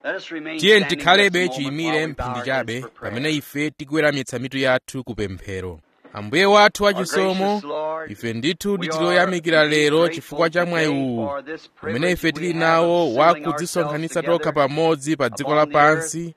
tiye tikhalebe chiyimire mphindi chabe pamene ife tikuweramitsa mitu yathu ku pemphero ambuye wathu wachisomo ife ndithu tiloyamikira lero chifukwa cha mwayi uwu umene ife tili nawo wakudzisonkhanitsa tokha pamodzi pa dziko lapansi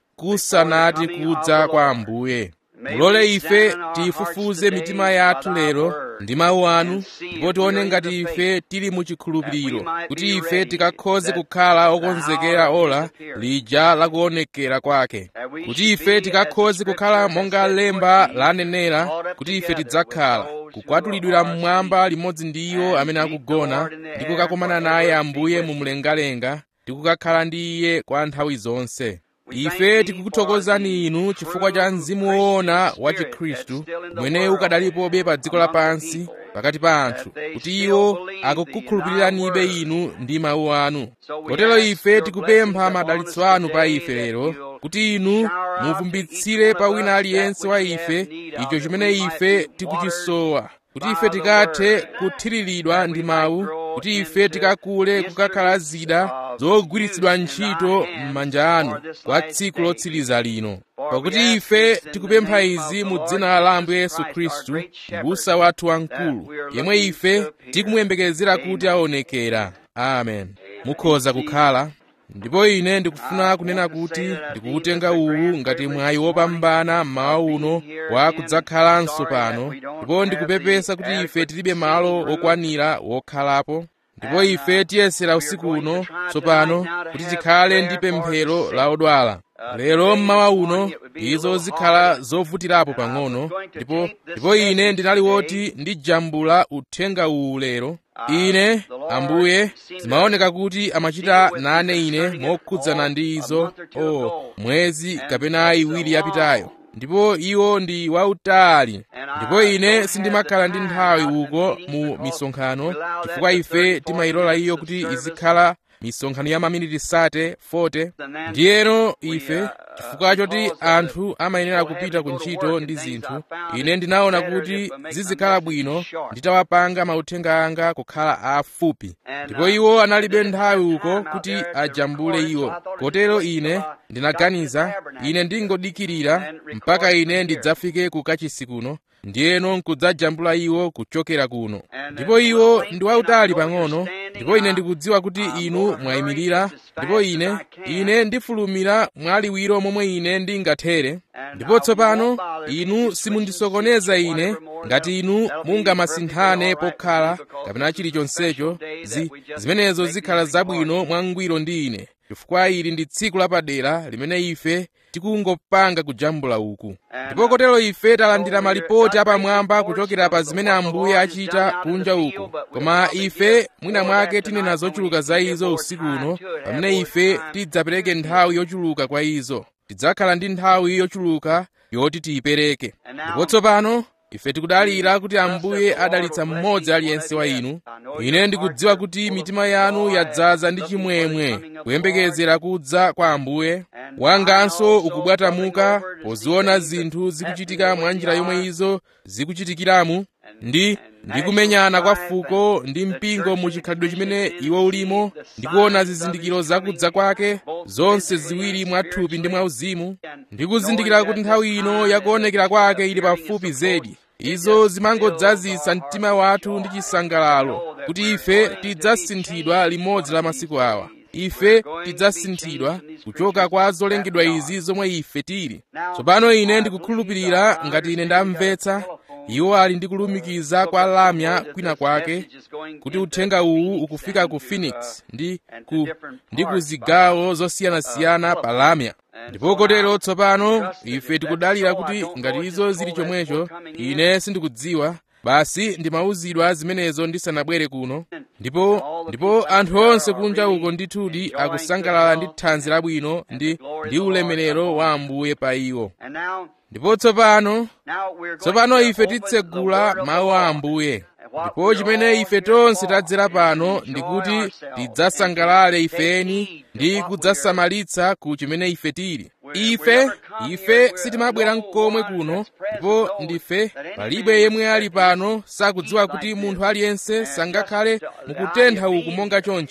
kusanati kudza kwa ambuye mulole ife tifufuze mitima yathu lero ndi mawu anu ndipo tione ngati ife tili mu chikhulupiriro kuti ife tikakhoze kukhala okonzekera ola lija lakuonekera kwake kuti ife tikakhoze kukhala monga lemba lanenera kuti ife tidzakhala kukwatulidwira mmwamba limodzi ndi iwo amene akugona ndi kukakomana naye ambuye mu mlengalenga ndi kukakhala ndi iye kwa nthawi zonse ife tikukuthokozani inu chifukwa cha mzimu woona wa chikhristu umene ukadalipobe pa dziko lapansi pakati pa anthu kuti iwo akukukhulupiriranibe inu ndi mawu anu kotero ife tikupempha madalitso anu pa ife lero kuti inu muvumbitsire pa wina aliyense wa ife icho chimene ife tikuchisowa kuti ife tikathe kuthiriridwa ndi mawu kuti ife tikakule kukakhala zida zogwiritsidwa ntchito m'manja anu kwa tsiku lotsiriza lino pakuti ife tikupempha izi mu dzina la ambuye yesu khristu m'busa wathu wamkulu yemwe ife tikumuyembekezera kuti aonekera amen mukhoza kukhala ndipo ine ndikufuna kunena kuti ndikuutenga uwu ngati mwayi wopambana mmawa uno wa kudzakhalanso pano ndipo ndikupepesa kuti ife tilibe malo okwanira wokhalapo ndipo ife tiyesera usiku uno tsopano kuti tikhale ndi pemphero la odwala lero mmawa uno izo zikhala zovutirapo pang'ono ndipo ndipo ine ndinali woti ndijambula uthenga uwu lero ine ambuye zimaoneka kuti amachita nane ine mokhudzana ndi izo o oh, mwezi kapena iwiri yapitayo ndipo iwo ndi wautali ndipo ine sindimakhala ndi nthawi uko mu misonkhano chifukwa ife timayilola iyo kuti izikhala misonkhano ya maminiti sate 40 ndiyeno ife chifukwa choti anthu amayenera kupita ku ntchito ndi zinthu ine ndinaona kuti zizikhala bwino nditawapanga mauthenga anga kukhala afupi ndipo iwo analibe nthawi uko kuti ajambule iwo kotero ine ndinaganiza ine ndingodikirira mpaka ine ndidzafike ku kachisi kuno ndiyeno nkudzajambula iwo kuchokera kuno ndipo iwo ndi wautali pang'ono ndipo ine ndikudziwa kuti inu mwayimirira ndipo ine ine ndifulumira mwaliwiro momwe ine ndingathere ndipo tsopano inu simundisokoneza ine ngati inu mungamasinthane pokhala kapena chilichonsecho zi, zimenezo zikhala zabwino mwangwiro ndi ine chifukwa ili ndi tsiku lapadera limene ife tikungopanga kujambula uku ndipo kotero ife talandira malipoti apamwamba kuchokera pa zimene ambuye achita kunja uku koma ife mwina mwake tinena zochuluka za izo usiku uno pamene ife tidzapereke nthawi yochuluka kwa izo tidzakhala ndi nthawi yochuluka yoti tiyipereke ndipo tsopano ife tikudalira kuti ambuye adalitsa mmodzi aliyense wa inu ine ndikudziwa kuti mitima yanu yadzaza ndi chimwemwe kuyembekezera kudza kwa ambuye wanganso ukubwatamuka poziona zinthu zikuchitika mwa njira yomwe izo zikuchitikiramu ndi ndi kumenyana kwa fuko ndi mpingo mu chikhalidwe chimene iwo ulimo ndi kuona zizindikiro zakudza kwake zonse ziwiri mwathupi ndi mwauzimu ndi kuzindikira kuti nthawi ino yakuonekera kwake ili pafupi zedi izo zimangodzazisa mtima wathu ndi chisangalalo kuti ife tidzasinthidwa limodzi la masiku awa ife tidzasinthidwa kuchoka kwa zolengedwa izi zomwe ife tili tsopano ine ndikukhulupirira ngati ine ndamvetsa iwo ali ndi kulumikiza kwa lamya kwina kwake kuti uthenga uwu ukufika ku phoenix ndi ku, ndi ku zigawo zosiyanasiyana pa lamya ndipo kotero tsopano ife tikudalira kuti ngati izo zili chomwecho ine sindikudziwa basi ndimawuzidwa zimenezo ndisanabwere kuno ndipo ndipo anthu onse kunja uko ndithudi akusangalala ndi thanzi labwino ndi ndi ulemerero wa ambuye pa iwo ndipo tsopano tsopano ife titsegula mawu a ambuye ndipo chimene ife tonse tadzera pano ndikuti tidzasangalale ifeni ndi kudzasamalitsa ku chimene ife tili ife ife sitimabwera mkomwe kuno ndipo ndife palibe yemwe ali pano sakudziwa kuti munthu aliyense sangakhale mukutentha uku monga chonchi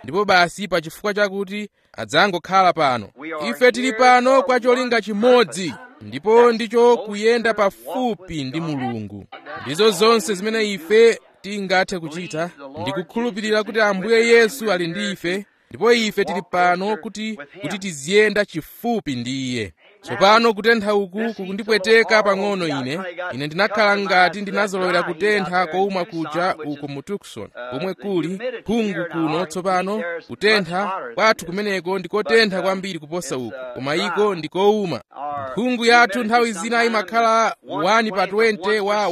ndipo basi pa chifukwa chakuti adzangokhala pano ife tili pano kwa cholinga chimodzi ndipo ndicho kuyenda pafupi ndi mulungu ndizo zonse zimene ife tingathe kuchita ndikukhulupirira kuti ambuye yesu ali ndi ife ndipo ife tili pano kuti kuti tiziyenda chifupi ndi iye tsopano kutentha uku kukundipweteka pang'ono ine ine ndinakhala ngati ndinazolowera kutentha kouma kuja uko mu tucson komwe kuli phungu kuno tsopano kutentha kwathu kumeneko ndikotentha kwambiri kuposa uku koma iko ndikouma mphungu yathu nthawi zina imakhala 1 pa 20 wa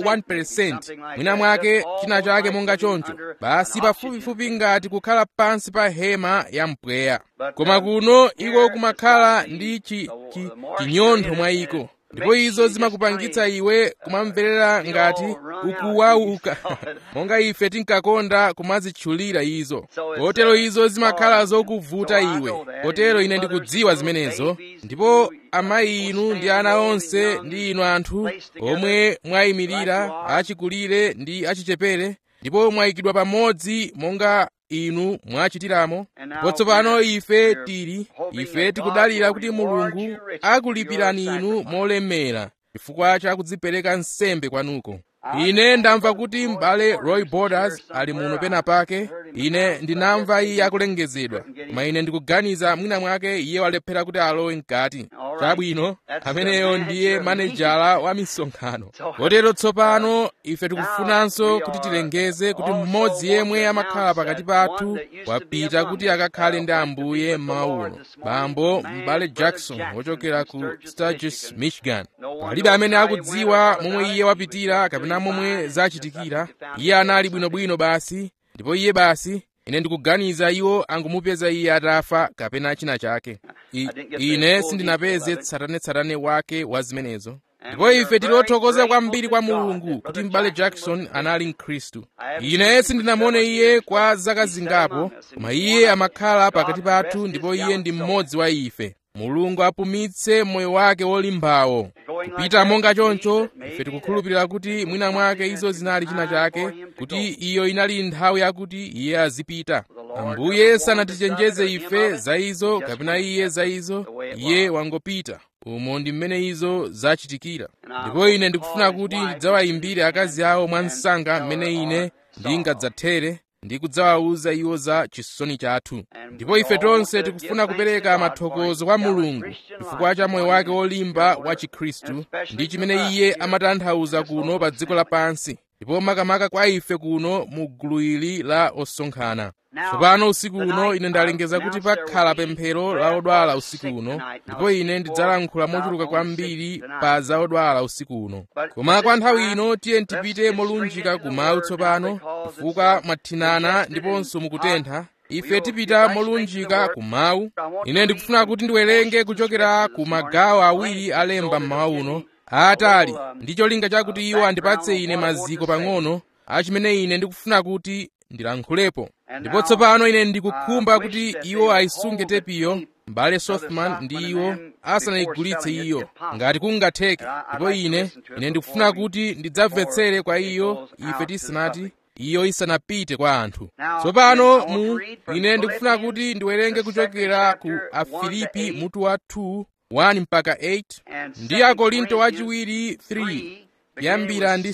1% mwina mwake china chake monga choncho basi pafupifupi ngati kukhala pansi pa hema ya mpweya koma kuno iko kumakhala ndi chi, chi, chinyontho mwa iko ndipo izo zimakupangitsa iwe kumamverera ngati ukuwauka monga ife tinkakonda kumazitchulira izo kotero izo zimakhala zokuvuta iwe kotero ine ndikudziwa zimenezo ndipo amayi inu ndi ana onse ndi inu anthu omwe mwayimirira achikulire ndi achichepere ndipo mwayikidwa pamodzi monga inu mwachitiramo ndipo tsopano ife tili ife tikudalira kuti mulungu akulipirani inu molemera chifukwa cha kudzipereka nsembe kwanuko ine ndamva kuti m'bale roy borders ali muno pena pake ine ndinamva iye akulengezedwa koma ine ndikuganiza mwina mwake iye walephera kuti alowe mkati chabwino ameneyo ndiye manejala wa misonkhano kotero tsopano ife tikufunanso kuti tilengeze kuti mmodzi yemwe amakhala pakati pathu wapita kuti akakhale ndi ambuye mawuno bambo m'bale jackson wochokera ku sturgis michigan palibe amene akudziwa momwe iye wapitira kapena momwe zachitikira iye anali bwinobwino basi ndipo iye basi ine ndikuganiza iwo angumupeza iye atafa kapena china chake I, ine sindinapeze tsatanetsatane wake wa zimenezo ndipo ife tili othokoza kwambiri kwa mulungu kuti m'bale jackson anali mkhristu ine sindinamuone iye kwa zaka zingapo koma iye amakhala pakati pathu ndipo iye ndi mmodzi wa ife mulungu apumitse moyo wake wolimbawo kupita monga choncho ife tikukhulupirira kuti mwina mwake izo zinali china chake kuti iyo inali nthawi yakuti iye azipita ambuye sanatichenjeze ife za izo kapena iye za izo iye wangopita umo ndi mmene izo zachitikira ndipo ine ndikufuna kuti ndidzawayimbire akazi awo mwa msanga mmene ine ndingadzathere ndi kudzawawuza iwo za chisoni chathu ndipo ife tonse tikufuna kupereka mathokozo kwa mulungu chifukwa cha moyo wake wolimba wa chikhristu ndi chimene iye amatanthauza kuno pa dziko lapansi ndipo makamaka kwa ife kuno mu gulu ili la osonkhana tsopano usiku uno ine ndalengeza kuti pakhala pemphero la odwala usiku uno ndipo ine ndidzalankhula mochuluka kwambiri pa za odwala usiku uno koma kwa nthawi ino tiye tipite molunjika kumawu tsopano chifukwa mwathinana ndiponso mukutentha ife tipita molunjika kumawu ine ndikufuna kuti ndiwerenge kuchokera ku magawo awiri alemba mmawa uno aatali ndi cholinga chakuti iwo andipatse ine maziko pang'ono achimene ine ndikufuna kuti ndilankhulepo ndipo tsopano ine ndikukhumba kuti iwo ayisunge tepiyo m'bale sothman ndi iwo asanayigulitse iyo ngati kungatheke ndipo ine ine ndikufuna kuti ndidzamvetsere kwa iyo ife tisanati iyo isanapite kwa anthu tsopano mu ine ndikufuna kuti ndiwerenge kuchokera ku afilipi mutu wa 2 1 mpaka 8 ndi akorinto wachiwiri 3 kuyambira ndi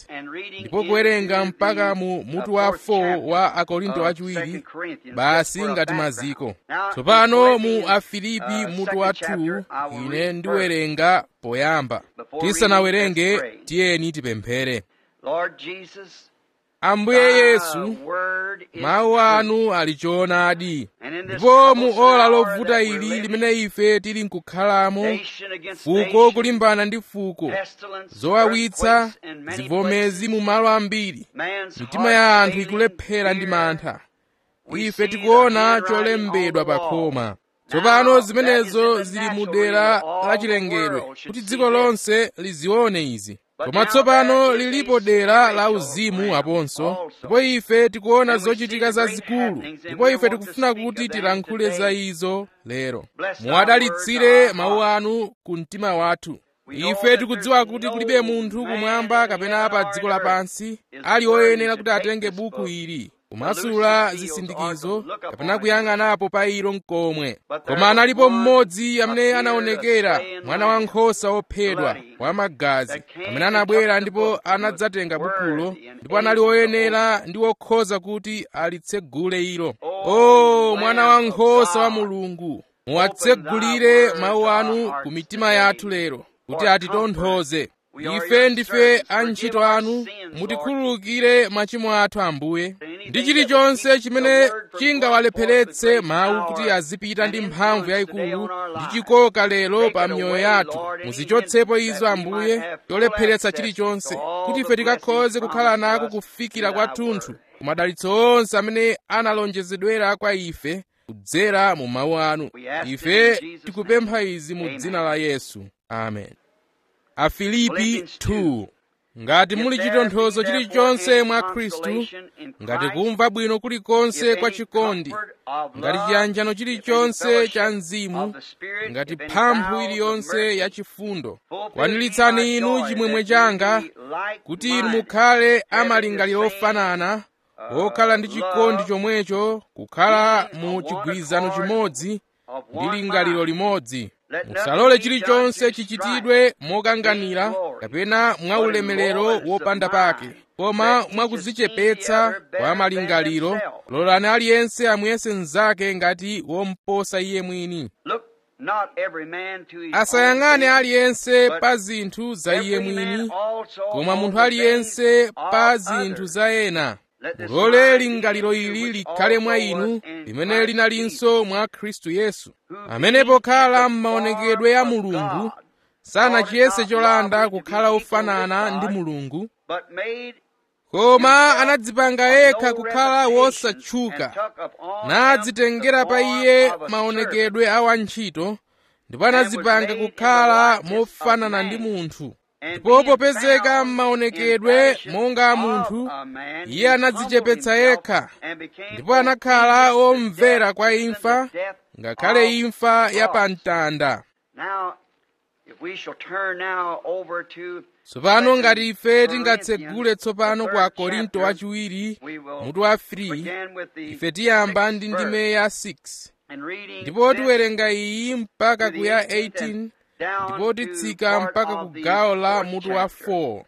6 ndipo kuwerenga mpaka mu mutu wa 4 wa akorinto wachiwiri basi ngati maziko tsopano mu afilipi mutu wa 2 ine ndiwerenga poyamba tisanawerenge tiyeni tipemphere ambuye yesu mawu anu ali choonadi ndipo mu ola lovuta ili limene ife tili nkukhalamo fuko kulimbana ndi fuko zowawitsa zivomezi mu malo ambiri mitima ya anthu ikulephera ndi mantha ife tikuona cholembedwa pa khoma tsopano zimenezo zili mu dera lachilengedwe kuti dziko lonse lizione izi koma tsopano lilipo dera la uzimu aponso ndipo ife tikuona zochitika zazikulu ndipo ife tikufuna kuti tilankhule za izo lero muwadalitsire mawu anu ku mtima wathu ife tikudziwa kuti kulibe munthu kumwamba kapena pa dziko lapansi ali oyenera kuti atenge buku ili kumasula zisindikizo kapena kuyang'anapo pa ilo mkomwe koma analipo mmodzi amene anaonekera mwana wankhosa wophedwa wamagazi amene anabwera ndipo anadzatenga bukulo ndipo anali woyenera ndi wokhoza kuti alitsegule ilo o mwana wankhosa wa mulungu muwatsegulire mawu anu ku mitima yathu lero kuti atitonthoze ife ndife antchito anu mutikhululukire machimo athu ambuye ndi chilichonse chimene chingawalepheretse mawu kuti azipita ndi mphamvu yayikulu ndi chikoka lero pa miyoyo yathu muzichotsepo izo ambuye cholepheretsa chilichonse kuti ife tikakhoze kukhala nako kufikira kwathunthu ku madalitso onse amene analonjezedwera kwa ife kudzera mu mawu anu ife tikupempha izi mu dzina la yesu amen afilipi 2 ngati muli chitonthozo chilichonse mwa khristu ngati kumva bwino kulikonse kwa chikondi ngati chiyanjano chilichonse cha mzimu ngati mphamvu iliyonse ya chifundo kwaniritsani inu chimwemwe changa kuti inu mukhale amalingaliro ofanana okhala ndi chikondi chomwecho kukhala mu chigwirizano chimodzi ndi lingaliro limodzi musalole chilichonse chichitidwe mokanganira kapena mwaulemerero wopanda pake koma mwakudzichepetsa kwa malingaliro lolani aliyense amuyese mnzake ngati womposa iye mwini asayang'ane aliyense pa zinthu za iye mwini koma munthu aliyense pa zinthu za ena mulole lingaliro ili likhale mwa inu limene linalinso mwa khristu yesu amene pokhala m'maonekedwe ya mulungu sanachiyese cholanda kukhala ofanana ndi mulungu koma anadzipanga yekha kukhala wosatchuka nadzitengera pa iye maonekedwe a wantchito ndipo anadzipanga kukhala mofanana ndi munthu ndipo popezeka m'maonekedwe monga munthu iye anadzichepetsa yekha ndipo anakhala omvera kwa imfa ngakhale imfa ya pamtanda tsopano ngati ife tingatsegule tsopano kwa korinto wachiwiri mutu wa 3 ife tiyamba ndi ndime ya 6 ndipo tiwerenga iyi mpaka ku ya 18 ndipo titsika mpaka ku gawo la mutu wa 4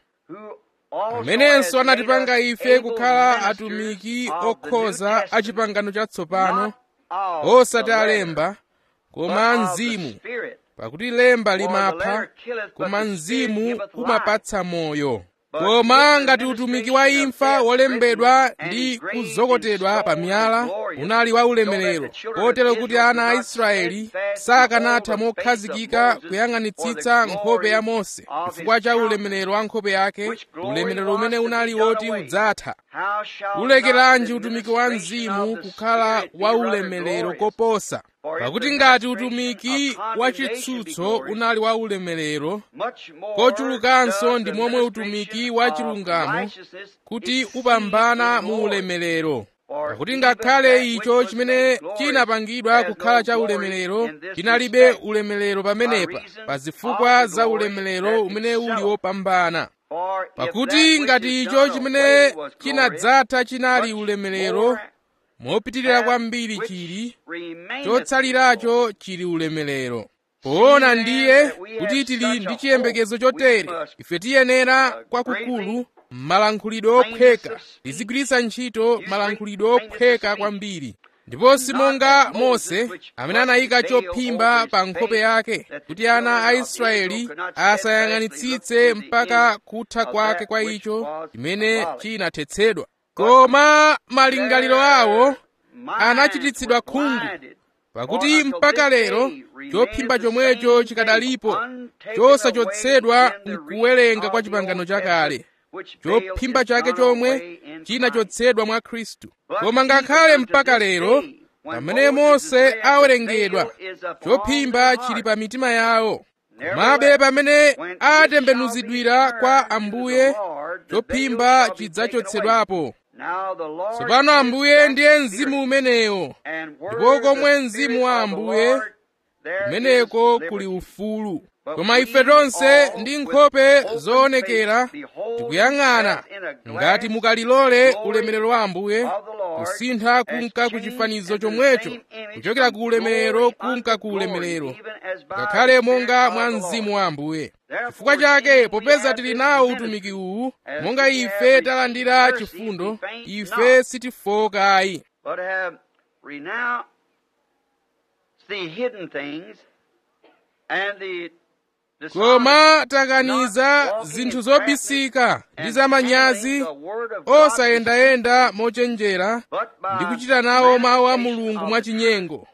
amenenso anatipanga ife kukhala atumiki okhoza a chipangano chatsopano osati alemba koma mzimu pakuti lemba limapha koma mzimu umapatsa moyo koma ngati utumiki wa imfa wolembedwa ndi kuzokotedwa pa miyala unali wa ulemerero kotero kuti ana a israeli sakanatha mokhazikika kuyang'anitsitsa nkhope ya mose chifukwa cha ulemerero wa nkhope yake ulemerero umene unali woti udzatha ulekeranji utumiki wa mzimu kukhala wa ulemerero koposa pakuti ngati utumiki wa chitsutso unali wa ulemerero kochulukanso ndi momwe utumiki wa chilungamo kuti upambana mu ulemerero pakuti ngakhale icho chimene chinapangidwa kukhala cha ulemerero chinalibe ulemerero pamenepa pa zifukwa za ulemerero umene uli wopambana pakuti ngati icho chimene chinadzatha chinali ulemerero mopitirira kwambiri chili chotsaliracho chili ulemerero poona ndiye kuti tili ndi chiyembekezo chotere ife tiyenera kwakukulu malankhulidwe ophweka tizigwiritsa ntchito malankhulidwe ophweka kwambiri ndipo simonga mose amene anayika chophimba pa nkhope yake kuti ana a israeli asayang'anitsitse mpaka kutha kwake kwa icho chimene chinathetsedwa koma malingaliro awo anachititsidwa khungu pakuti mpaka lero chophimba chomwecho chikadalipo chosachotsedwa mkuwerenga kwa chipangano chakale chophimba chake chomwe chinachotsedwa mwa khristu koma ngakhale mpaka lero pamene mose awerengedwa chophimba chili pa mitima yawo komabe pamene atembenuzidwira kwa ambuye chophimba chidzachotsedwapo tsopano ambuye ndiye mzimu umenewo ndipo komwe mzimu wa ambuye kumeneko kuli ufulu koma ife tonse ndi nkhope zoonekera tikuyang'ana ngati mukalilole ulemerero wa ambuye kusintha kunka ku chifanizo chomwecho kuchokera ku ulemerero kunka ku ulemerero ngakhale monga mwa mzimu wa ambuye chifukwa chake popeza tili nawo utumiki uwu monga ife talandira chifundo ife sitifokayi but have renounced the hidden things and the koma takaniza zinthu zobisika ndi zamanyazi osayendayenda mochenjera ndi kuchita nawo mawu a mulungu mwachinyengo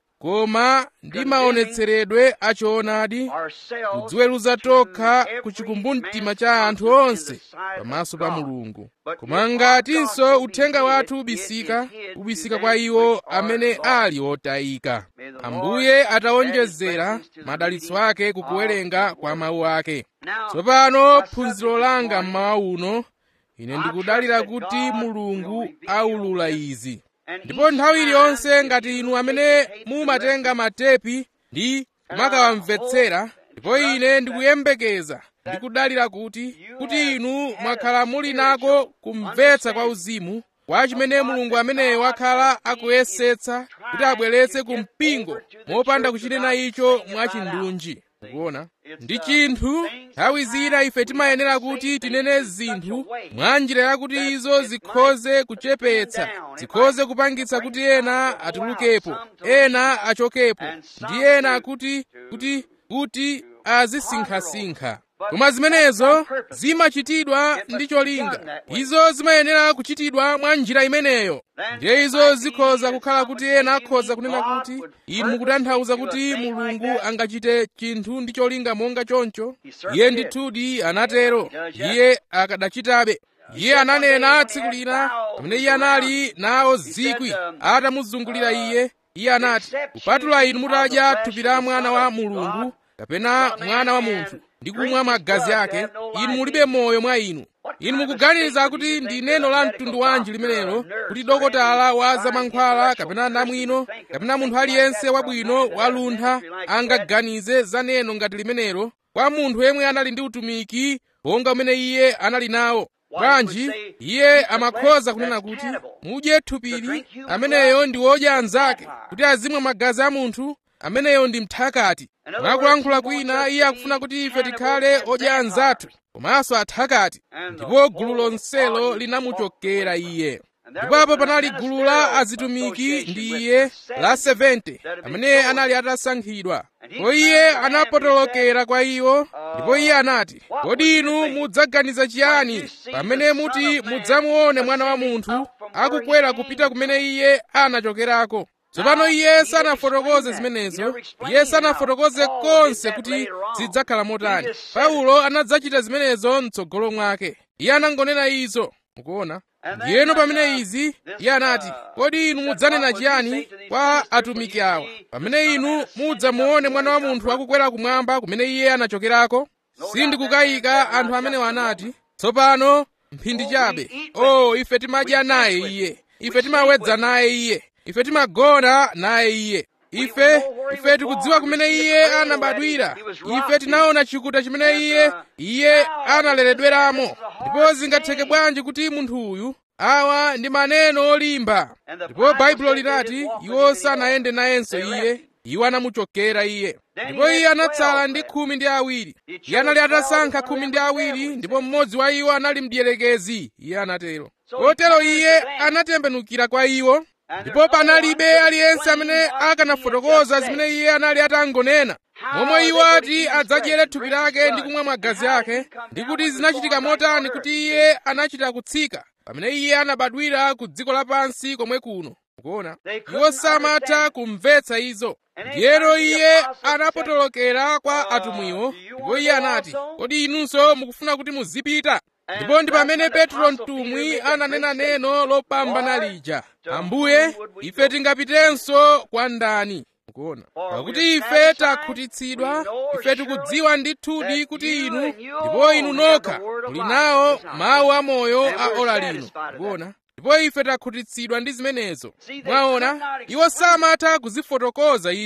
koma ndi maonetseredwe achoonadi kudziweruza tokha ku chikumbumtima cha anthu onse pamaso pa mulungu koma ngatinso uthenga wathu ubisika ubisika kwa iwo amene ali otayika ambuye atawonjezera madalitso ake kukuwerenga kwa mawu ake tsopano phunziro langa mmawa uno ine ndikudalira kuti mulungu aulula izi ndipo nthawi iliyonse ngati inu amene mumatenga matepi ndi kumakawamvetsera ndipo ine ndikuyembekeza ndikudalira kuti kuti inu mwakhala muli nako kumvetsa kwa uzimu kwa chimene mulungu ameneyo wakhala akuyesetsa kuti abweretse ku mpingo mopanda kuchinena icho mwachindunji mukuona ndi chinthu nthawi zina ife timayenera kuti tinene zinthu mwa njira yakuti izo zikhoze kuchepetsa zikhoze kupangitsa kuti ena atulukepo ena achokepo ndi ena kuti kuti kuti azisinkhasinkha koma zimenezo zimachitidwa ndi cholinga izo zimayenera kuchitidwa mwa njira imeneyo ndiye izo zikhoza kukhala kuti ena akhoza kunena kuti inu mukutanthauza kuti mulungu angachite chinthu ndi cholinga monga choncho iye ndithudi anatero iye akadachitabe iye ananena tsiku lina pamene iye anali nawo zikwi atamuzungulira iye iye anati kupatula inu mutadya thupi la mwana wa mulungu kapena mwana wa munthu ndi kumwa magazi ake inu mulibe moyo mwa inu inu mukuganiza kuti ndi neno la mtundu wanji limenelo kuti dokotala wa zamankhwala kapena namwino kapena munthu aliyense wabwino waluntha angaganize za neno ngati limenelo kwa munthu yemwe anali ndi utumiki wonga umene iye anali nawo bwanji iye amakhoza kunena kuti mudye thupili ameneyo ndi wodya anzake kuti azimwa magazi a munthu ameneyo ndi mthakati mwakulankhula kwina iye akufuna kuti ife tikhale odya anzathu komanso athakati ndipo gulu lonselo linamuchokera iye ndipapo panali gulu la azitumiki ndi iye la 70 amene anali atasankhidwa ndipo iye anapotolokera kwa iwo ndipo iye anati kodi inu mudzaganiza chiyani pamene muti mudzamuone mwana wa munthu akukwera kupita kumene iye anachokerako tsopano iye sanafotokoze zimenezo iye sanafotokoze konse kuti zidzakhala motani paulo anadzachita zimenezo mtsogolo mwake iye anangonena izo mukuona ndiyeno pamene izi iye anati kodi inu mudzanena chiyani kwa atumiki awa pamene inu mudzamuone mwana wa munthu akukwera kumwamba kumene iye anachokerako sindikukayika anthu amene anati tsopano mphindi chabe o oh, ife timadya naye iye ife timawedza naye iye ife timagona naye iye ife ife tikudziwa kumene iye anabadwira ife tinaona chikuta chimene iye iye analeredweramo ndipo zingatheke bwanji kuti munthu uyu awa ndi maneno olimba ndipo baibulo linati iwo sanayende nayenso iye iwo anamuchokera iye ndipo iye anatsala ndi khumi ndi awiri iye anali atasankha khumi ndi awiri ndipo mmodzi wa iwo anali mdierekezi iye anatero kotero iye anatembenukira kwa iwo ndipo panalibe aliyense amene akanafotokoza zimene iye anali atangonena momwe iwo ati adzadyere thupi lake ndi kumwa magazi ake ndi kuti zinachitika motani kuti iye anachita kutsika pamene iye anabadwira ku dziko lapansi komwe kuno mukuona iwo samatha kumvetsa izo ndiyero iye anapotolokera kwa atumwiwo ndipo iye anati kodi inunso mukufuna kuti muzipita ndipo ndi pamene petro mtumwi ananena neno lopambana lija ambuye ife tingapitenso kwa ndani mukuona pakuti ife takhutitsidwa ife tikudziwa ndithudi kuti inu ndipo inu nokha muli nawo mawu amoyo a ora lino mukuona ndipo ife takhutitsidwa ndi zimenezo mwaona iwo samatha kuzifotokoza izo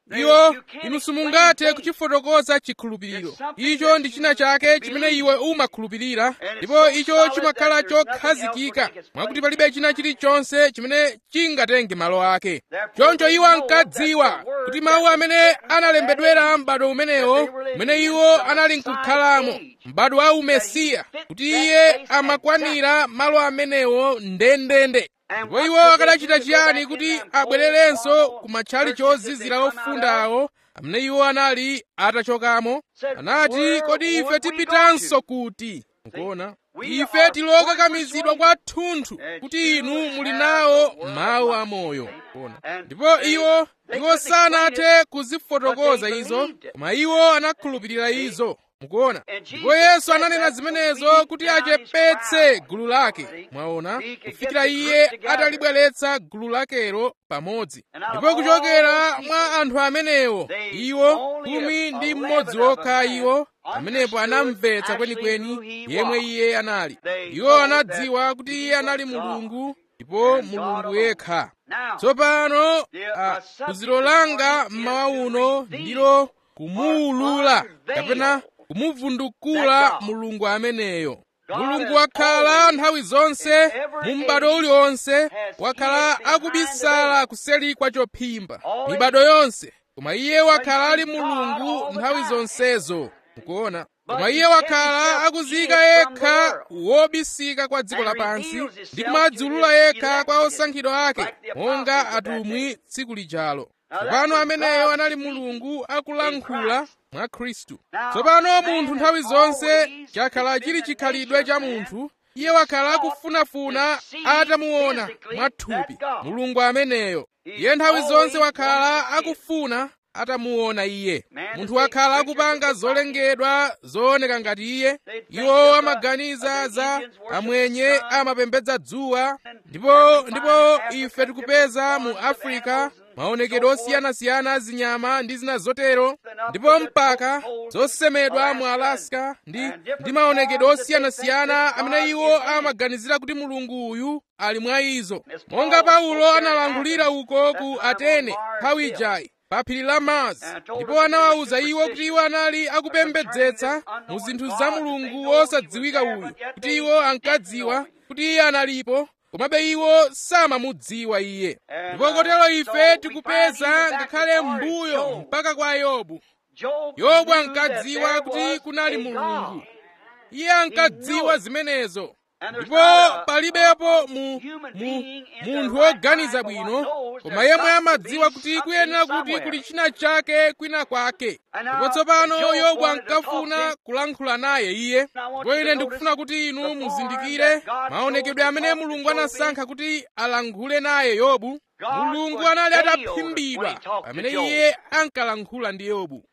iwo inu simungathe kuchifotokoza chikhulupiriro icho ndi china chake chimene iwe umakhulupirira ndipo icho chimakhala chokhazikika mwakuti palibe china chilichonse chimene chingatenge malo ake choncho iwo ankadziwa kuti mawu amene analembedwera m'bado umenewo umene iwo anali nkukhalamo m'bado wa umesiya kuti iye amakwanira malo amenewo ndendende ndipo iwo akanachita chiyani kuti abwererenso ku matchali chozizira ofundawo amene iwo anali atachokamo anati kodi ife tipitanso kuti nkuona ife tilokakamizidwa kwathunthu kuti inu muli nawo mawu amoyo nkuona ndipo iwo iwo sanathe kuzifotokoza izo koma iwo anakhulupirira izo mukuona ndipo yesu ananena zimenezo kuti achepetse gulu lake mwaona kufikira iye atalibweretsa gulu lakelo pamodzi ndipo kuchokera mwa anthu amenewo iwo khumi ndi mmodzi wokha iwo pamenepo anamvetsa kwenikweni yemwe iye anali iwo anadziwa kuti iye anali mulungu ndipo mulungu yekha tsopano phunziro langa mmawa uno ndilo kumuwulula kapena kumuvundukula mulungu ameneyo mulungu wakhala nthawi zonse mu m'bado uliwonse wakhala akubisala kuseli kwa chophimba mibado yonse koma iye wakhala ali mulungu nthawi zonsezo mukuona koma iye wakhala akuziyika yekha wobisika kwa dziko lapansi ndi kumadziulula yekha kwa osankhidwa ake monga atumwi tsiku lijalo tsopano ameneyo anali mulungu akulankhula mwa khristu tsopano munthu nthawi zonse chakhala chili chikhalidwe cha munthu iye wakhala akufunafuna atamuona mwathupi mulungu ameneyo iye nthawi zonse wakhala akufuna atamuona iye munthu wakhala akupanga zolengedwa zooneka ngati iye iwo amaganiza za amwenye amapembedza dzuwa ndipo ndipo ife tikupeza mu afrika maonekedwe osiyanasiyana azinyama ndi zina zotero ndipo mpaka zosemedwa mu alaska ndi ndi maonekedwe osiyanasiyana amene iwo amaganizira kuti mulungu uyu ali mwa izo monga paulo analankhulira uko ku atene nthawi ijayi pa phiri la mars ndipo anawawuza iwo kuti iwo anali akupembedzetsa mu zinthu za mulungu wosadziwika uyu kuti iwo ankadziwa kuti iye analipo komabe iwo samamudziwa iye ndipo kotero ife tikupeza ngakhale mbuyo mpaka kwa yobu yobu ankadziwa kuti kunali mulungu iye ankadziwa zimenezo ndipo palibepo mu, mu munthu woganiza bwino koma yemwe amadziwa kuti kuyenera kuti kuli china chake kwina kwake ndipo tsopano yobu ankafuna kulankhula naye iye ndipo ine ndikufuna kuti inu muzindikire maonekedwe amene mulungu anasankha kuti alankhule naye yobu mulungu anali ataphimbidwa pamene iye ankalankhula ndi yobu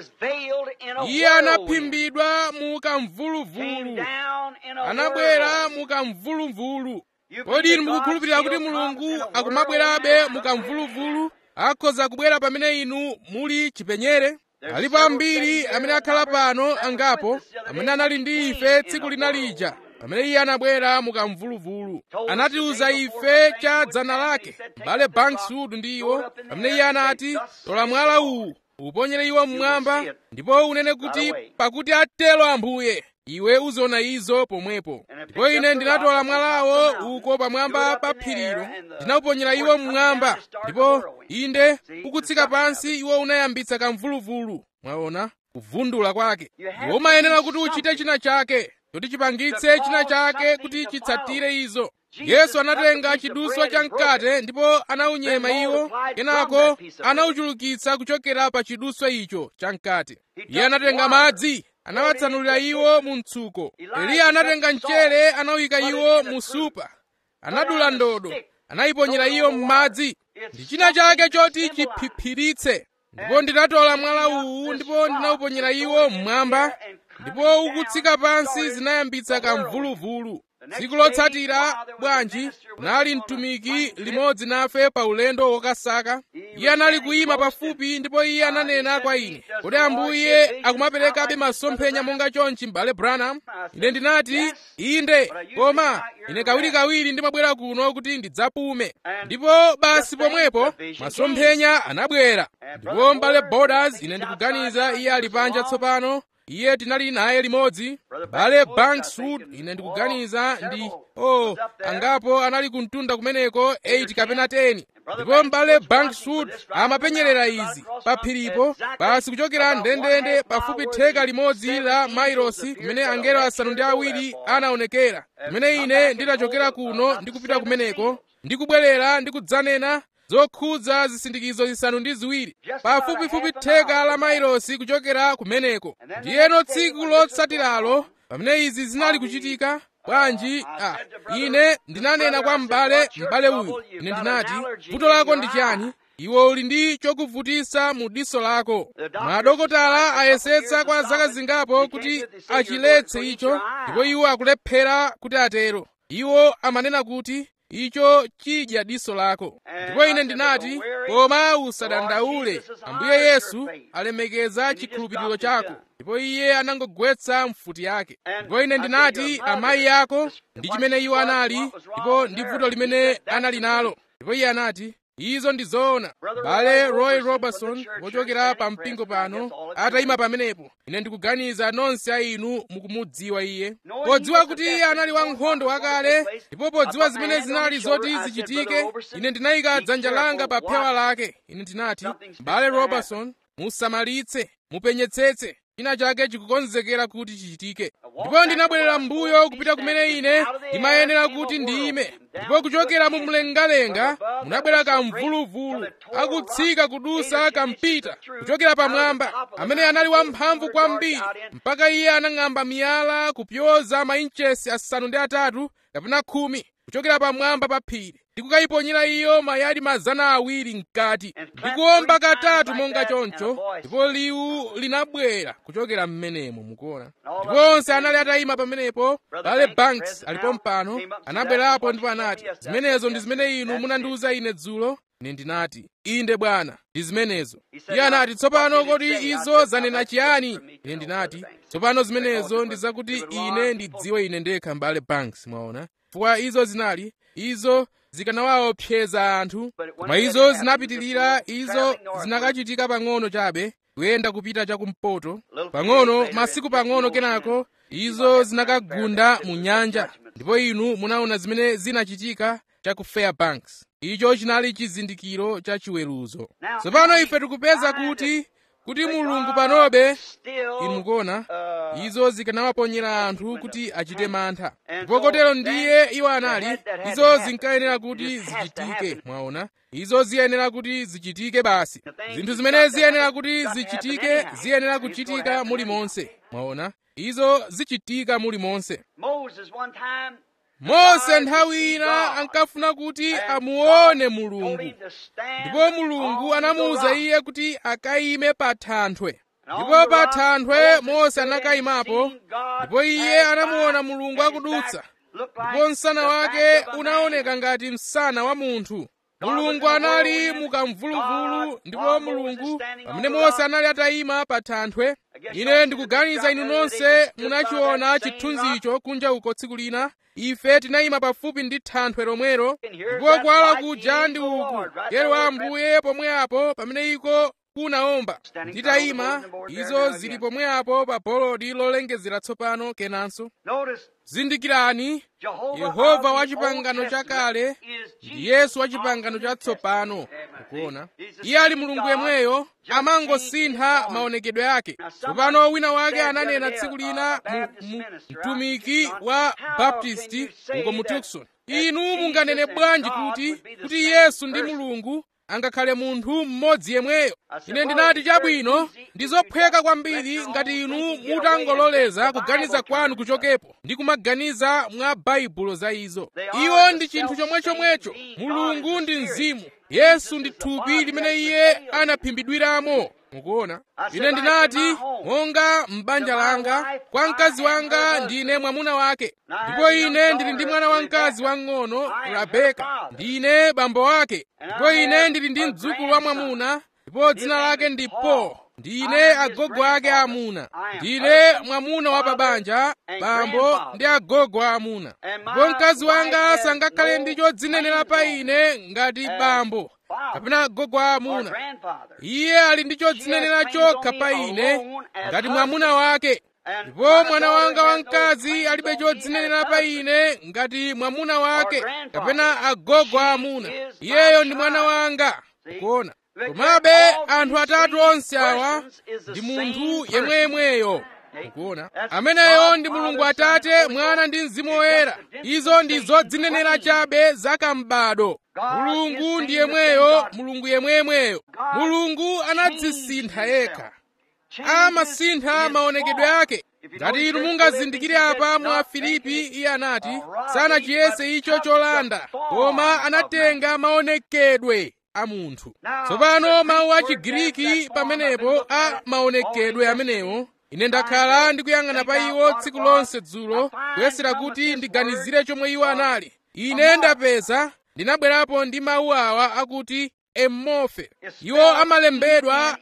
iye anaphimbidwa mu kamvuluvulu anabwera mu kamvuluvulu kodi inu mukukhulupirira kuti mulungu akumabwerabe mu kamvuluvulu akhoza kubwera pamene inu muli chipenyere alipo ambiri amene akhala pano angapo amene anali ndi ife tsiku lina lija pamene iye anabwera mu kamvuluvulu anatiuza ife cha dzana lake m'bale bankswood ndi iwo pamene iye anati tola mwala uwu uponyere iwo mmwamba ndipo unene kuti pakuti atelo ambuye iwe uziona izo pomwepo ndipo ine ndinatola mwalawo uko pamwamba pa phirilo ndinawuponyera iwo mmwamba ndipo inde ukutsika pansi iwo unayambitsa kamvuluvulu mwaona kuvundula kwake iwe umayenera kuti uchite china chake kuti chipangitse china chake kuti chitsatire izo yesu anatenga chiduswa cha mkate ndipo anaunyema iwo kenako anauchulukitsa kuchokera pa chiduswa icho cha mkate iye anatenga madzi anawatsanulira iwo mu mtsuko eliya anatenga mchere anawuyika iwo mu supa anadula ndodo anayiponyera iyo m'madzi ndi china chake choti chiphiphiritse ndipo ndinatola mwala uwu ndipo ndinawuponyera iwo mmwamba ndipo ukutsika pansi zinayambitsa kamvuluvulu tsiku lotsatira bwanji nali mtumiki limodzi nafe pa ulendo wokasaka iye anali kuyima pafupi ndipo iye ananena kwa ine kodi ambuye akumaperekabe masomphenya monga chonchi m'bale branham ine ndinati inde koma ine kawirikawiri ndimabwera kuno kuti ndidzapume ndipo basi pomwepo masomphenya anabwera ndipo m'bale borders ine ndikuganiza iye ali panja tsopano iye tinali naye limodzi bale bankswood ine ndikuganiza ndi oh angapo anali kumtunda kumeneko 8 kapena 10 ndipo m'bale bankswood amapenyerera izi pa phiripo basi kuchokera ndendende pafupi theka limodzi la mairosi kumene angelo asanu ndi awiri anaonekera kumene ine ndinachokera kuno ndikupita kumeneko ndikubwerera ndikudzanena zokhudza zisindikizo zisanu ndi ziwiri pafupifupi theka la mairosi kuchokera kumeneko ndiyeno tsiku lotsatiralo pamene izi zinali kuchitika bwanji ah, ine ndinanena kwa m'bale m'bale uyu ine ndinati vuto lako ndi chani iwe uli ndi chokuvutisa mu diso lako madokotala ayesetsa kwa zaka zingapo kuti achiletse icho ndipo iwo akulephera kuti atero iwo amanena kuti icho chidya diso lako ndipo ine ndinati koma usadandaule ambuye yesu alemekeza chikhulupiriro chako ndipo iye anangogwetsa mfuti yake ndipo ine ndinati amayi ako ndi chimene iwo anali ndipo ndi vuto limene anali nalo ndipo iye anati izo ndi zoona bale roy robertson wochokera pa mpingo pano atayima pamenepo ine ndikuganiza nonse a inu mukumudziwa iye podziwa kuti iye anali wankhondo wakale ndipo podziwa zimene zinali zoti zichitike ine ndinayika dzanja langa pa phewa lake ine ndinati bale robertson musamalitse mupenyetsetse china chake chikukonzekera kuti chichitike ndipo ndinabwerera m'mbuyo kupita kumene ine ndimayenera kuti ndiyime ndipo kuchokera mu mlengalenga munabwera kamvuluvulu akutsika kudusa kampita kuchokera pamwamba amene anali wamphamvu kwambiri mpaka iye anang'amba miyala kupyoza mainchesi asanu ndi atatu kapena khumi kuchokera pamwamba pa phiri ndikukayiponyera iyo mayadi mazana awiri mkati ndikuomba katatu monga choncho ndipo liwu linabwera kuchokera m'menemo mukuona ndipo onse anali atayima pamenepo bale banks alipo mpano anabwerapo ndipo anati zimenezo ndi zimene inu munandiwuza ine dzulo ine ndinati inde bwana ndi zimenezo iye anati tsopano kodi izo zanena chiyani ine ndinati tsopano zimenezo ndi zakuti ine ndidziwe ine ndekha mbale banks mwaona chifukwa izo zinali izo zikanawaopseza anthu koma izo zinapitirira izo zinakachitika pang'ono chabe kuyenda kupita chakumpoto pang'ono masiku pang'ono kenako izo zinakagunda mu nyanja ndipo inu munaona zimene zinachitika cha ku fairbanks icho chinali chizindikiro cha chiweruzo tsopano ife tikupeza kuti kuti mulungu panobe inu mukuona izo zikanawaponyera anthu kuti achite mantha ndipo kotero ndiye iwo anali izo zinkayenera kuti zichitike mwaona izo ziyenera kuti zichitike basi zinthu zimene ziyenera kuti zichitike ziyenera kuchitika mulimonse mwaona izo zichitika mulimonse mose nthawi ina ankafuna kuti amuone mulungu ndipo mulungu anamuwuza iye kuti akayime pa thanthwe ndipo pa thanthwe mose anakayimapo ndipo iye anamuona mulungu akudutsa ndipo msana wake unaoneka ngati msana wa munthu mulungu anali mukamvuluvulu ndipo mulungu pamene mose anali atayima pa thanthwe ine ndikuganiza inu nonse munachiona chithunzicho kunja uko tsiku lina ife tinayima pafupi ndi thanthwe lomwero ndipo kuwala kuja ndi uku yero wa ambuye pomwe apo pamene iko kunaomba nditayima izo zili pomwe apo pa bolodi lolengezera tsopano kenanso zindikirani yehova wa chipangano chakale ndi yesu wa chipangano chatsopano ukuona iye ali mulungu yemweyo amangosintha maonekedwe ake tsopano wina wake ananena tsiku lina mtumiki wa baptisti uko mu tucson inu munganene bwanji kuti kuti yesu ndi mulungu angakhale munthu mmodzi yemweyo ine ndinati chabwino ndi zophweka kwambiri ngati inu mutangololeza kuganiza kwanu kuchokepo ndi kumaganiza mwa baibulo za izo iwo ndi chinthu chomwechomwecho mulungu ndi mzimu yesu ndi thupi limene iye anaphimbidwiramo mukuona ine ndinati monga m'banja langa kwa mkazi wanga ndine mwamuna wake ndipo ine ndili ndi mwana wamkazi wang'ono rabeka ndine bambo wake ndipo ine ndili ndi mdzukulu wa mwamuna ndipo dzina lake ndi po ndine agogo ake amuna ndine mwamuna wa pabanja bambo ndi agogo amuna ndipo mkazi wanga sangakhale ndi chodzinenera pa ine ngati bambo kapena agogo amuna iye ali ndi chodzinenera chokha pa ine ngati mwamuna wake ndipo mwana wanga wamkazi alibe chodzinenera pa ine ngati mwamuna wake kapena agogo amuna iyeyo ndi mwana wanga kuona komabe anthu atatu onse awa ndi munthu yemweyemweyo mukuona ameneyo ndi mulungu atate mwana ndi mzimu woyera izo ndi zodzinenera chabe zakambado mulungu ndi yemweyo mulungu yemweyemweyo mulungu anadzisintha yekha amasintha maonekedwe ake ngati inu mungazindikire apa mwa filipi iye anati sanachiyese icho cholanda koma anatenga maonekedwe a munthu tsopano mawu a chigiriki pamenepo a maonekedwe amenewo ine ndakhala ndikuyang'ana pa iwo tsiku lonse dzulo kuyesera kuti ndiganizire chomwe iwo anali ine ndapeza ndinabwerapo ndi mawu awa akuti emorphe iwo amalembedwa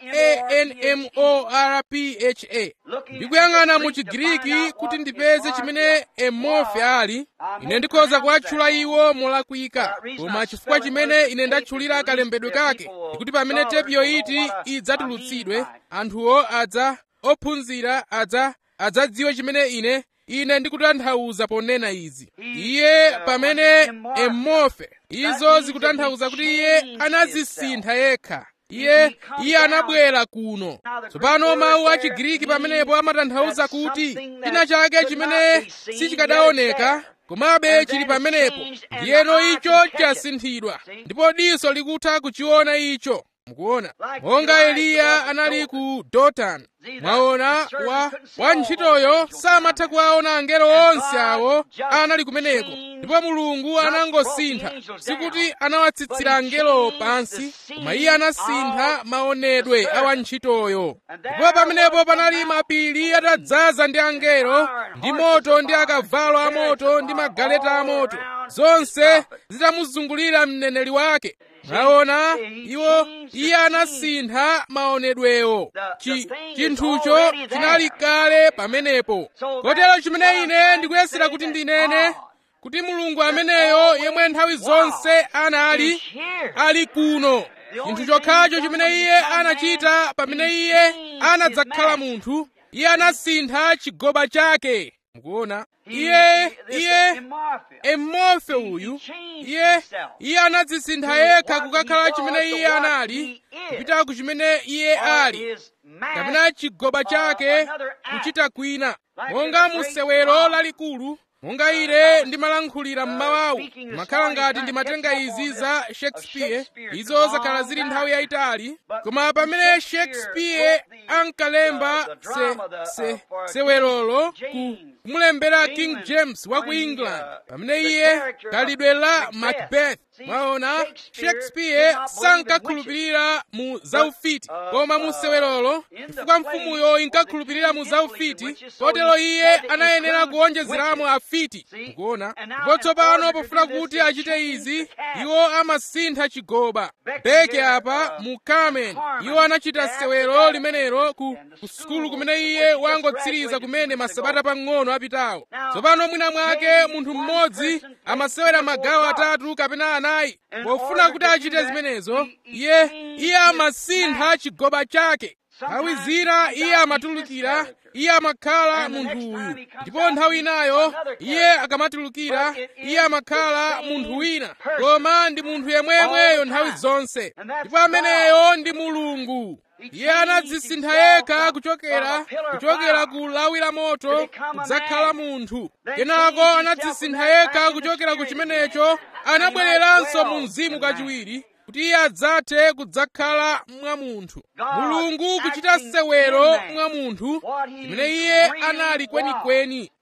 anmorpha ndikuyang'ana mu chigiriki kuti ndipeze chimene emorphe ali ine ndikhoza kuwatchula iwo molakwika koma chifukwa chimene ine ndatchulira kalembedwe kake ndikuti pamene tepiyo iti idzatulutsidwe anthuwo adza ophunzira adza adzadziwe chimene ine ine ndikutanthauza ponena izi iye pamene emorphe izo zikutanthauza kuti iye anadzisintha yekha iye iye anabwera kuno tsopano mawu a chigiriki pamenepo amatanthauza kuti china chake chimene sichikadaoneka komabe chili pamenepo ndiyeno icho chasinthidwa ndipo diso likutha kuchiona icho mukuona monga eliya anali ku dotani mwaona wa wantchitoyo samatha kuwaona angelo onse awo anali kumeneko ndipo mulungu anangosintha sikuti anawatsitsira angelowo pansi koma iye anasintha maonedwe a wantchitoyo ndipo pamenepo panali mapiri atadzaza ndi angelo ndi moto ndi akavalo amoto ndi magaleta amoto zonse zitamuzungulira mneneri wake mwaona iwo iye anasintha maonedwewo chinthucho chinali kale pamenepo kotero chimene ine ndikuyesera kuti ndinene kuti mulungu ameneyo yemwe nthawi zonse anali ali kuno chinthu chokhacho chimene iye anachita pamene iye anadzakhala munthu iye anasintha chigoba chake mukuona iye iye emorfe uyu iye iye anadzisintha yekha kukakhala chimene iye anali kupita ku chimene iye ali kapena chigoba chake kuchita kwina monga musewero lalikulu monga ine ndimalankhulira m'mawawu makhala ngati ndimatenga izi za shakespeare izo zakhala zili nthawi yayitali koma pamene shakespeare ankalemba se, se, sewerolo ku kumulembera king james wa ku england pamene iye khalidwe la macbeth mwaona shakespeare sankakhulupirira mu zaufiti koma mu sewerolo chifukwa mfumuyo inkakhulupirira mu zaufiti kotero iye anayenera kuwonjezeramo afiti mukuona ndipo tsopano pofuna kuti achite izi iwo amasintha chigoba beke apa mu carmen iwo anachita sewero limenelo ku, ku sukulu kumene iye wangotsiriza kumene masabata pang'ono apitawo tsopano mwina mwake munthu mmodzi amasewera magawo atatu kapena anayi pofuna kuti achite zimenezo iye iye amasintha chigoba chake nthawi zina iye amatulukira iye amakhala munthu uyu ndipo nthawi inayo iye akamatulukira iye amakhala munthu wina koma ndi munthu yemweyemweyo nthawi zonse ndipo ameneyo ndi mulungu iye anadzisintha yekha kuchokera kuchokera ku lawi la moto kudzakhala munthu kenako anadzisintha yekha kuchokera ku chimenecho anabwereranso mu mzimu kachiwiri kuti iye adzathe kudzakhala mwa munthu mulungu kuchita sewero mwa munthu chimene iye anali kwenikweni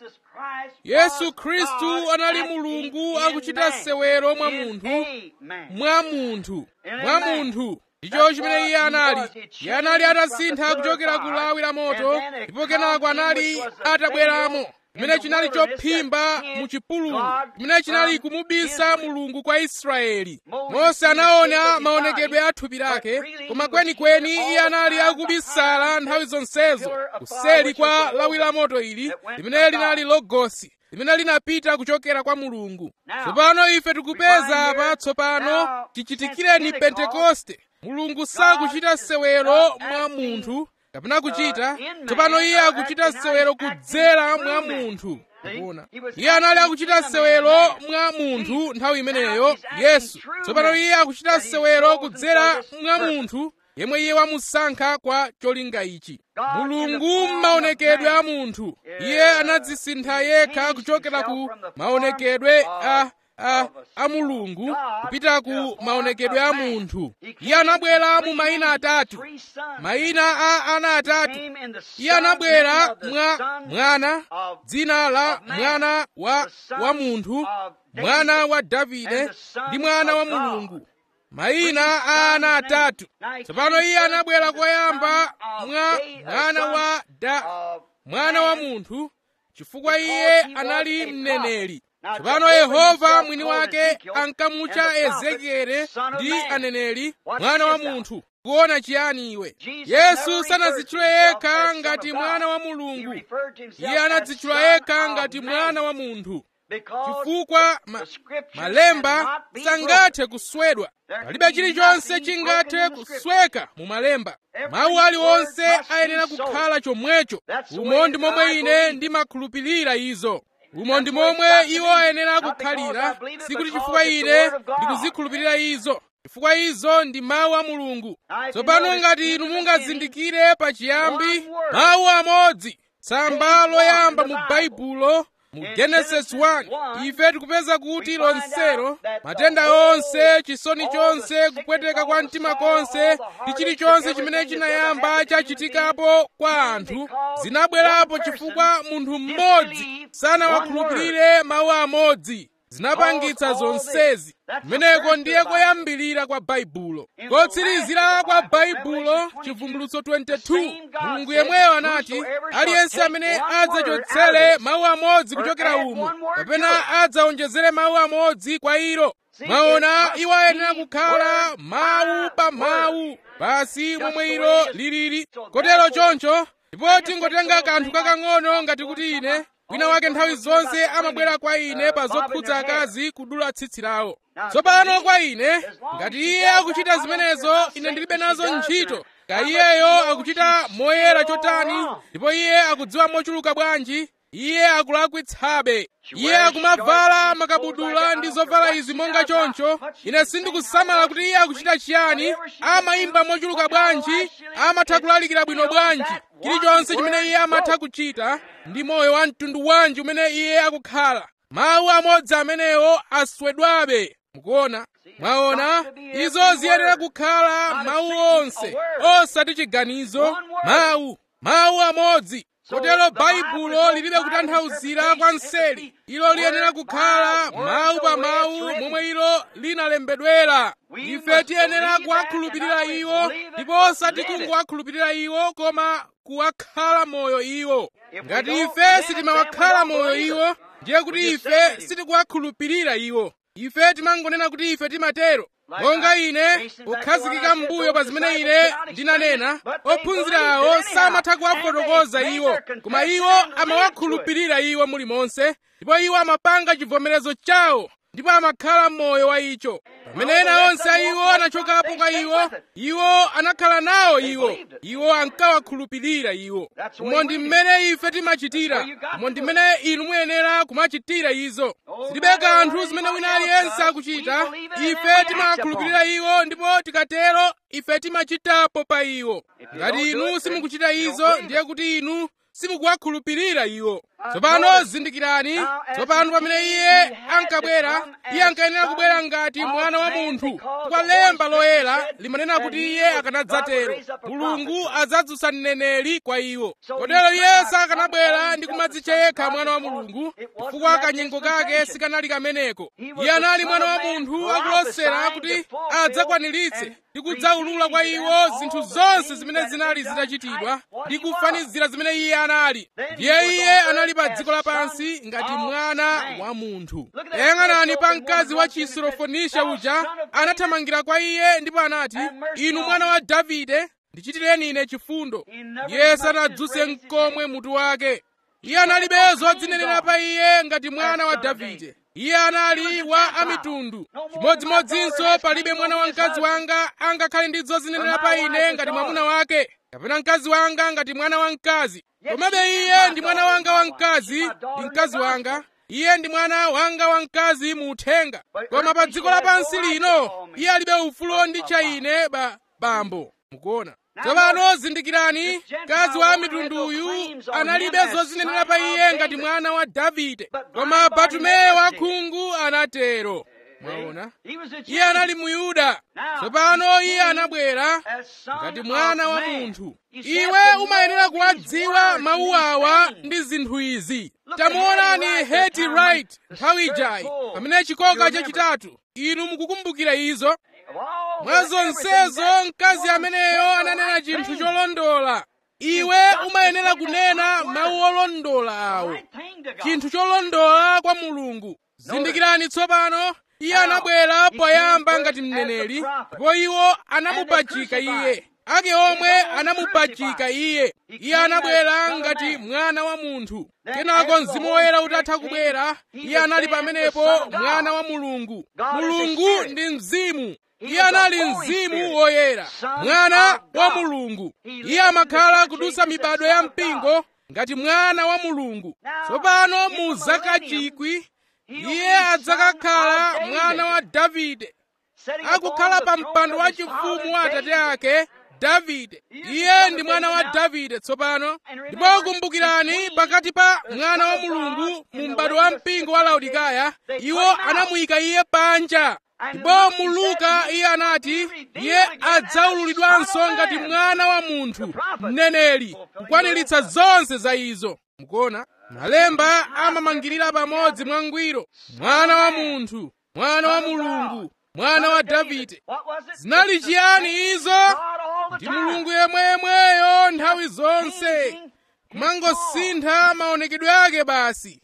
yesu khristu anali mulungu akuchita sewero mwa munthu mwa munthu mwa munthu ndicho chimene iye anali iye anali atasintha kuchokera ku lawi la moto ndipo kenako anali atabweramo chimene chinali chophimba mu chipululu chimene chinali kumubisa mulungu kwa israeli mose anaona maonekedwe a thupi lake koma kwenikweni iye anali akubisala nthawi zonsezo kuseli kwa lawi la moto ili limene linali logosi limene linapita kuchokera kwa mulungu tsopano ife tikupeza apa tsopano chichitikireni pentekoste mulungu sakuchita sewero mwa munthu kapena kuchita tsopano iye akuchita sewero kudzera mwa munthu kuona iye anali akuchita sewero mwa munthu nthawi imeneyo yesu tsopano iye akuchita sewero kudzera mwa munthu yemwe iye wamusankha kwa cholinga ichi mulungu m'maonekedwe a munthu iye anadzisintha yekha kuchokera ku maonekedwe a a, a mulungu kupita ku maonekedwe a munthu iye anabwera mu mayina atatu mayina a ana atatu iye anabwera mwa mwana dzina la mwana wa wa munthu mwana wa davide ndi mwana wa mulungu mayina a ana atatu tsopano iye anabwera koyamba mwa mwana wa da mwana wa munthu chifukwa iye anali mneneri tsopano yehova mwini wake ankamutcha ezekiele ndi aneneri mwana wa munthu kuona chiyani iwe yesu sanadzitchule yekha ngati mwana wa mulungu iye anadzitchula yekha ngati mwana wa munthu chifukwa ma, malemba sangathe kuswedwa palibe chilichonse chingathe kusweka mu malemba mawu aliwonse ayenera kukhala chomwecho umo ndi momwe ine ndimakhulupirira izo umo ndi momwe iwo ayenera kukhalira sikuti chifukwa ine ndikuzikhulupirira izo chifukwa izo ndi mawu a mulungu tsopano ngati inu mungazindikire pachiyambi mawu amodzi tsamba loyamba mu baibulo mu genesis 1 ife tikupeza kuti lonselo matenda onse chisoni chonse kupweteka kwa mtima konse ndi chilichonse chimene chinayamba chachitikapo kwa anthu zinabwerapo chifukwa munthu mmodzi sanawakhulupirire mawu amodzi zinapangitsa zonsezi kumeneko ndiye koyambirira kwa baibulo kotsirizira kwa baibulo chivumbulutso 22 mulungu yemweyo anati aliyense amene adzachotsere mawu amodzi kuchokera umo kapena adzawonjezere mawu amodzi kwa ilo mwaona iwo ayenera kukhala mawu pa mawu basi momwe ilo lilili kotero choncho ndipo tingotenga kanthu kakang'ono ngati kuti ine wina wake nthawi zonse amabwera kwa ine pa zokhudza akazi kudula tsitsi lawo tsopano kwa ine ngati iye akuchita zimenezo ine ndilibe nazo ntchito ka iyeyo akuchita moyera chotani ndipo iye akudziwa mochuluka bwanji iye akulakwitsabe iye akumavala makabudula ndi zovala izi monga choncho ine sindikusamala kuti iye akuchita chiyani amayimba mochuluka bwanji amatha kulalikira bwino bwanji chilichonse chimene iye amatha kuchita ndi moyo wa mtundu wanji umene iye akukhala mawu amodzi amenewo aswedwabe mukuona mwaona izo ziyenera kukhala mawu onse osati chiganizo mawu mawu amodzi kotero baibulo lilibe kutanthauzira kwa mseri ilo liyenera kukhala mawu pa mawu momwe ilo linalembedwera ife tiyenera kuwakhulupirira iwo ndipo osati kungowakhulupirira iwo koma kuwakhala moyo iwo ngati ife sitimawakhala moyo iwo ndiye kuti ife sitikuwakhulupirira iwo ife timangonena kuti ife timatero monga ine pokhazikika m'mbuyo pa zimene ine ndinanena ophunzira awo samatha kuwafotokoza iwo koma iwo amawakhulupirira iwo mulimonse ndipo iwo amapanga chivomerezo chawo ndipo amakhala m'moyo wa icho pamene ena onse a iwo anachokapo kwa iwo iwo anakhala nawo iwo iwo ankawakhulupirira iwo umo ndi mmene ife timachitira umo ndi mmene inu muyenera kumachitira izo zilibe kanthu zimene wina aliyense akuchita ife timawakhulupirira iwo ndipo tikatero ife timachitapo pa iwo ngati inu simukuchita izo ndiye kuti inu simukuwakhulupirira iwo tsopano zindikirani tsopano pamene iye ankabwera iye ankayenera kubwera ngati mwana wa munthu kwa lemba loyera limanena kuti iye akanadzatero mulungu adzadzutsa mneneri kwa iwo kotero iye sakanabwera ndi kumadzitcha yekha mwana wa mulungu chifukwa kanyengo kake sikanali kameneko iye anali mwana wa munthu akulosera kuti adzakwaniritse ndi kudzaulula kwa iwo zinthu zonse zimene zinali zitachitidwa ndi kufanizira zimene iye anali ndiye iye anali pa dziko lapansi ngati mwana wa munthu yang'anani pa mkazi wa chisirofonisha uja anathamangira kwa iye ndipo anati inu mwana wa davide ndichitireni ine chifundo iye sanadzuse mkomwe mutu wake iye analibe zodzinenera pa iye ngati mwana wa davide iye anali wa amitundu chimodzimodzinso palibe mwana wa mkazi wanga angakhale ndi zodzinenera pa ine ngati mwamuna wake kapena mkazi wanga ngati mwana wa mkazi komabe iye ndi mwana wanga wamkazi ndi mkazi wanga iye ndi mwana wanga wamkazi mu uthenga koma pa dziko lapansi lino iye alibe ufulu onditcha ine ba bambo mukuona tsopano zindikirani mkazi wa mitunduyu analibe zozinenera pa iye ngati mwana wa davide koma batumeyo wakhungu anatero mwaona iye anali muyuda tsopano iye anabwera ngati mwana wa munthu iwe umayenera kuwadziwa mawu awa ndi zinthu izi tamuonani heti right nthawi ijayi pamene chikoka chachitatu inu mukukumbukira izo mwa zonsezo mkazi ameneyo ananena chinthu cholondola iwe umayenera kunena mawu olondola awo chinthu cholondola kwa mulungu zindikirani tsopano iye anabwera poyamba ngati mneneri ndipo iwo anamupachika iye ake omwe anamupachika iye iye anabwera ngati mwana wa munthu kenako mzimu woyera utatha kubwera iye anali pamenepo mwana wa mulungu mulungu ndi mzimu iye anali mzimu woyera mwana wa mulungu iye amakhala kudutsa mibado ya mpingo ngati mwana wa mulungu tsopano mu zaka chikwi iye adzakakhala mwana wa davide akukhala pa mpando wa chifumu wa atate ake davide iye ndi mwana wa davide tsopano ndipo kumbukirani pakati pa mwana wa mulungu mu m'bado wa mpingo wa laodikaya iwo anamuyika iye panja ndipo mu luka iye anati iye adzaululidwanso ngati mwana wa munthu mneneri kukwaniritsa zonse za izo mukuona malemba amamangirira pamodzi mwangwiro mwana wa munthu mwana wa mulungu mwana wa davide zinali chiyani izo ndi mulungu yemweyemweyo nthawi zonse kumangosintha maonekedwe ake basi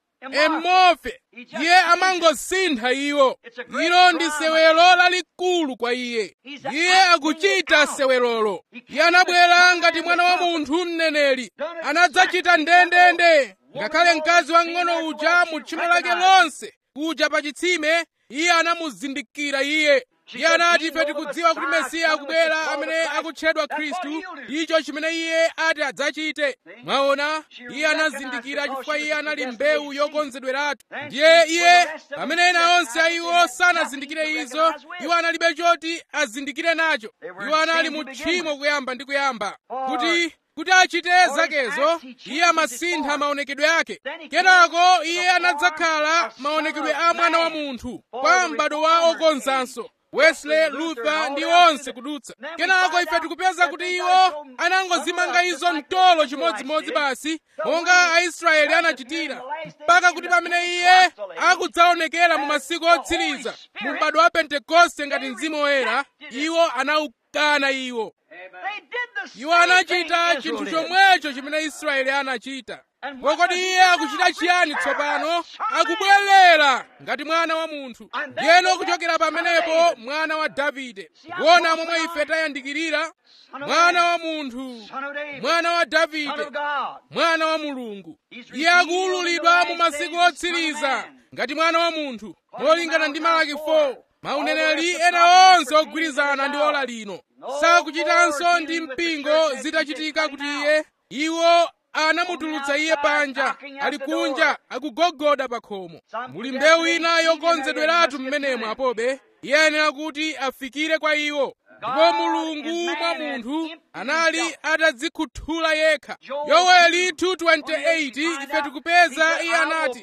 emofe iye amangosintha iwo ilo ndi sewelo lalikulu kwa iye iye akuchita sewelolo iye anabwera ngati mwana wa munthu mneneri anadzachita ndendende ngakhale mkazi wang'ono uja mu tchimo lake lonse kuja pa chitsime iye anamuzindikira iye iye anati ife tikudziwa kuti mesiya akubwera amene akutchedwa khristu icho chimene iye ati adzachite mwaona iye anazindikira chifukwa iye anali mbewu yokonzedweratu ndiye iye pamene ena onse a iwo sanazindikire izo iwo analibe choti azindikire nacho iwo anali mu tchimo kuyamba ndi kuyamba kuti kuti achite zakezo iye amasintha maonekedwe ake kenako iye anadzakhala maonekedwe a mwana wa munthu kwa m'bado wa okonzanso wesley luther ndi onse kudutsa kenako ife tikupeza kuti iwo anangozimanga izo mtolo chimodzimodzi basi monga aisraeli anachitira mpaka kuti pamene iye akudzaonekera mu masiku otsiriza mu m'bado wa pentekoste ngati mzimu woyera iwo anawukana iwo iwo anachita chinthu chomwecho chimene israeli anachita kodi iye akuchita chiyani tsopano akubwerera ngati mwana wa munthu ndiyeno kuchokera pamenepo mwana wa davide kuona momwe ife tayandikirira mwana wa munthu mwana wa davide mwana wa mulungu iye akuwululidwa mu masiku otsiriza ngati mwana wa munthu molingana ndi malaki 4 mauneneri ena onse ogwirizana ndi ola lino sakuchitanso ndi mpingo zitachitika kuti iye iwo anamutulutsa iye panja ali kunja akugogoda pa khomo muli mbewu ina yokonzedweratu mmenemo apobe iye ayenera kuti afikire kwa iwo ndipo mulungu mwa munthu anali atadzikhuthula yekha yoweli 2:28 ife tikupeza iye anati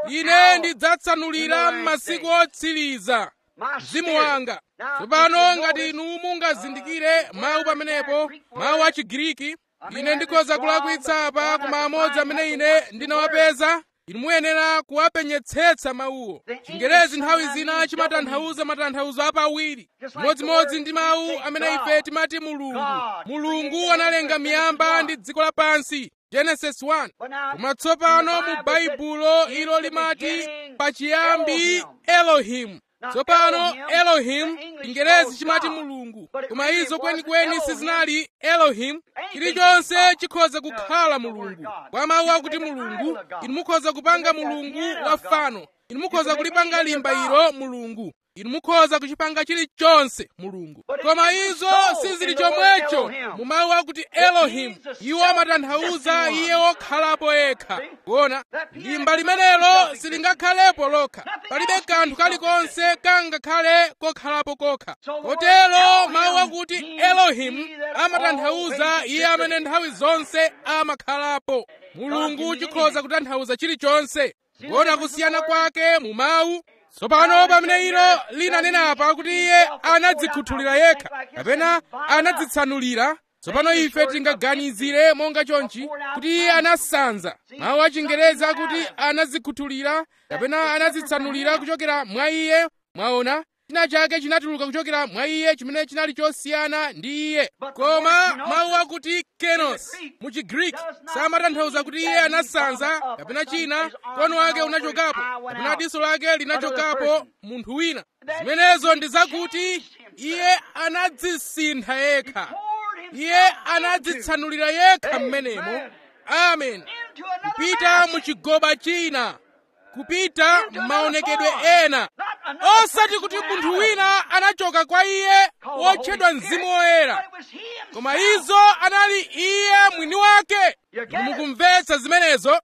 ine ndidzatsanulira m'masiku otsiriza mzimu wanga tsopano ngati inu mungazindikire mawu pamenepo mawu a chigiriki ine ndikhoza kulakwitsa apa koma amodzi amene ine ndinawapeza inu muyenera kuwapenyetsetsa mawuwo chingerezi nthawi zina chimatanthauza matanthauzo apawiri modzimodzi ndi mawu amene ife timati mulungu mulungu analenga miyamba ndi dziko lapansi genesis 1 koma tsopano mu baibulo ilo limati pachiyambi elohimu tsopano elohim chingerezi chimati mulungu koma izo kwenikweni sizinali elohim chilichonse chikhoza kukhala mulungu kwa mawu akuti mulungu inu mukhoza kupanga mulungu wa fano inu mukhoza kulipanga limba ilo mulungu inu mukhoza kuchipanga chilichonse mulungu koma izo sizili chomwecho mu mawu akuti elohim iwo amatanthauza iye wokhalapo yekha kuona limba limenelo silingakhalepo lokha palibe kanthu kalikonse kangakhale kokhalapo kokha kotero mawu akuti elohim amatanthauza iye amene nthawi zonse amakhalapo mulungu chikhoza kutanthauza chilichonse kuona kusiyana kwake mu mawu tsopano pamene ilo linanena apa kuti iye anadzikhuthulira yekha kapena anadzitsanulira tsopano ife tingaganizire monga chonchi kuti iye anasanza mawu a chingerezi akuti anadzikhuthulira kapena anadzitsanulira kuchokera mwa iye mwaona china chake chinatuluka kuchokera mwa iye chimene chinali chosiyana ndi iye koma mawu akuti kenos mu chigriki samatanthauza kuti iye anasanza kapena china mkono wake unachokapo kapena diso lake linachokapo munthu wina zimenezo ndi zakuti iye anadzisintha yekha iye anadzitsanulira yekha mmenemo amen kupita mu chigoba china kupita m'maonekedwe ena osati kuti munthu wina anachoka kwa iye wotchedwa mzimu woyera koma izo anali iye mwini wake mukumvetsa zimenezo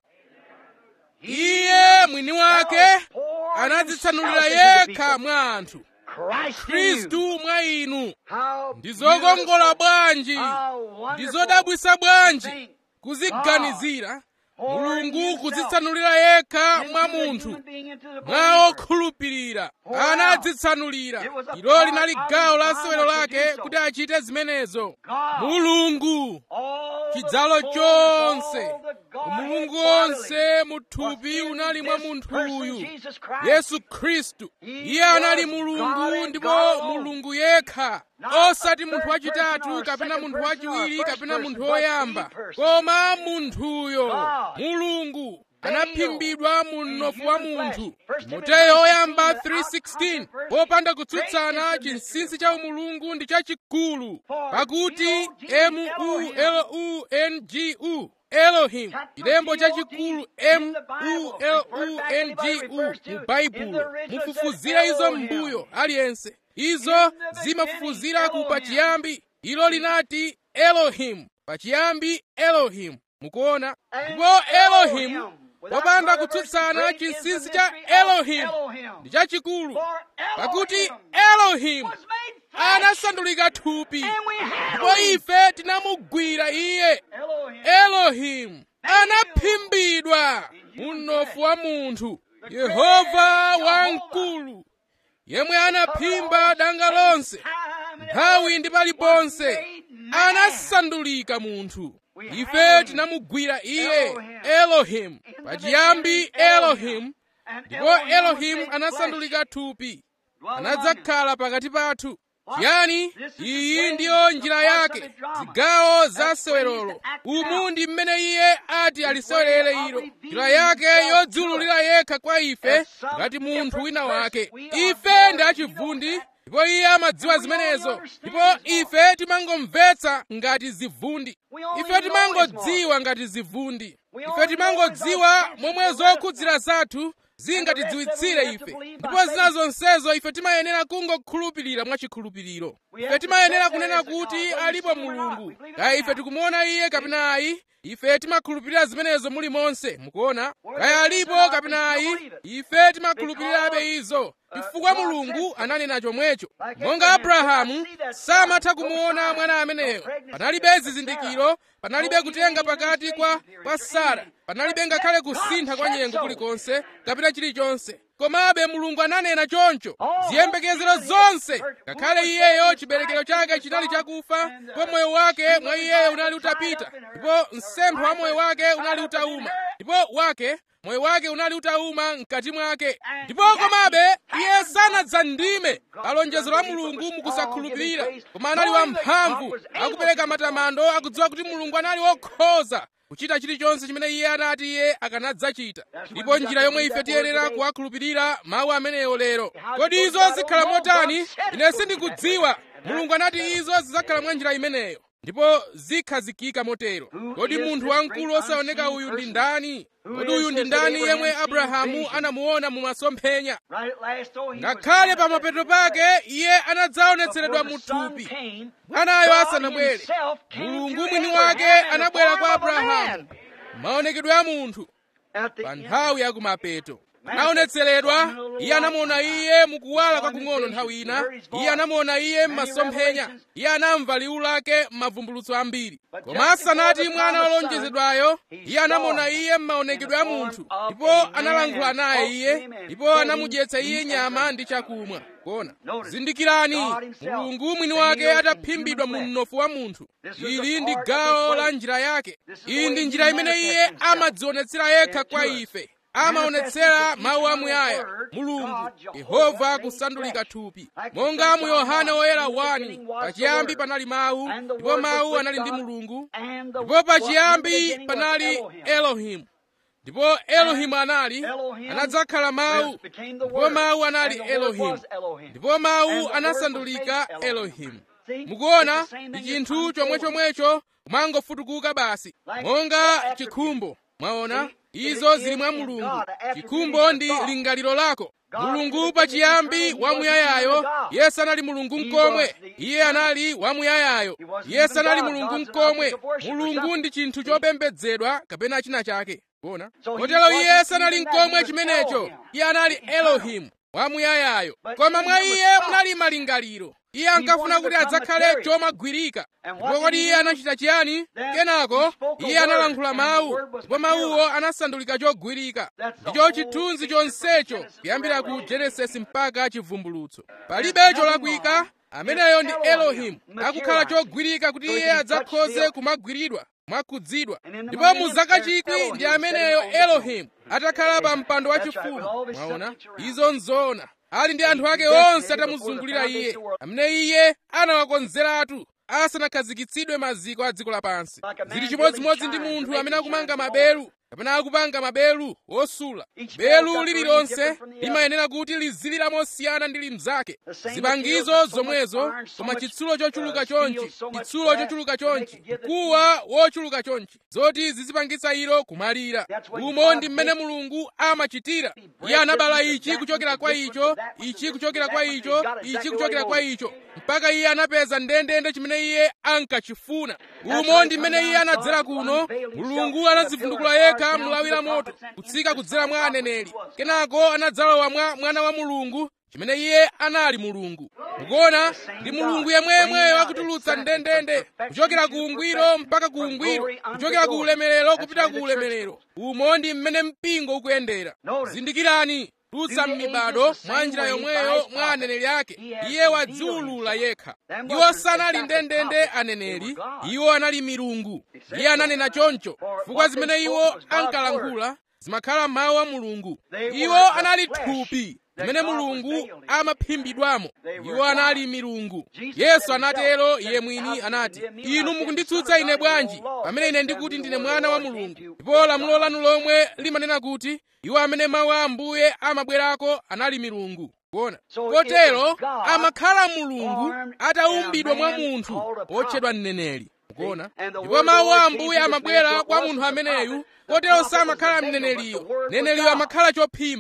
iye mwini wake anadzitsanulira yekha mwa anthu khristu mwa inu ndizokongola bwanji ndizodabwisa bwanji kuziganizira mulungu kudzitsanulira yekha mwa munthu mwa okhulupirira anadzitsanulira ilo linali gawo la sewero lake kuti achite zimenezo mulungu chidzalo chonse mulungu onse muthupi unali mwa munthu uyu yesu khristu iye anali mulungu ndipo mulungu yekha osati munthu wachitatu kapena munthu wachiwiri kapena munthu woyamba koma munthuyo mulungu anaphimbidwa mu mnofu wa munthu timoteyo oyamba 3:16 popanda kutsutsana chinsinsi cha umulungu ndi chachikulu pakuti mulungu elohim chilembo chachikulu mulungu mu baibulo mufufuzire izo m'mbuyo aliyense izo zimafufuzira ku pachiyambi ilo linati elohim pachiyambi elohim mukuona ndipo elohim popanda kutsutsana chinsinsi cha elohim ndi chachikulu pakuti elohim anasandulika thupi ndipo ife tinamugwira iye elohim anaphimbidwa mu mnofu wa munthu yehova wamkulu yemwe anaphimba danga lonse nthawi ndi paliponse anasandulika munthu ife tinamugwira iye elohim pachiyambi elohim ndipo elohim anasandulika thupi anadzakhala pakati pathu chiyani iyi ndiyo njira yake zigawo za sewerolo umu ndi mmene iye ati alisewerere ilo njira yake yodziululira yekha kwa ife ngati munthu wina wake ife ndi achivundi ndipo iye amadziwa zimenezo ndipo ife timangomvetsa ngati zivundi ife timangodziwa ngati zivundi ife timangodziwa momwe zokhudzira zathu zingatidziwitsire ife ndipo zina zonsezo ife timayenera kungokhulupirira mwachikhulupiriro ife timayenera kunena kuti alipo mulungu kaya ife tikumuona iye kapena ayi ife timakhulupirira zimenezo muli monse mukuona kaya alipo kapena ayi ife timakhulupirirabe izo chifukwa mulungu ananena chomwecho monga abrahamu samatha kumuona mwana ameneyo panalibe zizindikiro panalibe kutenga pakati kwa kwa sara panalibe ngakhale kusintha kwa nyengo kulikonse kapena chilichonse komabe mulungu ananena choncho ziyembekezero zonse ngakhale iyeyo chiberekero chake chinali chakufa ndipo moyo wake mwa iyeyo unali utapita ndipo msempho wa moyo wake unali utauma ndipo wake moyo wake unali utauma mkati mwake ndipo komabe iye sanadzandime alonjezo la mulungu mukusakhulupirira koma anali wamphamvu akupereka matamando akudziwa kuti mulungu anali wokhoza kuchita chilichonse chimene iye anati iye akanadzachita ndipo njira yomwe ife tiyenera kuwakhulupirira mawu ameneyo lero kodi izo zikhala motani ine sindikudziwa mulungu anati izo zidzakhala mwa njira imeneyo ndipo zikhazikika motero kodi munthu wamkulu osaoneka uyu ndi ndani kodi uyu ndi ndani yemwe abrahamu anamuona mu masomphenya ngakhale pa mapeto pake iye anadzaonetseredwa mu thupi mwanayo asanabwere mulungu mwini wake anabwera kwa abrahamu maonekedwe a munthu pa nthawi ya kumapeto anaonetseredwa iye anamuona iye mukuwala kwakung'ono nthawi ina iye anamuona iye m'masomphenya iye anamva liwu lake m'mavumbulutso ambiri koma asanati mwana wolonjezedwayo iye anamuona iye m'maonekedwe a munthu ndipo analankhula naye iye ndipo anamudyetsa iye nyama ndi chakumwa kona zindikirani mulungu mwini wake ataphimbidwa mu mnofu wa munthu ili ndi gawo la njira yake iyi ndi njira imene iye amadzionetsera yekha kwa ife amaonetsera mawu amuyaya mulungu yehova kusandulika thupi monga mu yohane woyera 1 pachiyambi panali mawu ndipo mawu anali ndi mulungu ndipo pachiyambi panali elohimu ndipo elohimu anali anadzakhala mawu ndipo mawu anali elohimu ndipo mawu anasandulika elohimu mukuona ndi chinthu chomwechomwecho kumangofutukuka basi monga chikhumbo mwaona izo zili mwa mulungu chikhumbo ndi lingaliro lako mulungu pachiyambi wamuyayayo iye sanali mulungu mkomwe iye anali wamuyayayo iye sanali mulungu mkomwe mulungu ndi chinthu chopembedzedwa kapena china chake kuona kotero iye sanali mkomwe chimenecho iye anali elohimu wamuyayayo koma mwa iye munali malingaliro iye ankafuna kuti adzakhale chomagwirika ndipo kodi iye anachita chiyani kenako iye analankhula mawu ndipo mawuwo anasandulika chogwirika ndicho chithunzi chonsecho kuyambira ku genesisi mpaka chivumbulutso palibe cholakwika ameneyo ndi elohimu akukhala chogwirika kuti iye adzakhoze kumagwiridwa mwakhudzidwa ndipo mu zaka chikwi ndi ameneyo elohimu atakhala pa mpando wachifumu mwaona izo nzoona ali ndi anthu ake onse atamuzungulira iye amene iye anawakonzeratu asanakhazikitsidwe maziko a dziko lapansi zili chimodzimodzi ndi munthu amene akumanga maberu kapena akupanga maberu wosula belu lililonse limayenera kuti lizilira mosiyana ndi limzake zipangizo zomwezo koma chitsulo chochuluka chonchi chitsulo chochuluka chonchi mkuwa wochuluka chonchi zoti zizipangitsa ilo kumalira umo ndi mmene mulungu amachitira iye anabala ichi kuchokera kwa icho ichi kuchokera kwa icho ichi kuchokera kwa icho mpaka iye anapeza ndendende chimene iye ankachifuna umo ndi mmene iye anadzera kuno mulungu anadzivundukula yekha mlawi la moto kutsika kudzera mwa aneneri kenako anadzalowa mwa mwana wa mulungu chimene iye anali mulungu mukuona ndi mulungu yemwemweyo akutulutsa ndendende kuchokera ku ungwiro mpaka ku ungwiro kuchokera ku ulemerero kupita ku ulemerero umo ndi mmene mpingo ukuyendera zindikirani tutsa m'mibado mwa njira yomweyo mwa aneneri ake iye wadziwulula yekha iwo sanali ndendende aneneri iwo anali milungu iye ananena choncho chifukwa zimene iwo ankalankhula zimakhala mawu a mulungu iwo anali thupi limene mulungu amaphimbidwamo iwo anali milungu yesu anatero iye mwini anati inu mukunditsutsa ine bwanji pamene ine ndikuti ndine mwana wa mulungu ndipo lamulo lanu lomwe limanena kuti iwo amene mawu a ambuye amabwerako anali milungu kuona kotero amakhala mulungu ataumbidwa mwa munthu otchedwa mneneri kuona ndipo mawu a ambuye amabwera kwa munthu ameneyu kotero samakhala mneneriyo mneneriyo amakhala chophimba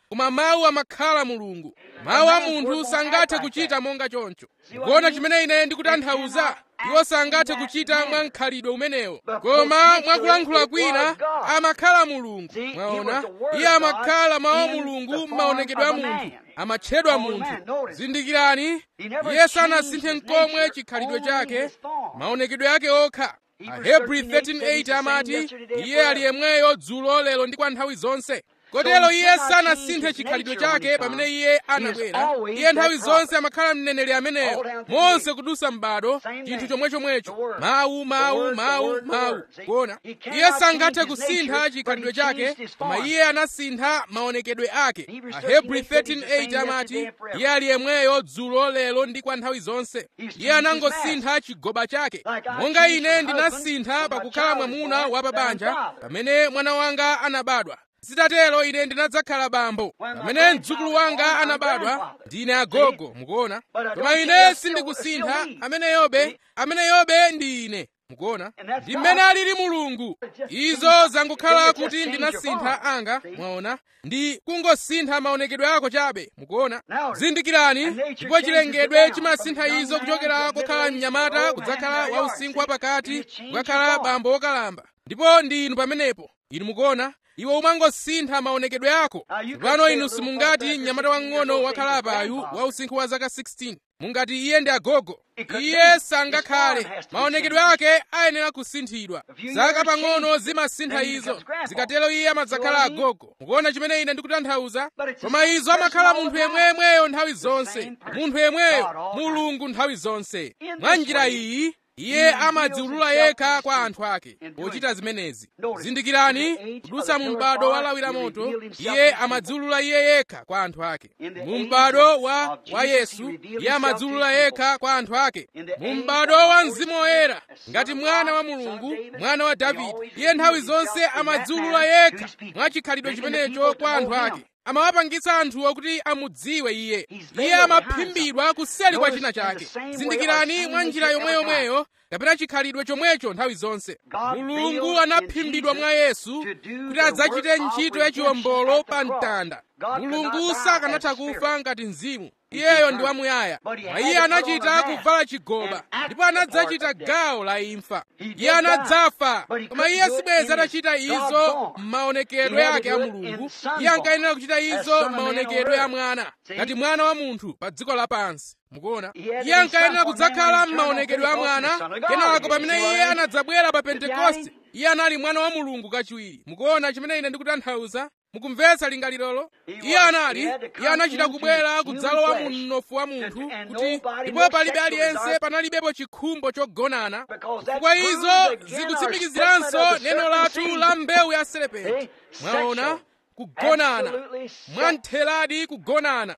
koma mawu amakhala mulungu mawu a munthu sangathe kuchita monga choncho kuona chimene ine ndikutanthauza iwo sangathe kuchita mwa mkhalidwe umenewo koma mwakulankhula kwina amakhala mulungu mwaona iye amakhala mawu mulungu m'maonekedwe a munthu amatchedwa munthu zindikirani iye sanasinthe nkomwe chikhalidwe chake maonekedwe ake okha ahebri 13:8 amati iye ali yemweyo dzulo lero ndi kwa nthawi zonse kotero iye sanasinthe chikhalidwe chake pamene iye anabwera iye nthawi zonse amakhala mneneri ameneyo monse kudusa m'bado chinthu chomwechomwecho mawu mawu mawu mawu kuona iye sangathe kusintha chikhalidwe chake koma iye anasintha maonekedwe ake ahebri 13:8 amati iye ali yemweyo dzulo lero ndi kwa nthawi zonse iye anangosintha chigoba chake monga ine ndinasintha pakukhala mwamuna wa pabanja pamene mwana wanga anabadwa zitatero ine ndinadzakhala bambo pamene mdzukulu wanga anabadwa ndine agogo mukuona koma ine sindikusintha amene yobe amene yobe ndi ine mukuona ndi mmene alili mulungu izo zangokhala kuti ndinasintha anga mwaona ndi kungosintha maonekedwe ako chabe mukuona zindikirani ndipo chilengedwe chimasintha izo kuchokera kokhala mnyamata kudzakhala wausinkhu wapakati kukakhala bambo wokalamba ndipo ndi inu pamenepo inu mukuona iwe umangosintha maonekedwe ako pano inu simungati mnyamata wang'ono wakhalapayu wa usinkhu wa zaka 16 mungati iye ndi agogo iye sangakhale maonekedwe ake ayenera kusinthidwa zaka pang'ono zimasintha izo zikatero iye amadzakhala agogo mukuona chimene ine ndikutanthauza koma izo amakhala munthu yemweyemweyo nthawi zonse munthu yemweyo mulungu nthawi zonse mwa njira iyi iye amadziulula yekha kwa anthu ake pochita zimenezi zindikirani kudutsa mu m'bado wa lawi la moto iye amadziulula iye yekha kwa anthu ake mu m'bado wa, wa yesu iye amadziulula yekha kwa anthu ake mu m'bado wa mzimu woyera ngati mwana wa mulungu mwana wa davide iye nthawi zonse amadziulula yekha mwa chikhalidwe chimenecho kwa anthu ake amawapangitsa anthuwo kuti amudziwe iye iye amaphimbidwa kuseli kwa china chake zindikirani mwa njira yomweyomweyo kapena chikhalidwe chomwecho nthawi zonse mulungu anaphimbidwa mwa yesu kuti adzachite ntchito yachiwombolo pa mtanda mulungu sakanatha kufa ngati mzimu iyeyo ndi wamuyaya mwa iye anachita kuvala chigoba ndipo anadzachita gawo la imfa iye anadzafa koma iye sibweza atachita izo m'maonekedwe ake a mulungu iye ankayenera kuchita izo m'maonekedwe a mwana ngati mwana wa munthu pa dziko lapansi mukuona iye ankayenera kudzakhala m'maonekedwe a mwana kenako pamene iye anadzabwera pa pentekoste iye anali mwana wa mulungu kachiwiri mukuona chimene ine ndikutanthauza mukumvetsa lingalirolo iye anali iye anachita kubwera kudzalowa mu mnofu wa munthu kuti ndipo palibe aliyense panalibepo chikhumbo chogonana chifukwa izo zikutsimikiziranso neno lathu la mbewu ya serepenti mwaona kugonana mwantheradi kugonana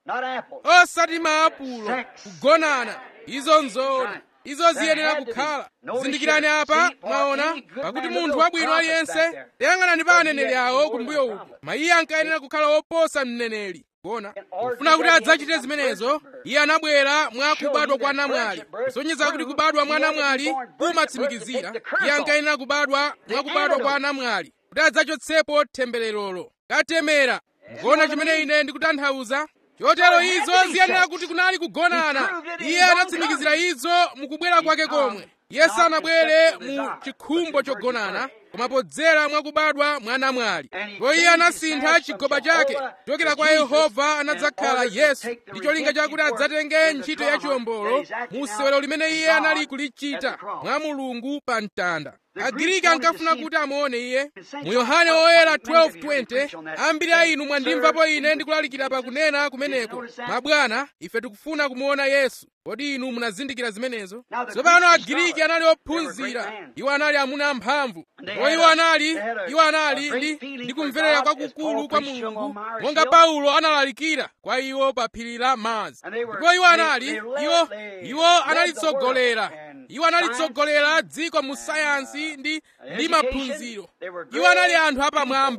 osati maapulo kugonana izo nzoona izo ziyenera kukhala zindikirani apa mwaona pakuti munthu wabwino aliyense tayang'anani pa aneneri awo kumbuyo uku mayiye ankayenera kukhala woposa mneneri kuona kufuna kuti adzachite zimenezo iye anabwera mwa kubadwa kwa namwali kusonyeza kuti kubadwa mwa namwali kumatsimikizira iye ankayenera kubadwa mwa kubadwa kwa namwali kuti adzachotsepo tembererolo katemera mukuona chimene ine ndikutanthauza chotero izo ziyenera kuti kunali kugonana iye anatsimikizira izo mukubwera kwake komwe iye sanabwere mu chikhumbo chogonana koma podzera mwakubadwa mwa namwali ndipo iye anasintha chigoba chake kuchokera kwa yehova anadzakhala yesu ndi cholinga chakuti adzatenge ntchito yachiwombolo mu sewero limene iye anali kulichita mwa mulungu pa mtanda agiriki ankafuna kuti amuone iye mu yohane woyera 12:20 ambiri a inu mwandimvapo ine ndikulalikira pakunena kumeneko mabwana ife tikufuna kumuona yesu kodi inu munazindikira zimenezo tsopano agiriki anali ophunzira iwo anali amuna amphamvu ndipo iwo anali iwo anali ndi ndi kumverera kwakukulu kwa mulungu monga paulo analalikira kwa iwo pa phiri la mazi ndipo iwo anali iwo iwo analitsogolera iwo analitsogolera dziko mu sayansi ndi ndi maphunziro iwo anali anthu apamwamba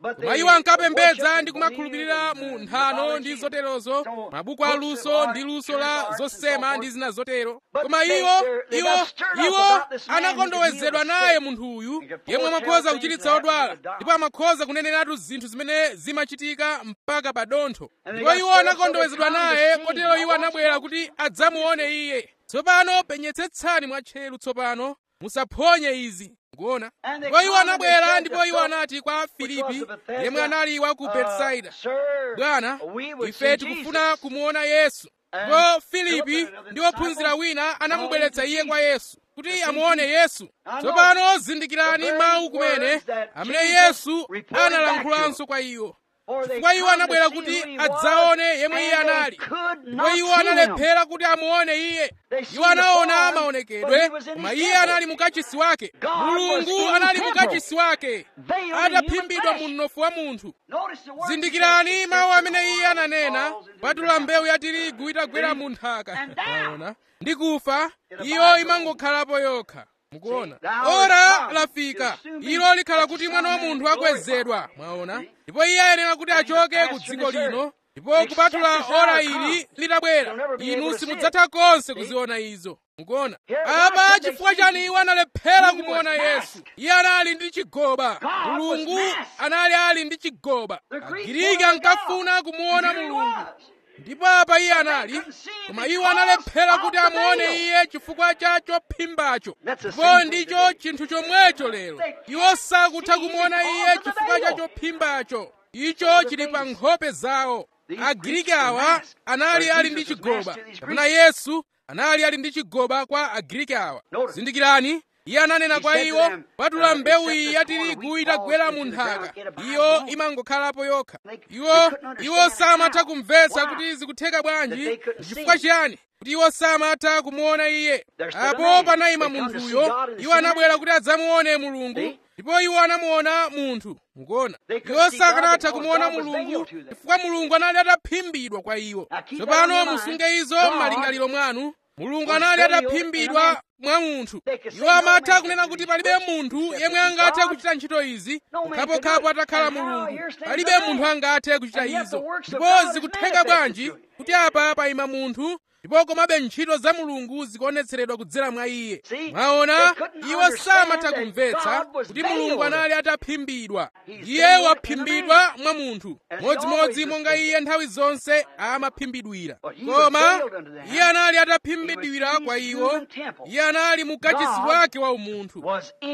koma iwo ankapembedza ndi kumakhulupirira mu nthano ndi zoterozo mabuku a luso ndi luso la zosema ndi zina zotero koma iwo iwo iwo anakondowezedwa naye munthu uyu yemwe amakhoza kuchiritsa odwala ndipo amakhoza kuneneratu zinthu zimene zimachitika mpaka pa dontho ndipo iwo anakondowezedwa naye kotero iwo anabwera kuti adzamuone iye tsopano penyetsetsani mwatcheru tsopano musaphonye izi kuona ndipo iwo anabwera ndipo iwo anati kwa filipi yemwe anali wa ku betsaida bwana ife tikufuna kumuona yesu ndipo filipi ndi ophunzira wina anamubweretsa iye kwa yesu kuti amuone yesu tsopano zindikirani mawu kumene amene yesu analankhulanso kwa iwo chifukwa iwo anabwera kuti adzaone yemwe iye anali ndipo iwo analephera kuti amuone iye iwo anaona maonekedwe koma iye anali mukachisi wake mulungu anali mukachisi wake ataphimbidwa mu mnofu wa munthu zindikirani mawu amene iye ananena patula mbewu ya tirigu itagwera mu nthaka aona ndi kufa iyo imangokhalapo yokha mukuona ora lafika ilo likhala kuti mwana wa munthu akwezedwa mwaona ndipo iye ayenera kuti achoke ku dziko lino ndipo kupatula ora ili litabwera inu simudzatha konse kuziona izo mukuona apa chifukwa chani iwo analephera kumuona yesu iye anali ndi chigoba mulungu anali ali ndi chigoba agiriki ankafuna kumuona mulungu ndipo apa iye anali koma iwo analephera kuti amuone iye chifukwa cha chophimbacho ndipo ndicho chinthu chomwecho lero iwo sakutha kumuona iye chifukwa cha chophimbacho icho chili pa nkhope zawo agiriki awa anali ali ndi chigoba kapena yesu anali ali ndi chigoba kwa agiriki awa zindikirani iye ananena kwa iwo patula mbewu iyi ya tirigu itagwera mu nthaka iyo imangokhalapo yokha iwo iwo samatha kumvetsa kuti zikutheka bwanji chifukwa chiyani kuti iwo samatha kumuona iye apo panayima munthuyo iwo anabwera kuti adzamuone mulungu ndipo iwo anamuona munthu mukuona iwo sakanatha kumuona mulungu chifukwa mulungu anali ataphimbidwa kwa iwo tsopano musunge izo m'malingaliro mwanu mulungu anali ataphimbidwa mwa munthu iwo amatha kunena kuti palibe munthu yemwe angathe kuchita ntchito izi pokhapokhapo atakhala mulungu palibe munthu angathe kuchita izo ndipo zikutheka bwanji kuti apa payima munthu ndipo komabe ntchito za mulungu zikuonetseredwa kudzera mwa iye mwaona iwo samatha kumvetsa kuti mulungu anali ataphimbidwa iye waphimbidwa mwa munthu modzimodzi monga iye nthawi zonse amaphimbidwira koma iye anali ataphimbidwira kwa iwo iye anali mukachisi wake wa umunthu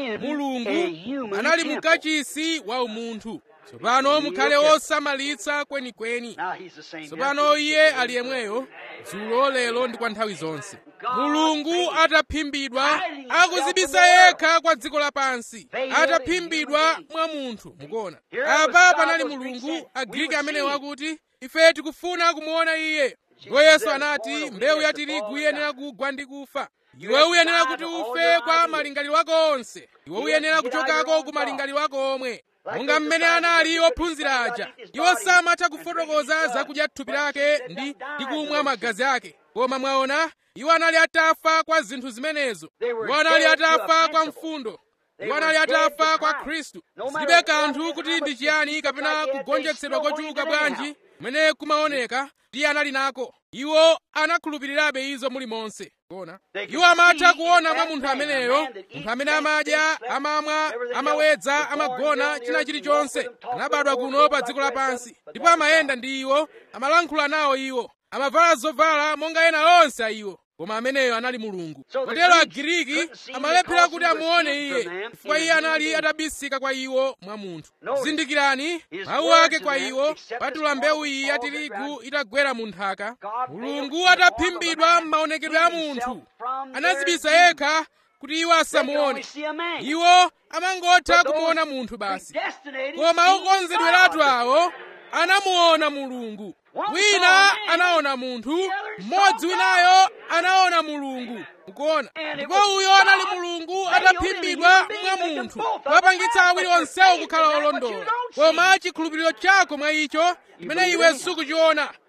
mulungu anali mukachisi wa umunthu tsopano mukhale osamalitsa kwenikweni tsopano iye ali yemweyo dzulo lero ndi kwa nthawi zonse mulungu ataphimbidwa akudzibisa yekha kwa dziko lapansi ataphimbidwa mwa munthu mukuona apa panali mulungu agiriki amene wakuti ife tikufuna kumuona iye ndipo yesu anati mbewu ya tirigu iyenera kugwa ndi kufa iwe uyenera kuti ufe kwa malingaliro ako onse iwe uyenera kuchokako ku malingaliro ako omwe monga mmene anali ophunzira aja iwo samatha kufotokoza zakudya thupi lake ndi ndi kumwa magazi ake koma mwaona iwo anali atafa kwa zinthu zimenezo iwo anali atafa kwa mfundo iwo anali atafa kwa khristu zilibe kanthu kuti ndi chiyani kapena kugonjetsedwa kochuluka bwanji kumene kumaoneka ndiye anali nako iwo anakhulupirirabe izo mulimonse kuona iwo amatha kuona mwa munthu ameneyo munthu amene amadya amamwa amawedza amagona china chilichonse anabadwa kuno pa dziko lapansi ndipo amayenda ndi iwo amalankhula nawo iwo amavala zovala monga ena onse a iwo koma ameneyo anali mulungu kotero agiriki amalephera kuti amuone iye chifukwa iye anali atabisika kwa iwo mwa munthu zindikirani mawu ake kwa iwo patula mbewu iyi ya tirigu itagwera mu nthaka mulungu ataphimbidwa m'maonekedwe a munthu anadzibisa yekha kuti iwo asamuone iwo amangotha kumuona munthu basi koma okonzedweratu awo anamuona mulungu wina anaona munthu mmodzi winayo anaona mulungu mukuona ndipo uyo anali mulungu ataphimbidwa mwa munthu wapangitsa awiri onsewo kukhala olondola koma chikhulupiriro chako mwa icho chimene iwe sukuchiona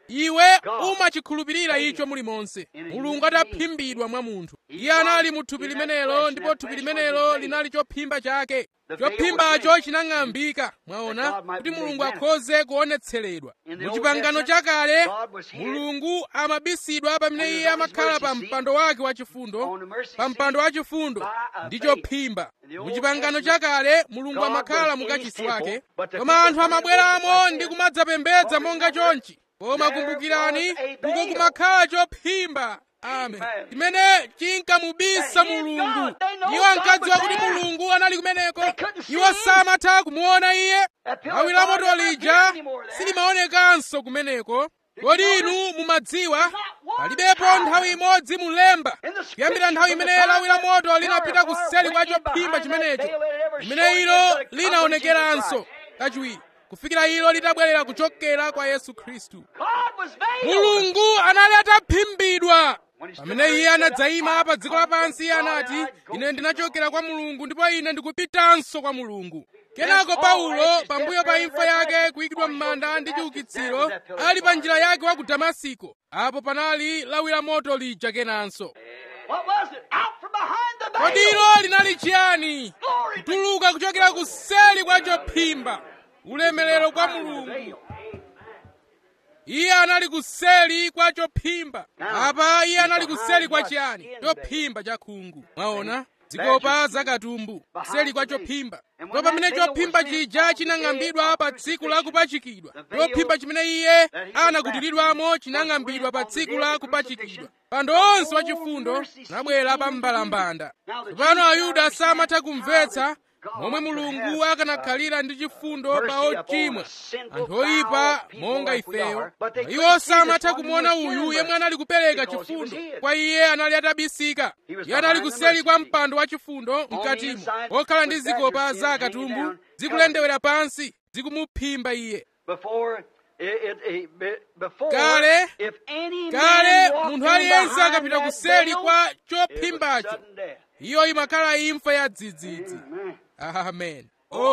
iwe umachikhulupirira icho mulimonse mulungu ataphimbidwa mwa munthu iye anali mu thupi limenelo ndipo thupi limenelo linali chophimba chake chophimbacho chinang'ambika mwaona kuti mulungu akhoze kuonetseredwa mu chipangano chakale mulungu amabisidwa pamene iye amakhala pa mpando wake wachifundo pa mpando wachifundo ndi chophimba mu chipangano chakale mulungu amakhala mukachisi wake koma anthu amabweramo ndi kumadzapembedza monga chonchi koma kumbukirani uko kumakhala chophimba amen chimene chinkamubisa mulungu iwo ankadziwa kuti mulungu anali kumeneko iwo samatha kumuona iye lawi la moto lija silimaonekanso kumeneko kodi inu mumadziwa palibepo nthawi imodzi mulemba kuyambira nthawi imene lawi la moto linapita kuseli kwa chophimba chimenecho imene ilo linaonekeranso kachiwiri kufikira ilo litabwerera kuchokera kwa yesu khristu mulungu anali ataphimbidwa pamene iye anadzayima pa dziko lapansi iye anati ine ndinachokera kwa mulungu ndipo ine ndikupitanso kwa mulungu kenako paulo pambuyo pa imfa yake kuyikidwa m'manda ndi chiukitsiro ali pa njira yake wa ku damasiko apo panali lawi la moto lija kenanso kodi ilo linali chiyani kutuluka kuchokera kuseli kwa chophimba ulemerero kwa mulungu iye anali kuseli kwa chophimba apa iye anali kuseli kwa chiyani chophimba cha khungu mwaona zikopa zakatumbu kuseli kwa chophimba ndipo pamene chophimba chija chinang'ambidwa pa tsiku la kupachikidwa chophimba chimene iye anakutiridwamo chinang'ambidwa pa tsiku la kupachikidwa pando onse wachifundo anabwera pa mbalambanda tsopano ayuda samatha kumvetsa momwe mulungu akanakhalira ndi chifundo pa ochimwa anthu oyipa monga ifeyo iwo samatha kumuona uyu yemwe anali kupereka chifundo kwa iye anali atabisika iye anali kuseli kwa mpando wa chifundo mkatimo okhala ndi zikopa za katumbu zikulendewera pansi zikumuphimba iye kale kale munthu aliyense akapita kuseli kwa chophimbacho iyo imakhala imfa ya dzidzidzi amen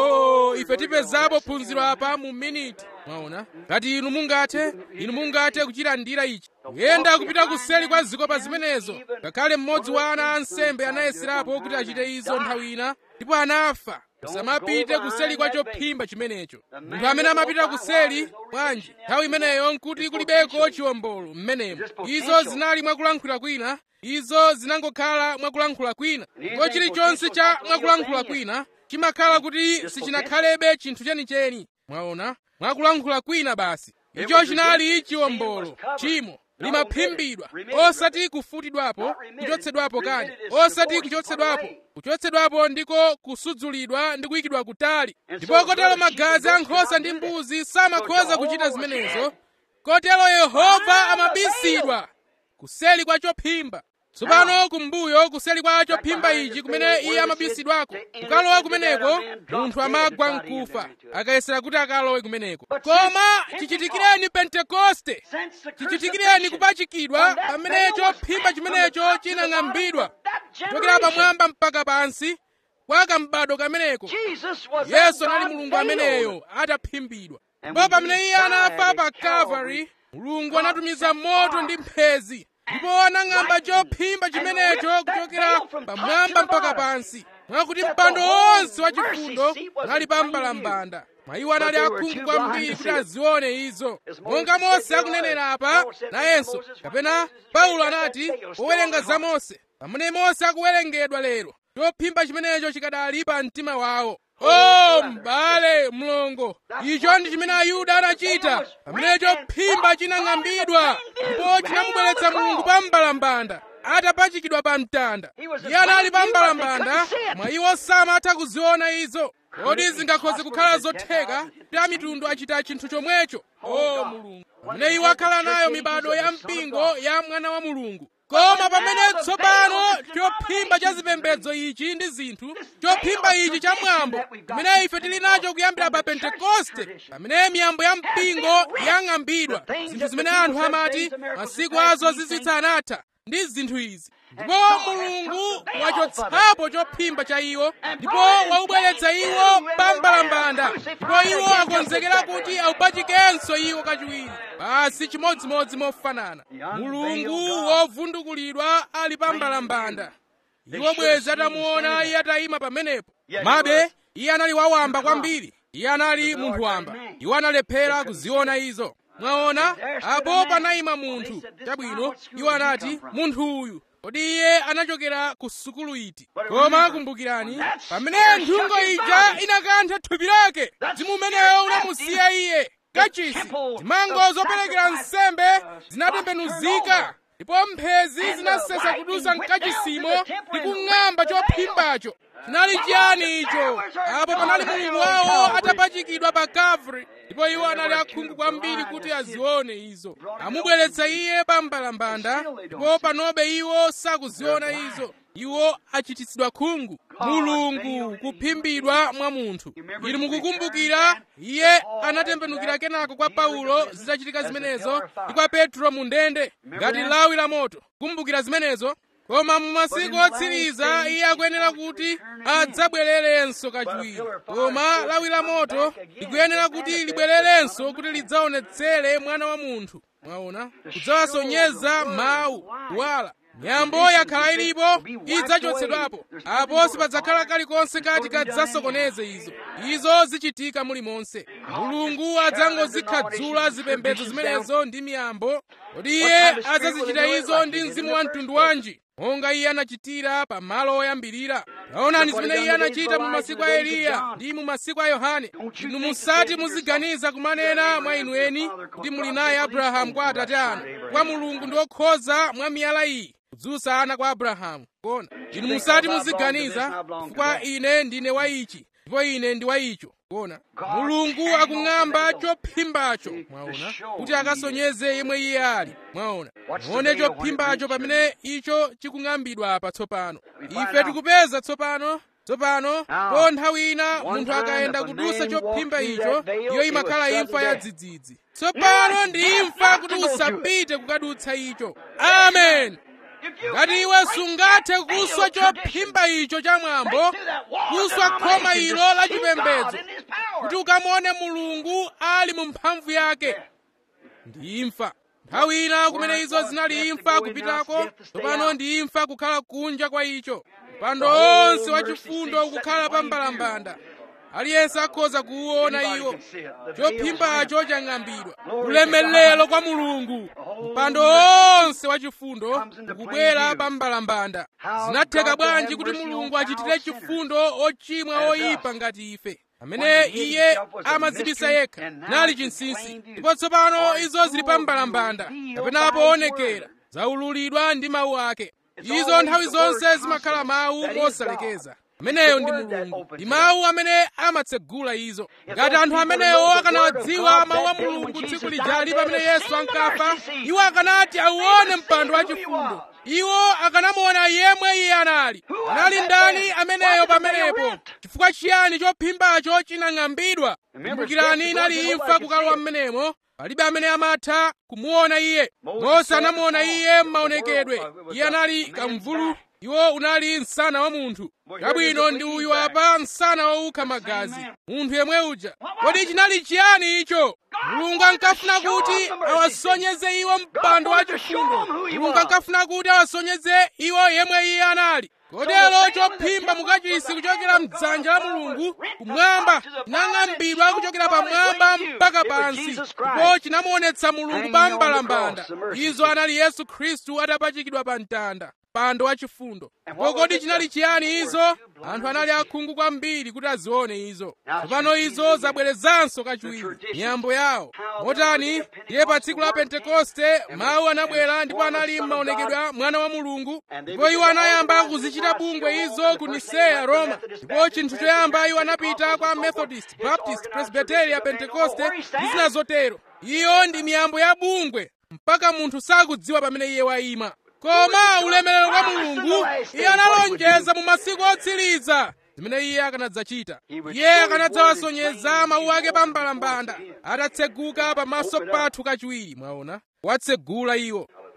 oh ife tipezapo phunziro apa mu miniti mwaona ngati inu mungathe inu mungathe kuchilandira ichi kuyenda kupita kuseli kwa zikopa zimenezo ngakhale mmodzi wa ana ansembe anayeserapo kuti achite izo nthawi ina ndipo anafa musamapite kuseli kwa chophimba chimenecho munthu amene amapita kuseli bwanji nthawi imeneyo nkuti kulibeko chiwombolo mmenemo izo zinali mwakulankhula kwina izo zinangokhala mwakulankhula kwina ndipo chilichonse cha mwakulankhula kwina chimakhala kuti sichinakhalebe chinthu chenicheni mwaona mwakulankhula kwina basi icho chinali chiwombolo chimo limaphimbidwa osati kufutidwapo kuchotsedwapo kani osati kuchotsedwapo kuchotsedwapo ndiko kusudzulidwa ndi kuyikidwa kutali ndipo kotero magazi a nkhosa ndi mbuzi samakhoza kuchita zimenezo kotero yehova amabisidwa kuseli kwa chophimba tsopano kumbuyo kuseli kwa chophimba ichi kumene iye amabisidwako kukalowa kumeneko munthu amagwa mkufa akayesera kuti akalowe kumeneko koma chichitikireni pentekoste chichitikireni kupachikidwa pamene chophimba chimenecho chinang'ambidwa kuchokera pamwamba mpaka pansi kwa kambado kameneko yesu anali mulungu ameneyo ataphimbidwa ndipo pamene iye anafa pa calvary mulungu anatumiza moto ndi mphezi ndipo anang'amba chophimba chimenecho kuchokera pamwamba mpaka pansi mwakuti mpando wonse wachifundo unali pa mbalambanda mwa iwo anali akhungu kwambiri kuti azione izo monga mose akunenera apa nayenso kapena paulo anati powerenga za mose pamene mose akuwerengedwa lero chophimba chimenecho chikadali pa mtima wawo o m'bale mlongo icho ndi chimene ayuda anachita pamene chophimba chinang'ambidwa ndipo chinamubweretsa mulungu pa mbalambanda atapachikidwa pa mtanda iye anali pa mbalambanda mwa iwo samatha kuziona izo kodi zingakhoze kukhala zotheka kuti amitundu achita chinthu chomwecho o mulungu pamene iwo akhala nayo mibado ya mpingo ya mwana wa mulungu koma pamene tsopano chophimba cha zipembedzo ichi ndi zinthu chophimba ichi cha mwambo pamene ife tili nacho kuyambira pa pentekoste pamene miyambo ya mpingo yang'ambidwa zinthu zimene anthu amati masiku azo zizitsa anatha ndi zinthu izi ndipo mulungu wachotsapo chophimba cha iwo ndipo waubweretsa iwo pa mbalambanda kuwupachika ndipo iwo akonzekera kuti awupachikenso iwo kachiwiri basi chimodzimodzi mofanana mulungu wovundukulidwa ali pa mbalambanda iwo bwezi atamuona iye atayima pamenepo mabe iye anali wawamba kwambiri iye anali munthu wamba iwo analephera kuziona izo mwaona apo panayima munthu chabwino iwo anati munthu uyu kodi iye anachokera ku sukulu iti koma kumbukirani pamene nthungo ija inakantha thupi lake mzimu umeneyo unamusiya iye kachisi zimango zoperekera nsembe zinatembenuzika ndipo mphezi zinasesa kudusa mkachisimo ndi kung'amba chophimbacho chinali chiyani icho apo panali mulungu wawo atapachikidwa pa kavri ndipo iwo anali akhungu kwambiri kuti azione izo amubweretsa iye pa mbalambanda ndipo panobe iwo sakuziona izo iwo achititsidwa khungu mulungu kuphimbidwa mwa munthu ili mukukumbukira iye anatembenukira kenako kwa paulo zitachitika zimenezo ndi kwa petro mu ndende ngati lawi la moto kumbukira zimenezo koma mu masiku otsiriza iye akuyenera kuti adzabwererenso kachiwiri koma lawi la moto likuyenera kuti libwererenso kuti lidzaonetsere mwana wa munthu mwaona kudzawasonyeza mawu kuwala nyambo yakhala ilipo idzachotsedwapo apo sipadzakhala kalikonse kati kadzasokoneze izo izo zichitika mulimonse mulungu adzangozikhadzula zipembedzo zimenezo ndi miyambo kodi iye adzazichita izo ndi mzimu wa mtundu wanji monga iye anachitira pa malo oyambirira taonani zimene iye anachita mu masiku a eliya ndi mu masiku a yohane inu musati muziganiza kumanena mwa inu eni kuti muli naye abrahamu kwa atate anu kwa mulungu ndi okhoza mwa miyala iyi kudzutsa ana kwa abrahamu kona inu musati muziganiza chifukwa ine ndine wa ichi ndipo ine ndi wa icho kona mulungu akung'amba chophimbacho mwaona kuti akasonyeze yemwe iye ali mwaona muone chophimbacho pamene icho chikung'ambidwa apa tsopano ife tikupeza tsopano tsopano po nthawi ina munthu akayenda kudusa chophimba icho iyo imakhala imfa ya dzidzidzi tsopano ndi imfa kuti usapite kukadutsa icho amen ngati iwe sungathe kuswa chophimba icho cha mwambo kuswa khoma ilo la chipembedzo kuti ukamuone mulungu ali mu mphamvu yake ndi imfa nthawi ina kumene izo zinali imfa kupitako tsopano ndi imfa kukhala kunja kwa icho mpando onse wachifundo ukukhala pa mbalambanda aliyense akhoza kuwuona iwo chophimbacho chang'ambidwa ulemelero kwa mulungu mpando onse wachifundo ukubwera pa mbalambanda zinatheka bwanji kuti mulungu achitire chifundo ochimwa oyipa ngati ife amene iye amadzibisa yekha nali chinsinsi ndipo tsopano izo zili pa mbalambanda kapena poonekera zaululidwa ndi mawu ake izo nthawi zonse zimakhala mawu osalekeza ameneyo ndi mulungu ndi mawu amene amatsegula izo ngati anthu amenewo akanawadziwa mawu a mulungu tsiku lijali pamene yesu ankafa iwo akanati auone mpando wachifundo iwo akanamuona yemwe iye anali anali ndani ameneyo pamenepo chifukwa chiyani chophimbacho chinang'ambidwa kumbukirani inali imfa kukalowa mmenemo palibe amene amatha kumuona iye mose anamuona iye m'maonekedwe iye anali kamvulu iwo unali msana wa munthu chabwino ndi uyu apa msana wowukha magazi munthu yemwe uja kodi chinali chiyani icho mulungu ankafuna kuti awasonyeze iwo mpando wachifundo mulungu ankafuna kuti awasonyeze iwo yemwe iye anali kotero chophimba mukachisi kuchokera mdzanja la mulungu kumwamba chinang'ambidwa kuchokera pamwamba mpaka pansi ndipo chinamuonetsa mulungu pa mbalambanda izo anali yesu khristu atapachikidwa pa mtanda mpando wachifundo ndipo kodi chinali chiyani izo anthu anali akhungu kwambiri kuti azione izo tsopano izo zabwerezanso kachiwiri miyambo yawo motani ndiye pa tsiku la pentekoste mawu anabwera ndipo anali m'maonekedwe mwana wa mulungu ndipo iwo anayamba kuzichita bungwe izo ku niseya roma ndipo chinthu choyamba iwo anapita kwa methodist baptist presbyteria pentekoste ndi zina zotero iyo ndi miyambo ya bungwe mpaka munthu sakudziwa pamene iye wayima koma ulemerero kwa mulungu iye analonjeza mu masiku otsiriza zimene iye akanadzachita iye akanadzawasonyeza mawu ake pa mbalambanda atatseguka pamaso pathu kachiwiri mwaona watsegula iwo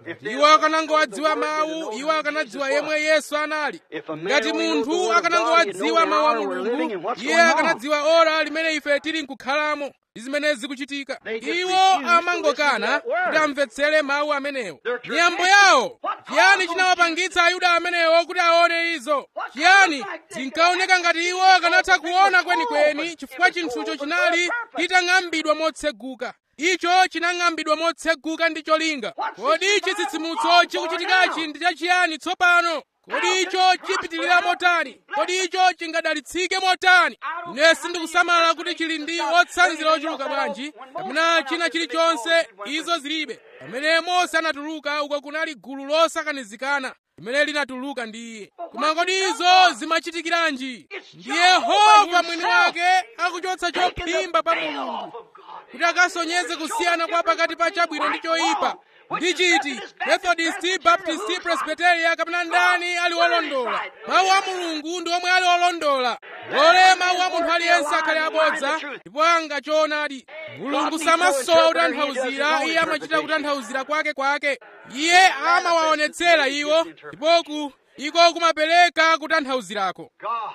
iwo akanangowadziwa mawu iwo akanadziwa yemwe yesu anali ngati munthu akanangowadziwa mawu a mulungu iye akanadziwa ora limene ife tili nkukhalamo ndi zimene zikuchitika iwo amangokana kuti amvetsere mawu amenewo miyambo yawo chiyani chinawapangitsa ayuda amenewo kuti aone izo chiyani zinkaoneka ngati iwo akanatha kuona kwenikweni chifukwa chinthucho chinali chitang'ambidwa motseguka icho chinang'ambidwa motseguka ndi cholinga kodi chitsitsimutso chikuchitikachi ndi chachiyani tsopano kodi icho chipitirira motani kodi icho chingadalitsike motani ine sindikusamala kuti chili ndi otsanzira ochuluka bwanji kapena china chilichonse izo zilibe pamene mose anatuluka uko kunali gulu losakanizikana limene linatuluka ndi iye koma kodi izo zimachitikiranji ndi yehova mwini wake akuchotsa chophimba pa mulungu kuti akasonyeze kusiyana kwa pakati pa chabwino ndi choyipa ndi chiti methodisti baptisti presbiteria kapena ndani ali wolondola mawu a mulungu ndi omwe ali olondola lole mawu a munthu aliyense akhale abodza ndipo anga choonadi mulungu samasowa kutanthauzira iye amachita kutanthauzira kwake kwake iye amawaonetsera iwo ndipo ku iko kumapereka kutanthauzirako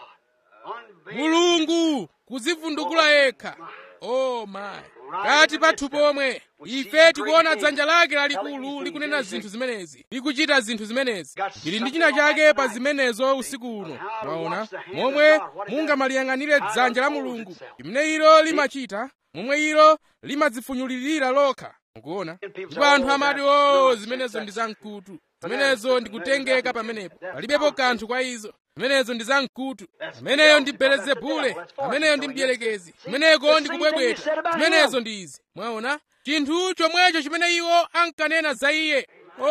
mulungu kuzivundukula yekha oh my kati pathu pomwe ife tikuona dzanja lake lalikulu likunena zinthu zimenezi likuchita zinthu zimenezi ili ndi china chake pa zimenezo usiku uno mwaona momwe mungamaliyang'anire dzanja la mulungu limene ilo limachita momwe ilo limadzifunyulirira lokha mukuona ndipo anthu amati o zimenezo ndi zamkutu zimenezo ndikutengeka pamenepo palibepo kanthu kwa izo zimenezo ndi zamkutu ameneyo ndi belezebule ameneyo ndi mdierekezi kumeneko ndi kubwebweta zimenezo ndi izi mwaona chinthu chomwecho chimene iwo ankanena za iye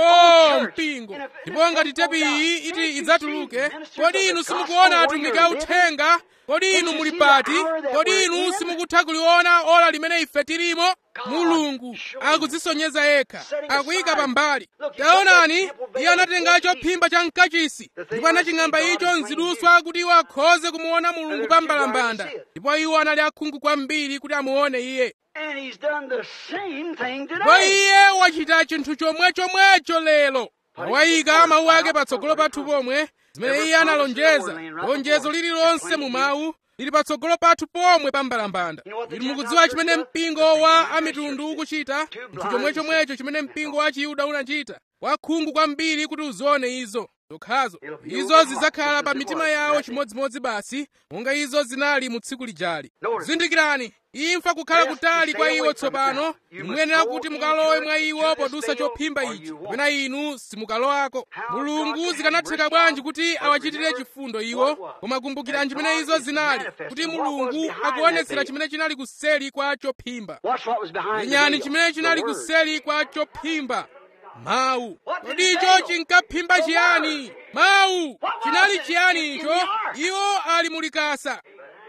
o mpingo ndipo ngati tepi iyi iti idzatuluke kodi inu simukuona atumiki authenga kodi inu muli pati kodi inu simukutha kuliona ola limene ife tilimo mulungu akudzisonyeza yekha akuyika pambali taonani iye anatenga chophimba cha mkachisi ndipo anaching'amba icho mziduswa kuti iwo akhoze kumuona mulungu pa mbalambanda ndipo iwo anali akhungu kwambiri kuti amuone iye And he's done the same thing ndipo today. iye wachita chinthu chomwechomwecho lero wayika mawu ake patsogolo pathu pomwe zimene iye analonjeza lonjezo lililonse mu mawu lili patsogolo pathu pomwe pa mbalambanda inu mukudziwa chimene mpingo wa amitundu ukuchita chinthu chomwechomwecho chimene mpingo wa chiyuda unachita wakhungu kwambiri kuti uzione izo zokhazo izo zidzakhala pa mitima yawo chimodzimodzi basi monga izo zinali mu tsiku lijali zindikirani imfa kukhala kutali kwa iwo tsopano muyenera kuti mukalowe mwa iwo podusa chophimba ichi kapena inu simukalowako mulungu zikanatheka bwanji kuti awachitire chifundo iwo koma kumbukirani chimene izo zinali kuti mulungu akuonetsera chimene chinali kuseli kwa chophimba Watch what was behind the lenyani veil. chimene chinali The word. kuseli kwa chophimba mawu kodi icho chinkaphimba chiyani mawu chinali chiyani icho iwo ali mulikasa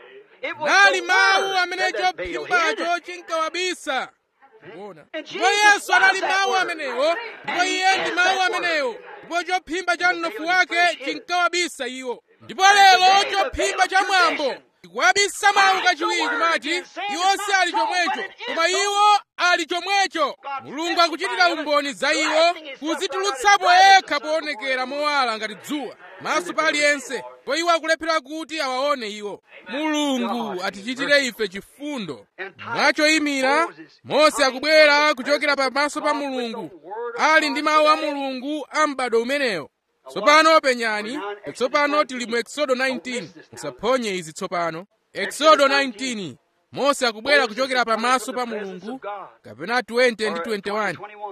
It was nali the mawu word amene that the veil hid. chophimbacho chinkawabisa Mukuona? And ndipo Jesus yesu anali was that mawu word. amenewo ndipo And he iye ndi is mawu that amenewo ndipo chophimba cha mnofu veil wake is hid. chinkawabisa iwo ndipo And the lero veil- chophimba the cha veil of mwambo tradition. chikuwabisa mawu kachiwiri word kumati again, saying iwo it's si not ali so, chomwecho but it is koma so. iwo ali chomwecho God mulungu akuchitira testifying umboni za of it, iwo blasting his stuff kudzitulutsapo right out of yekha his sun. poonekera mowala ngati dzuwa maso pa aliyense po iwo akulephera kuti awaone iwo mulungu atichitire ife chifundo mwachoyimira mose akubwera kuchokera pamaso pa mulungu ali ndi mawu a mulungu a m'bado umenewo tsopano penyani tsopano tili mu exodo 19 musaphonye izi tsopano exodo 19 mose akubwera kuchokera pamaso pa mulungu kapena 20 ndi 21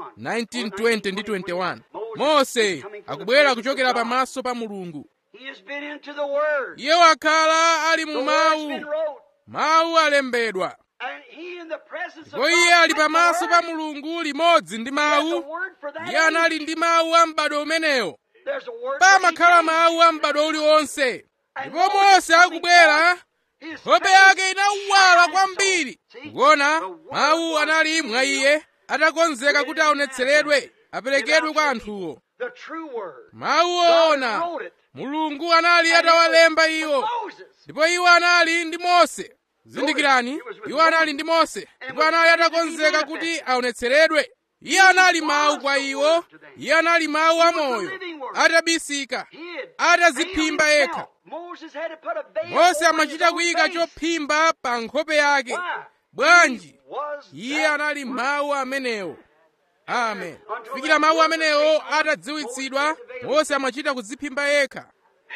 19 20 ndi 21 mose akubwera kuchokera pamaso pa mulungu He has been into the word. iye wakhala ali The mu word's mawu been wrote. mawu alembedwa And he in the presence of ndipo iye ali God with pamaso the pa word. mulungu limodzi ndi He has a mawu word for that iye anali age. ndi mawu a m'bado umenewo There's a word for pamakhala each age. mawu a m'bado uliwonse And ndipo Moses mose coming akubwera forth, his nkhope face yake inawala shined kwambiri so. See? kuona The word mawu was anali mwa revealed. iye atakonzeka kuti aonetseredwe aperekedwe kwa anthuwo The true word. mawu God oona wrote it. mulungu anali And it was atawalemba with iwo Moses. ndipo iwo anali ndi mose zindikirani iwo anali ndi mose ndipo anali atakonzeka kuti aonetseredwe iye anali mawu kwa iwo iye anali mawu amoyo atabisika ataziphimba yekha mose amachita kuyika chophimba pa nkhope yake bwanji iye anali mawu amenewo amen kufikira mawu amenewo atadziwitsidwa mose amachita kudziphimba yekha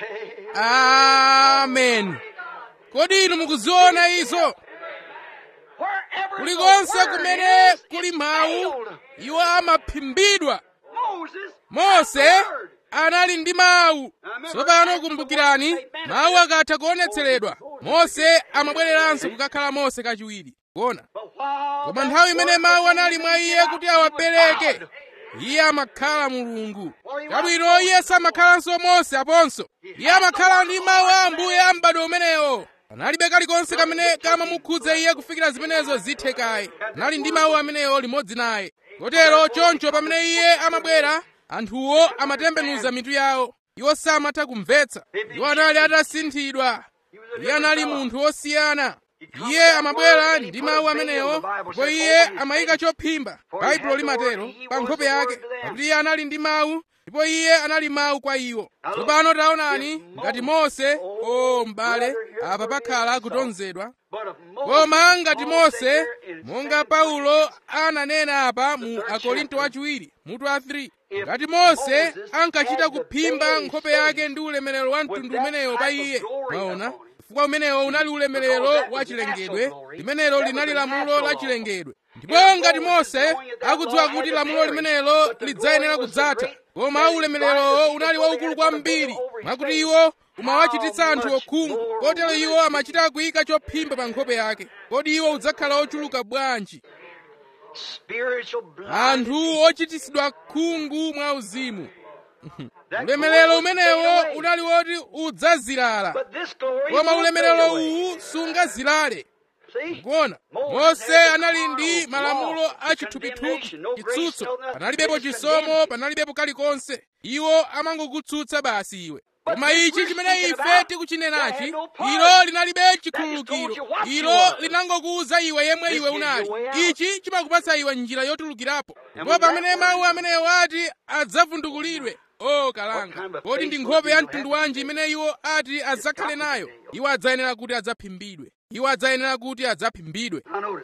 amen kodi inu mukuziona izo kulikonse kumene kuli mawu iwo amaphimbidwa mose anali ndi mawu tsopano kumbukirani mawu akatha kuonetseredwa mose amabwereranso kukakhala mose kachiwiri kuona koma nthawi imene mawu anali mwa iye kuti awapereke iye amakhala mulungu kabwino iye samakhalanso mose aponso iye amakhala ndi mawu a ambuye a m'bado umenewo panalibe kalikonse kamene kamamukhudza iye kufikira zimenezo zithe kaye anali ndi mawu amenewo limodzi naye kotero choncho pamene iye amabwera anthuwo amatembenuza mitu yawo iwo samatha kumvetsa iwo anali atasinthidwa iye anali munthu wosiyana iye amabwera ndi mawu amenewo ndipo iye amayika chophimba baibulo limatero pa nkhope yake pakuti iye anali ndi mawu ndipo iye anali mawu kwa iwo tsopano taonani ngati mose o m'bale apa pakhala kutonzedwa koma ngati mose monga paulo ananena apa mu akorinto wachiwiri mutu wa 3 ngati mose ankachita kuphimba nkhope yake ndi ulemerero wa mtundu umenewo pa iye mwaona chifukwa umenewo unali ulemerero wa chilengedwe limenelo linali lamulo la chilengedwe ndipo ngati mose akudziwa kuti lamulo limenelo lidzayenera kudzatha koma ulemererowo unali waukulu kwambiri mwakuti iwo umawachititsa anthu okhungu kotero iwo amachita kuyika chophimba pa nkhope yake kodi iwo udzakhala ochuluka bwanji anthu ochititsidwa khungu mwa uzimu ulemerero umenewo unali woti udzazilala koma ulemerero uwu sungazilale kuona mose anali ndi malamulo a chithupithupi chitsutso panalibepo chisomo panalibepo kalikonse iwo amangokutsutsa basi iwe koma ichi chimene ife tikuchinenachi ilo linalibe chikhululukiro ilo linangokuwuza iwe yemwe iwe unali ichi chimakupatsa iwe njira yotulukirapo ndipo pamene mawu amenewo ati adzavundukulidwe o kalanga kodi ndi nkhope ya mtundu wanji imene iwo ati adzakhale nayo iwo adzayenera kuti adzaphimbidwe iwo adzayenera kuti adzaphimbidwe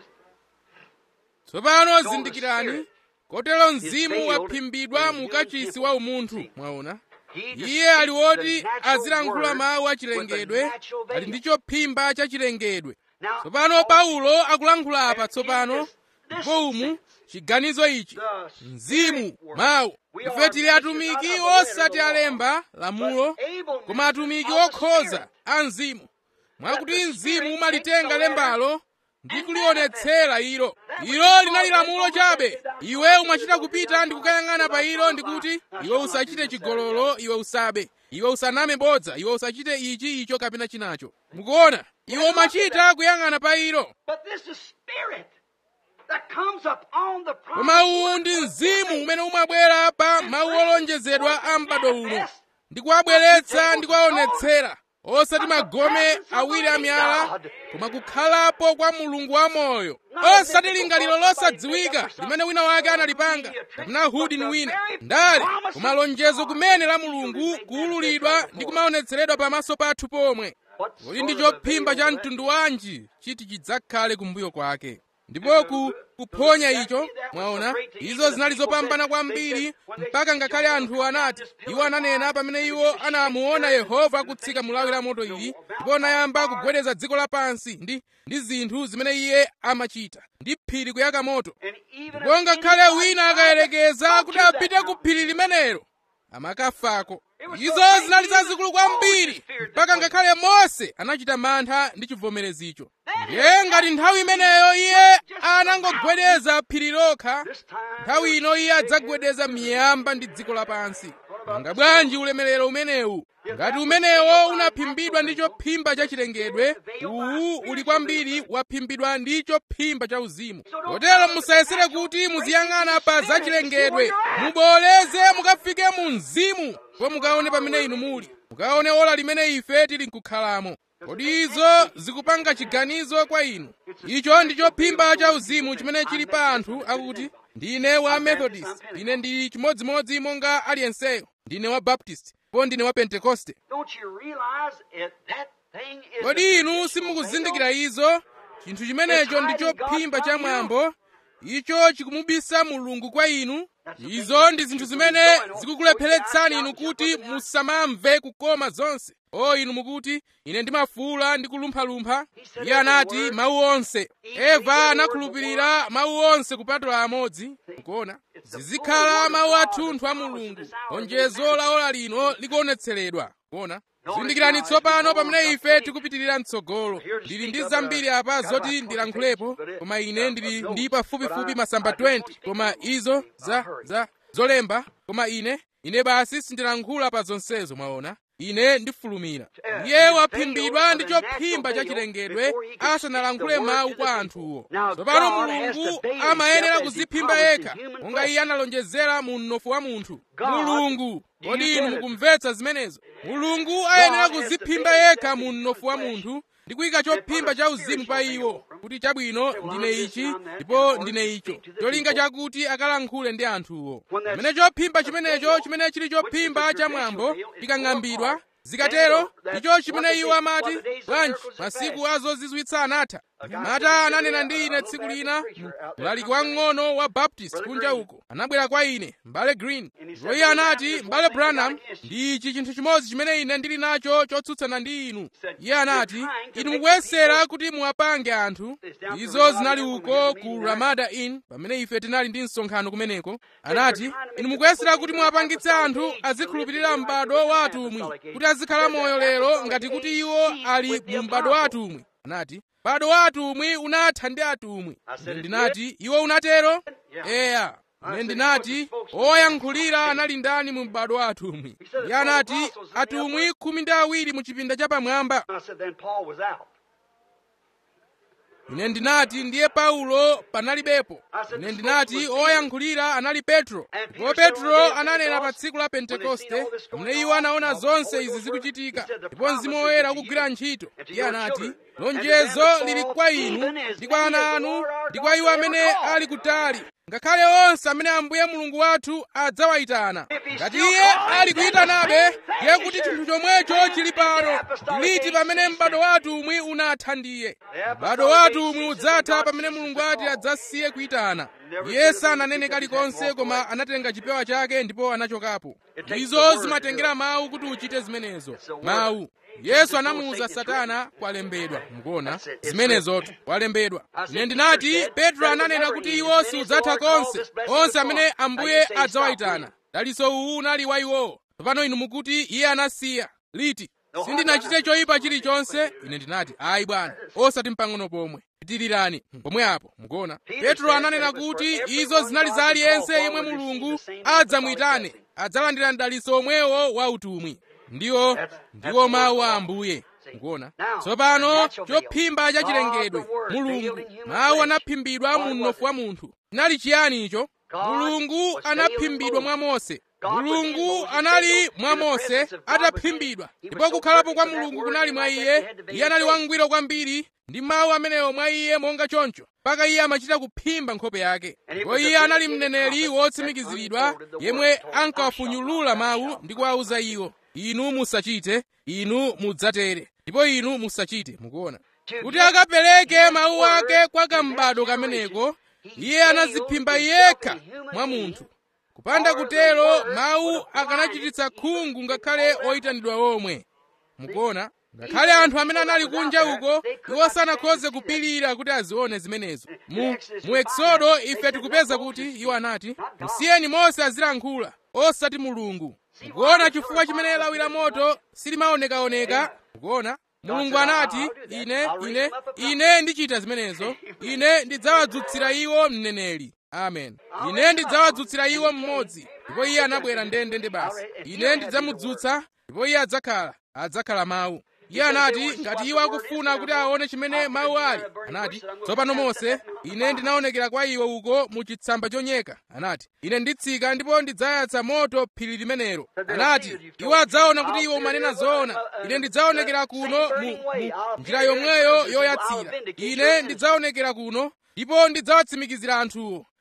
tsopano zindikirani kotero mzimu waphimbidwa mu kachisi wa umunthu mwaona iye ali woti azilankhula mawu achilengedwe ali ndi chophimba cha chilengedwe tsopano paulo akulankhula apa tsopano ndipo umu chiganizo ichi mzimu mawu ife tili atumiki osati alemba lamulo koma atumiki okhoza a mzimu mwakuti mzimu umalitenga lembalo ndi kulionetsera ilo ilo linali lamulo chabe iwe umachita kupita ndi kukayang'ana pa ilo ndikuti iwe usachite chigololo iwe usabe iwe usaname bodza iwe usachite ichi icho kapena chinacho mukuona iwe umachita kuyang'ana pa ilo koma uwu ndi mzimu umene umabwera pa mawu olonjezedwa a m'bado uno ndi kuwabweretsa ndi kuwaonetsera osati magome awiri amiyala koma kukhalapo kwa mulungu wamoyo osati lingaliro losadziwika limene wina wake analipanga kapena hudi ni wina ndale koma lonjezo kumene la mulungu kuwululidwa ndi kumaonetseredwa pamaso pathu pomwe kodi ndi chophimba cha mtundu wanji chiti chidzakhale kumbuyo kwake ndipo ku kuphonya icho mwaona izo zinali zopambana kwambiri mpaka ngakhale anthu anati iwo ananena pamene iwo anamuona yehova akutsika mulawi la moto ili ndipo anayamba kugwedeza dziko lapansi ndi ndi zinthu zimene iye amachita ndi phiri kuyaka moto ndipo ngakhale wina akayerekeza kuti apite ku phiri limenelo amakafako izo zinali zazikulu kwambiri mpaka ngakhale mose anachita mantha ndi chivomerezicho ndiye ngati nthawi imeneyo iye anangogwedeza phiri lokha nthawi ino iye adzagwedeza miyamba ndi dziko lapansi nanga bwanji ulemerero umenewu ngati umenewo unaphimbidwa ndi chophimba cha chilengedwe uwu uli kwambiri waphimbidwa ndi chophimba cha uzimu kotero musayesere kuti muziyang'ana pa zachilengedwe muboleze mukafike mu mzimu po mukaone pamene inu muli mukaone ola limene ife tili nkukhalamo kodi izo zikupanga chiganizo kwa inu icho ndi chophimba cha uzimu chimene chili pa anthu akuti ndine wa methodist ine ndili chimodzimodzi monga aliyenseyo ndine wa baptist po ndine wa pentekoste Don't you realize it, that thing is kodi the inu traditional simukuzindikira veil? izo chinthu chimenecho ndi chophimba cha mwambo icho chikumubisa mulungu kwa inu izo ndi zinthu zimene zikukulepheretsani inu kuti musamamve kukoma zonse o inu mukuti ine ndimafuula ndi kulumphalumpha iye anati mawu onse eva anakhulupirira mawu onse kupatula amodzi mukuona zizikhala mawu athunthu a mulungu lonjezo la ola lino likuonetseredwa kuona zindikirani tsopano pamene ife tikupitirira mtsogolo ndili ndi zambiri apa zoti ndilankhulepo koma ine ndili ndi pafupifupi masamba 20 koma izo za za zolemba koma ine ine basi sindilankhula pa zonsezo mwaona ine ndifulumira iye waphimbidwa ndi chophimba cha chilengedwe asanalankhule mawu kwa anthuwo tsopano mulungu amayenera kuziphimba yekha monga iye analonjezera mu mnofu wa munthu mulungu kodi inu mukumvetsa zimenezo mulungu ayenera kuziphimba yekha mu mnofu wa munthu ndi kuyika chophimba cha uzimu pa iwo kuti chabwino ndine ichi ndipo ndine icho cholinga chakuti akalankhule ndi anthuwo pamene chophimba chimenecho chimene chili chophimba cha mwambo chikang'ambidwa zikatero icho chimene iwo amati bwanji masiku azozizwitsa anatha mata ananena ndi ine tsiku lina mlaliki wamng'ono wa baptist kunja uko anabwera kwa ine mbale green ndipo iye anati mbale branham ndi ichi chinthu chimodzi chimene ine ndili nacho chotsutsana ndi inu iye anati inu mukuyesera kuti muwapange anthu izo zinali uko ku ramada inn pamene ife tinali ndi msonkhano kumeneko anati inu mukuyesera kuti muwapangitse anthu azikhulupirira m'bado wa atumwi kuti azikhala moyo lero ngati kuti iwo ali mu m'bado wa atumwi anati m'bado wa atumwi unatha ndi atumwi ine ndinati iwo unatero eya ine ndinati oyankhulira anali ndani mu m'bado wa atumwi iye anati atumwi khumi ndi awiri mu chipinda chapamwamba I said, then Paul was out. ine ndinati ndiye paulo panalibepo ine ndinati oyankhulira anali petro ndipo petro ananena pa tsiku la pentekoste pamene iwo anaona zonse izi zikuchitika ndipo mzimu woyera ukugwira ntchito iye anati lonjezo lili kwa inu ndi kwa ana anu ndi kwa iwo amene ali kutali ngakhale onse amene ambuye mulungu wathu adzawayitana ngati iye ali kuyitanabe ndiye kuti chinthu chomwecho chili pano ndiliti pamene m'bado wa atumwi unatha ndiye m'bado wa atumwi udzatha pamene mulungu ati adzasiye kuyitana iye sananene kalikonse koma anatenga chipewa chake ndipo anachokapo izo zimatengera mawu kuti uchite zimenezo mawu yesu anamuwuza satana kwalembedwa mukuona zimenezotu kwalembedwa ine ndinati petro ananena kuti iwo siudzatha konse onse amene ambuye adzawayitana dalitso uwu unali wa iwowo tsopano inu mukuti iye anasiya liti sindinachite choyipa chilichonse ine ndinati ayi bwana osati mpang'ono pomwe pitirirani pomwe apo mukuona petro ananena kuti izo zinali za aliyense yemwe mulungu adzamuyitane adzalandira mdalitso omwewo wa utumwi ndiwo ndiwo mawu a ambuye mukuona tsopano chophimba cha chilengedwe mulungu mawu anaphimbidwa mu mnofu wa munthu chinali chiyani icho mulungu anaphimbidwa mwa mose mulungu anali mwa mose ataphimbidwa ndipo kukhalapo kwa mulungu kunali mwa iye iye anali wangwiro kwambiri ndi mawu amenewo mwa iye monga choncho mpaka iye amachita kuphimba nkhope yake ndipo iye anali mneneri wotsimikiziridwa yemwe ankawafunyulula mawu ndi kuwawuza iwo inu musachite inu mudzatere ndipo inu musachite mukuona kuti akapereke mawu ake kwa kambado kameneko iye anaziphimba yekha mwa munthu kupanda kutero mawu akanachititsa khungu ngakhale oyitanidwa omwe mukuona ngakhale anthu amene anali kunja uko iwo sanakhoze kupirira kuti azione zimenezo mu, mu eksodo ife tikupeza kuti iwo anati musiyeni mose azilankhula osati mulungu mukuona chifukwa chimene lawi la moto silimaonekaoneka mukuona mulungu anati ine ine ine ndichita zimenezo ine ndidzawadzutsira iwo mneneri amen ine ndidzawadzutsira iwo mmodzi ndipo iye anabwera ndende ndi basi ine ndidzamudzutsa ndipo iye adzakhala adzakhala mawu iye anati ngati iwo akufuna kuti aone chimene mawu ali anati tsopano mose ine ndinaonekera kwa iwe uko mu chitsamba chonyeka anati ine nditsika ndipo ndidzayatsa moto phiri limenelo anati iwo adzaona kuti iwe umanena zoona ine ndidzaonekera kuno mu, mu njira yomweyo yoyatsira ine ndidzaonekera kuno ndipo ndidzawatsimikizira anthuwo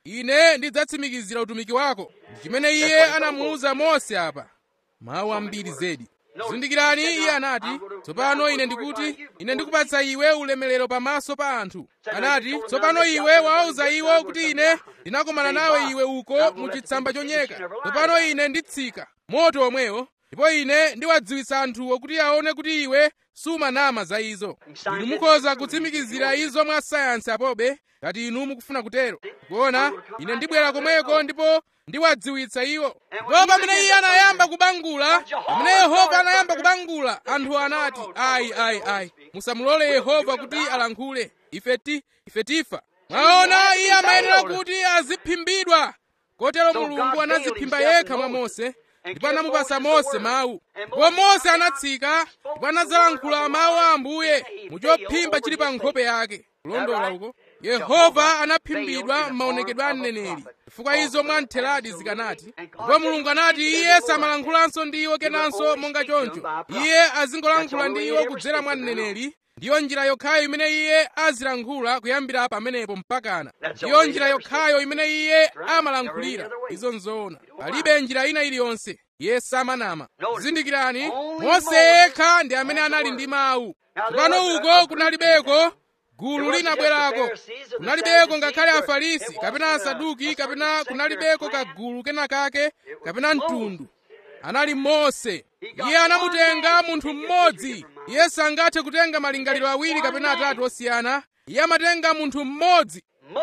ine ndidzatsimikizira utumiki wako ndi chimene iye anamuwuza mose apa mawu ambiri zedi zindikirani iye anati tsopano ine ndikuti ine ndikupatsa iwe ulemerero pamaso pa anthu anati tsopano iwe wawuza iwo kuti ine ndinakomana nawe iwe uko mu chitsamba chonyeka tsopano ine nditsika moto omwewo ndipo ine ndiwadziwitsa anthuwo kuti aone kuti iwe sumanama za izo inu mukhoza kutsimikizira izo mwa sayansi apobe ngati inu mukufuna kutero kuona ine ndibwera komweko ndipo ndiwadziwitsa iwo ndipo pamene iye anayamba kubangula pamene yehova anayamba kubangula anthu anati ayi ayi ayi musamulole yehova kuti alankhule ife ti ife tifa mwaona iye amayenera kuti aziphimbidwa kotero mulungu anadziphimba yekha mwa mose ndipo anamupasa mose mawu ndipo mose anatsika ndipo anazalankhula mawu a ambuye muchophimba chili pa nkhope yake kulondola uko yehova anaphimbidwa m'maonekedwe a mneneri chifukwa izo mwamtheradi zikanati ndipo mulungu anati iye samalankhulanso ndi iwo kenanso monga choncho iye azingolankhula ndi iwo kudzera mwa mneneri ndiyo njira yokhayo imene iye azilankhula kuyambira pamenepo mpakana ndiyo njira yokhayo imene iye amalankhulira izo nzoona palibe njira ina iliyonse iye samanama zindikirani mose yekha ndi amene anali ndi mawu tsopano uko kunalibeko gulu linabwerako kunalibeko ngakhale afarisi kapena asaduki kapena kunalibeko kagulu kena kake kapena mtundu anali mose iye anamutenga munthu mmodzi iye sangathe kutenga malingaliro awiri kapena atatu osiyana iye amatenga munthu mmodzi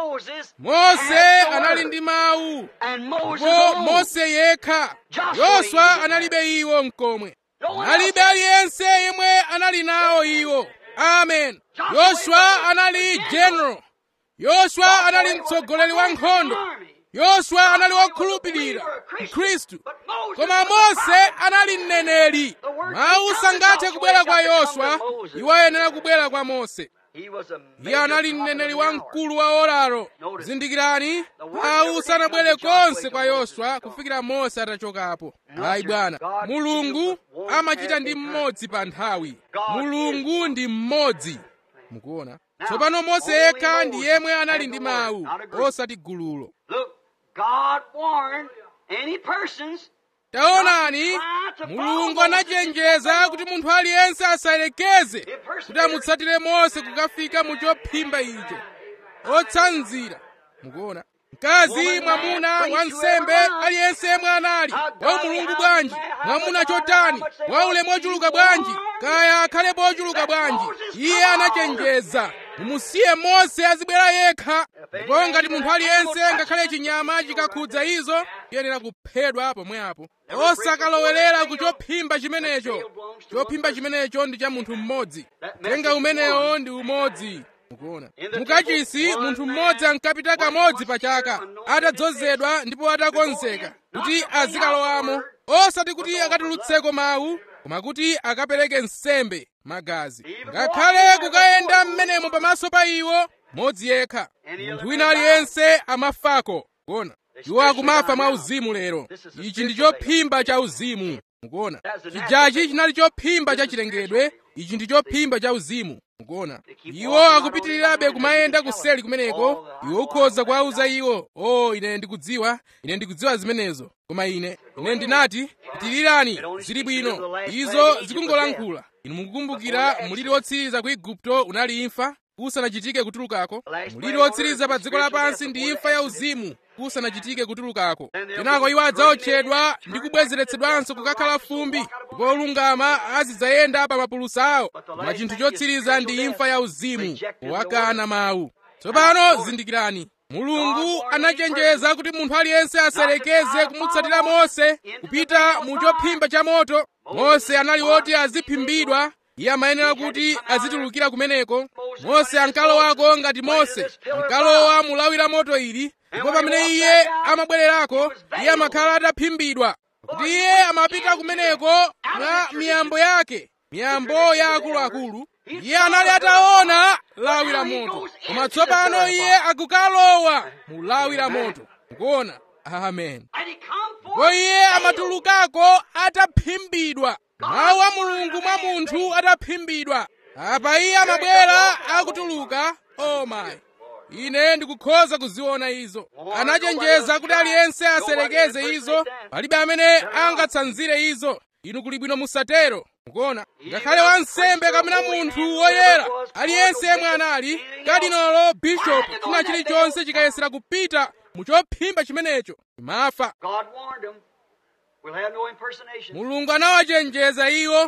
mose anali ndi mawu ndipo mose yekha yoswa analibe iwo mkomwe analibe aliyense yemwe anali nawo iwo amen yoswa anali general yoswa anali mtsogoleri wa nkhondo yoswa anali wokhulupirira mkhristu koma mose anali mneneri mawu sangathe kubwera kwa yoswa iwo ayenera kubwera kwa mose iye anali mneneri wamkulu wa oraro zindikirani mawu sanabwere konse kwa yoswa kufikira mose atachokapo ayi bwana mulungu amachita ndi mmodzi pa nthawi mulungu ndi mmodzi mukuona tsopano mose yekha ndi yemwe anali ndi mawu osati gululo God warned any persons taonani mulungu anachenjeza kuti munthu aliyense asayerekeze kuti amutsatire mose kukafika mu chophimba icho otsanzira mukuona mkazi mwamuna wansembe aliyense yemwe anali wa mulungu bwanji mwamuna chotani wa ulemu ochuluka bwanji kaya akhalepo ochuluka bwanji iye anachenjeza mumusiye mose azibwera yekha ndipo ngati munthu aliyense ngakhale chinyama chikakhudza izo iyenera kuphedwa pomwepo osakalowerera ku chophimba chimenecho chophimba chimenecho ndi cha munthu mmodzi tenga umenewo ndi umodzi mukuona mukachisi munthu mmodzi ankapita kamodzi pa chaka atadzozedwa ndipo atakonzeka kuti azikalowamo osati kuti akatulutseko mawu koma kuti akapereke nsembe magazi ngakhale kukayenda m'menemo pamaso pa iwo modzi yekha munthu wina aliyense amafako kuona iwo akumafa mwa uzimu lero ichi ndi chophimba cha uzimu mukuona chijachi chinali chophimba cha chilengedwe ichi ndi chophimba cha uzimu mukuona iwo akupitirirabe kumayenda kuseli kumeneko iwo ukhoza kuwauza iwo o oh, ine ndikudziwa ine ndikudziwa zimenezo koma ine ine ndinati pitirirani zili bwino izo zikungolankhula inu mukukumbukira muliri wotsiriza ku igupto unali imfa kusanachitike kutulukako muliri wotsiriza pa dziko lapansi ndi imfa ya uzimu kusanachitike kutulukako kenako iwo adzaotchedwa ndi kubwezeretsedwanso kukakhala fumbi ndipo olungama azidzayenda pa mapulusa awo koma chinthu chotsiriza ndi imfa ya uzimu powakana mawu tsopano zindikirani mulungu anachenjeza kuti munthu aliyense asayerekeze kumutsatira mose kupita mu chophimba cha moto mose anali woti aziphimbidwa iye amayenera kuti azitulukira kumeneko mose ankalowako ngati mose ankalowa mulawi la moto ili ndipo pamene iye amabwererako iye amakhala ataphimbidwa kuti iye amapita kumeneko mwa miyambo yake miyambo ya akuluakulu iye anali ataona lawi la moto koma tsopano iye akukalowa mu lawi la moto mukuona amen ndipo iye amatulukako ataphimbidwa mawu a mulungu mwa munthu ataphimbidwa apa iye amabwera akutuluka oh my ine ndikukhoza kuziona izo anachenjeza kuti aliyense aserekeze izo palibe amene angatsanzire izo inu kuli bwino musatero mukuona ngakhale wansembe kapena munthu woyera aliyense yemwe anali kadinolo bishopu china chilichonse chikayesera kupita muchophimba chimenecho imafa God warned them. We'll have no impersonation. mulungu anawachenjeza iwo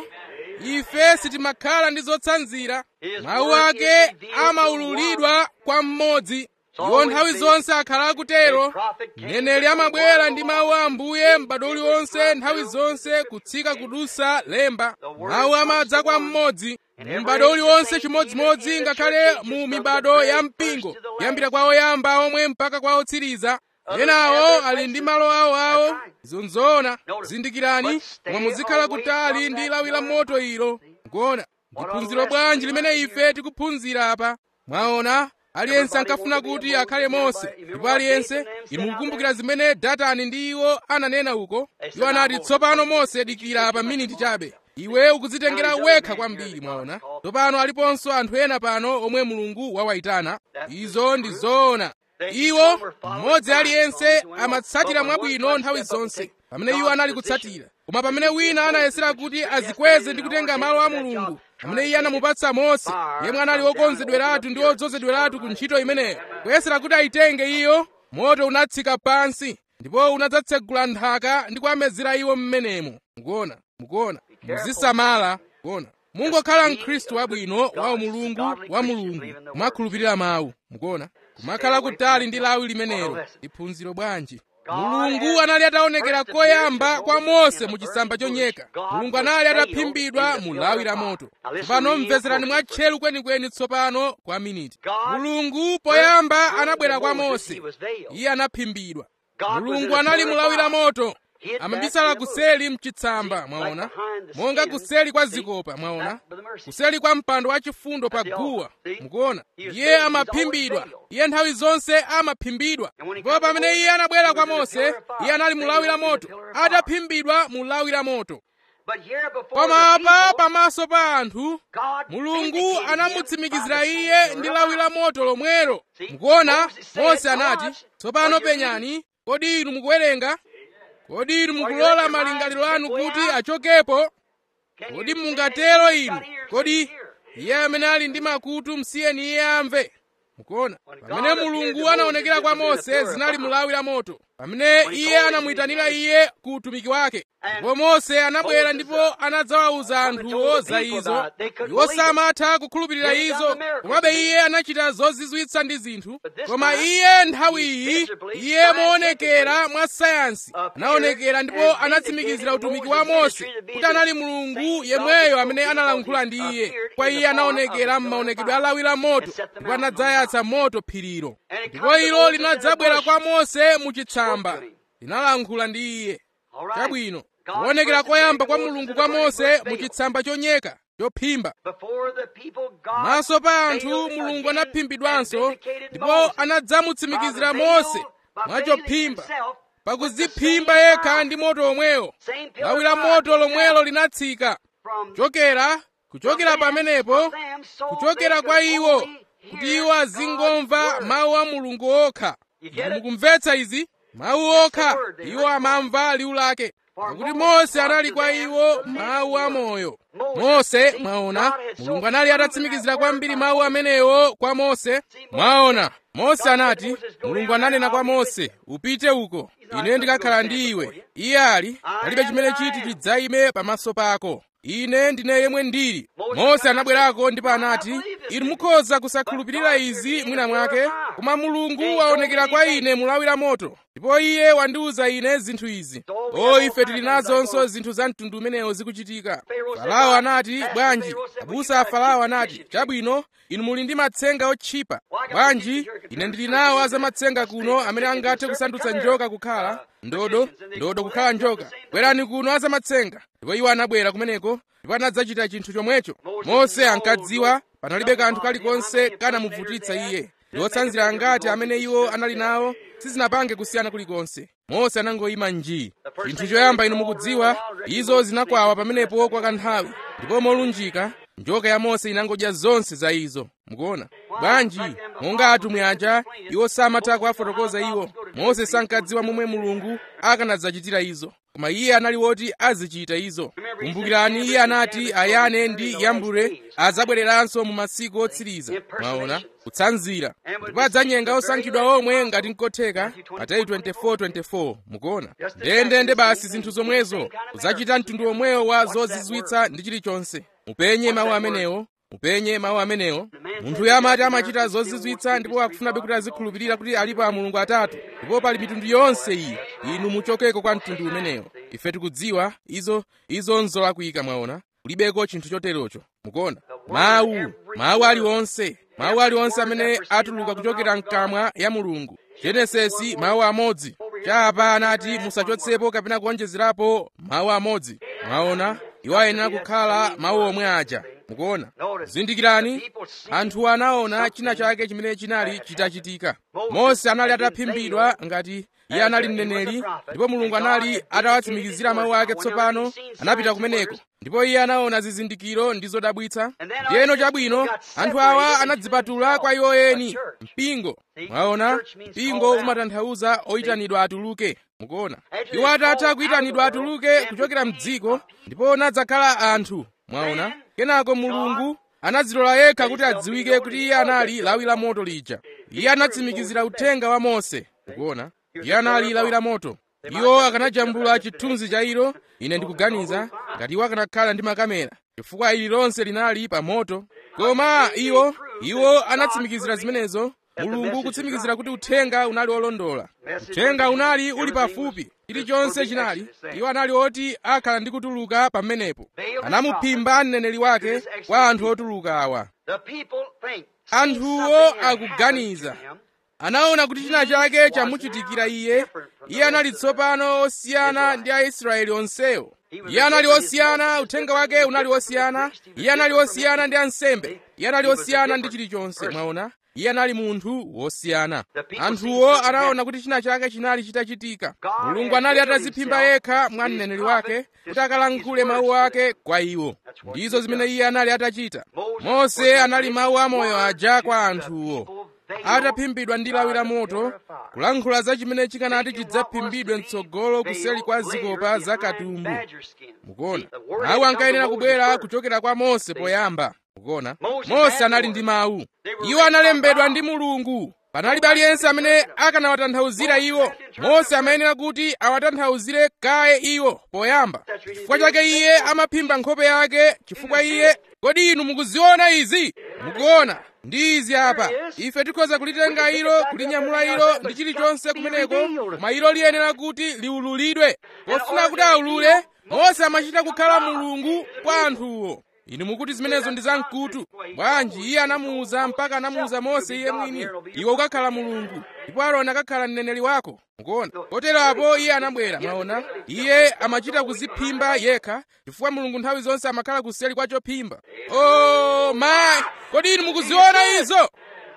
ife sitimakhala ndi zotsanzira mawu ake amaululidwa kwa mmodzi iwo nthawi zonse akhala akutero mneneri amabwera ndi mawu a ambuye m'bado uliwonse nthawi zonse kutsika kudusa lemba mawu amadza kwa mmodzi mu m'bado uliwonse chimodzimodzi ngakhale mu mibado ya mpingo kuyambira kwa oyamba omwe mpaka kwa otsiriza enawo ali ndi malo awoawo izo nzoona zindikirani koma muzikhala kutali ndi lawi la moto ilo mukuona ndi phunziro bwanji limene ife tikuphunzira apa mwaona aliyense ankafuna kuti akhale mose ndipo aliyense inu mukukumbukira zimene datani ndi iwo ananena uko iwo anati tsopano mose dikira pa miniti chabe iwe ukudzitengera wekha kwambiri mwaona tsopano aliponso anthu ena pano omwe mulungu wawayitana izo ndi zoona iwo mmodzi aliyense amatsatira mwabwino nthawi zonse pamene iwo anali kutsatira koma pamene wina anayesera kuti azikweze ndi kutenga malo a mulungu pamene iye anamupatsa mose yemwe anali wokonzedweratu ndi wodzozedweratu ku ntchito imeneyo kuyesera kuti ayitenge iyo moto unatsika pansi ndipo unadzatsegula nthaka ndi kuamezera iwo mmenemo mukuona mukuona muzisamala mukuona mungokhala mkhristu wabwino wa mulungu wa mulungu kumakhulupirira mawu mukuona kumakhala kutali ndi lawi limenelo ndi phunziro bwanji mulungu anali ataonekera koyamba kwa mose mu chitsamba chonyeka mulungu anali ataphimbidwa mu lawi la moto tsopano mvezerani mwatcheru kwenikweni tsopano kwa miniti mulungu poyamba anabwera kwa mose iye anaphimbidwa mulungu anali mu lawi la moto amabisala kuseli mchitsamba mwaona monga kuseli kwa zikopa mwaona kuseli kwa mpando wachifundo pa guwa mukuona iye amaphimbidwa iye nthawi zonse amaphimbidwa ndipo pamene iye anabwera kwa mose iye anali mu lawi la moto ataphimbidwa mu lawi la moto But here before koma the apa people, pamaso pa anthu God mulungu vindicated anamutsimikizira him by iye the ndi sword. lawi la moto lomwero See, mukuona Moses said, mose anati "Watch, tsopano are you reading?" penyani kodi inu mukuwerenga kodi inu Are you mukulola letting your malingaliro mind anu slip way kuti out? achokepo Can you kodi say, mungatero "He's inu got ears, kodi let him hear"? iye amene ali ndi makutu msiyeni iye amve mukuona When God pamene appeared mulungu to anaonekera Moses, kwa it was in a mose pillar of zinali fire. mu lawi la moto pamene When he iye called him anamuyitanira to his iye ku utumiki wake And ndipo mose anabwera Moses, ndipo uh, anadzawawuza come and anthuwo told the za people izo about it. They couldn't iwo believe it. samatha kukhulupirira Then he done izo the miracles. komabe iye anachita zozizwitsa ndi zinthu But this koma time, iye nthawi he iyi visibly, iye moonekera mwa sayansi appeared anaonekera and ndipo anatsimikizira vindicated utumiki wa Moses' mose ministry to be kuti anali the mulungu same yemweyo God amene that analankhula ndi iye appeared kwa in iye the form of anaonekera a pillar of m'maonekedwe fire a lawi la moto and set the ndipo mountain on anadzayatsa moto phirilo And it ndipo comes to ilo Moses in linadzabwera the kwa bush. mose mu chitsamba Spoke to him. linalankhula ndi iye All right. chabwino God kuonekera first koyamba appeared kwa to Moses mulungu in kwa the burning mose bush mu veil. chitsamba choyaka chophimba Before the people, God maso pa anthu veiled mulungu again anaphimbidwanso and vindicated ndipo Moses. anadzamutsimikizira By the mose veil, by mwachophimba veiling himself pakudziphimba with the same yekha fire. ndi moto omwewo Same pillar lawi la of fire moto came lomwelo down linatsika from kuchokera kuchokera from them, pamenepo from them, so kuchokera they kwa could iwo only kuti hear iwo God's azingomva word. mawu a mulungu okha You get it? mukumvetsa izi mawu That's the okha word they iwo heard. amamva liwu lake For pakuti Moses mose was anali to kwa them iwo the living mawu a word. moyo Moses, mose see, mwaona God had so mulungu anali proven atatsimikizira that kwambiri word mawu by amenewo kwa mose Moses mwaona mose God anati said, Moses, go mulungu down ananena there, kwa I'll be with mose you. upite uko He's not ine gonna ndikakhala go stand ndi iwe before you. iye ali I palibe am chimene that I chiti am. chidzayime pamaso pako ine ndine yemwe ndili Moses mose said, anabwerako ndipo "I don't anati believe this inu thing." mukhoza kusakhulupirira But God izi appeared mwina in the mwake pillar of fire. koma mulungu And he waonekera told me kwa these ine mulawi la moto ndipo iye wandiwuza ine zinthu izi So we o have ife all tili kinds of things nazonso like zinthu za mtundu umenewo zikuchitika Pharaoh said, farao "Why?" anati Master bwanji Pharaoh said, "Well, abusa you a got farao cheap anati fish. chabwino inu muli ndi matsenga otchipa Well, I got bwanji the jerk ine and ndili jerk nawo and azamatsenga jerk kuno and amene jerk angathe and kusandutsa jerk njoka and kukhala uh, ndodo magicians and they ndodo go, kukhala "Let's do the njoka same thing." bwerani kuno azamatsenga ndipo iwo anabwera kumeneko ndipo anadzachita chinthu chomwecho Moses mose knew ankadziwa all panalibe those kanthu nothing kalikonse about him, kanamuvutitsa how many iye impersonators ndi otsanzira angati amene iwo anali nawo sizinapange kusiyana kulikonse mose anangoyima njii chinthu choyamba inu mukudziwa izo zinakwawa pamenepo kwa kanthawi ndipo molunjika njoka ya mose inangodya zonse za izo mukuona bwanji monga atumwi aja iwo samatha kuwafotokoza iwo mose sankadziwa momwe mulungu akanadzachitira izo koma iye anali woti azichita izo kumbukirani iye anati ayane ndi yambure adzabwereranso mu masiku otsiriza mwaona kutsanzira ndipo adzanyenga osankhidwa omwe ngati nkotheka mateyu 24:24 mukuona ndendende basi zinthu zomwezo kudzachita mtundu omwewo wa zozizwitsa ndi chilichonse mupenye mawu amenewo mupenye mawu amenewo munthu amati amachita zozizwitsa ndipo akufunabe kuti azikhulupirira kuti alipo a mulungu atatu ndipo pali mitundu yonse iyi inu muchokeko kwa mtundu umenewo ife tikudziwa izo izo nzolakwika mwaona kulibeko chinthu choterocho mukuona mawu mawu aliwonse mawu aliwonse amene atuluka kuchokera mkamwa ya mulungu genesisi mawu amodzi chapa anati musachotsepo kapena kuonjezerapo mawu amodzi mwaona iwo ayenera kukhala mawu omwe aja mukuona zindikirani anthu anaona china chake chimene chinali chitachitika mose anali ataphimbidwa ngati iye anali mneneri ndipo mulungu anali atawatsimikizira mawu ake tsopano anapita kumeneko ndipo iye anaona zizindikiro ndi zodabwitsa ndiyeno chabwino anthu awa anadzipatula kwa iwo eni mpingo mwaona mpingo umatanthauza oyitanidwa atuluke mukuona iwo atatha kuyitanidwa atuluke kuchokera mdziko ndipo nadzakhala anthu mwaona kenako mulungu anadzilola yekha kuti adziwike kuti iye anali lawi la moto lija iye anatsimikizira uthenga wa mose mukuona iye anali lawi la moto iwo akanajambula chithunzi cha ilo ine ndikuganiza ngati iwo akanakhala ndi makamera chifukwa ili lonse linali pa moto koma iwo iwo anatsimikizira zimenezo mulungu kutsimikizira kuti uthenga unali olondola uthenga unali uli pafupi chilichonse chinali iwo anali oti akhala ndi kutuluka pamenepo anamuphimba mneneri wake kwa anthu otuluka awa anthuwo akuganiza anaona kuti china chake chamuchitikira iye iye anali tsopano osiyana ndi aisraeli onsewo iye anali osiyana uthenga wake unali osiyana iye anali osiyana ndi ansembe iye anali osiyana ndi chilichonse mwaona iye anali munthu wosiyana anthuwo anaona kuti china chake chinali chitachitika mulungu anali atadziphimba yekha mwa mneneri wake kuti akalankhule mawu ake kwa iwo ndizo zimene iye anali atachita mose anali mawu amoyo aja kwa anthuwo ataphimbidwa ndi lawi la moto kulankhula za chimene chikanati chidzaphimbidwe mtsogolo kuseli kwa zikopa za katumbu mukuona mawu ankayenera kubwera kuchokera kwa mose poyamba mukuona mose anali ndi mawu iwo analembedwa ndi mulungu panalibe aliyense amene akanawatanthauzira iwo mose amayenera kuti awatanthauzire kaye iwo poyamba chifukwa chake iye amaphimba nkhope yake chifukwa iye kodi inu mukuziona izi mukuona ndi izi apa ife tikhoza kulitenga ilo kulinyamula ilo ndi chilichonse kumeneko koma ilo liyenera kuti liululidwe pofuna kuti aulule mose amachita kukhala mulungu kwa anthuwo inu mukuti zimenezo ndi zamkutu bwanji iye anamuwuza mpaka anamuwuza mose iye mwini iwe ukakhala mulungu ndipo aroni akakhala mneneri wako mukuona kotero apo iye anabwera mwaona iye amachita kuziphimba yekha chifukwa mulungu nthawi zonse amakhala kuseli kwa chophimba o mayi kodi inu mukuziona izo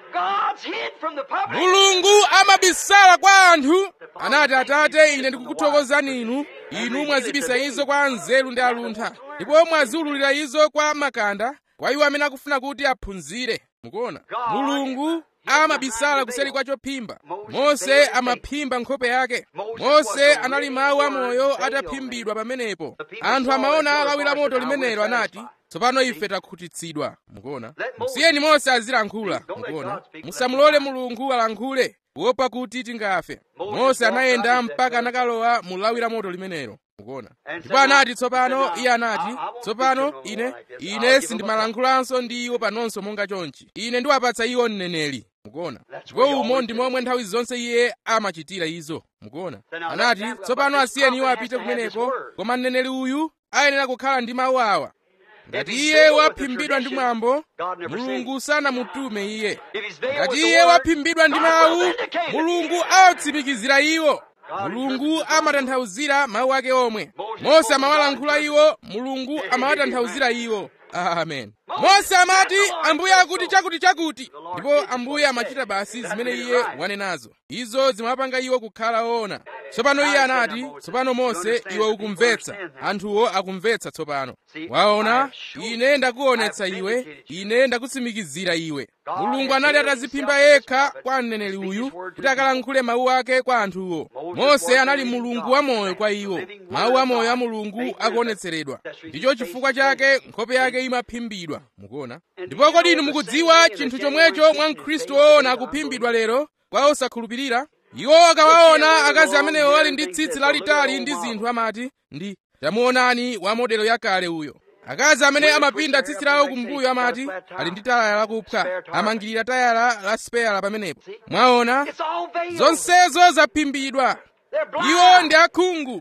mulungu amabisala kwa anthu anati atate ine ndikukuthokozani inu inu mwazibisa izo kwa anzeru ndi aluntha ndipo mwaziululira izo kwa makanda kwa iwo amene akufuna kuti aphunzire mukuona mulungu amabisala kuseli kwa chophimba mose amaphimba nkhope yake mose anali mawu amoyo ataphimbidwa pamenepo anthu amaona lawi la moto limenelo anati tsopano ife takhutitsidwa mukuona musiyeni mose azilankhula mukuona musamulole mulungu alankhule kuopa kuti tingafe mose anayenda mpaka anakalowa mu lawi la moto limenelo mukuona ndipo anati tsopano iye anati tsopano ine ine sindimalankhulanso ndi iwo panonso monga chonchi ine ndiwapatsa iwo mneneri mukuona ndipo umo ndi momwe nthawi zonse iye amachitira izo mukuona anati tsopano asiyeni iwo apite kumeneko koma mneneri uyu ayenera kukhala ndi mawu awa ngati iye waphimbidwa ndi mwambo mulungu sanamutume iye ngati iye waphimbidwa ndi mawu mulungu awatsimikizira iwo mulungu amatanthauzira mawu ake omwe mose amawalankhula iwo mulungu amawatanthauzira iwo amen mose amati ambuye akuti chakuti chakuti ndipo ambuye amachita basi zimene iye wanenazo izo zimapanga iwo kukhala woona tsopano iye anati tsopano mose iwe ukumvetsa anthuwo akumvetsa tsopano waona ine ndakuonetsa iwe ine ndakutsimikizira iwe mulungu anali atadziphimba yekha kwa mneneri uyu kuti akalankhule mawu ake kwa anthuwo mose anali mulungu wamoyo kwa iwo mawu amoyo a mulungu akuonetseredwa ndicho chifukwa chake nkhope yake imaphimbidwa mukuona ndipo kodi inu mukudziwa chinthu chomwecho mwa mkhristu woona akuphimbidwa lero kwa osakhulupirira iwo akawaona akazi amenewo ali ndi tsitsi lalitali ndi zinthu amati ndi tamuonani wa modelo yakale uyo akazi amene amapinda tsitsi lawo kumbuyo amati ali ndi tayala lakupha amangirira tayala la speyala pamenepo mwaona zonsezo zaphimbidwa iwo ndi akhungu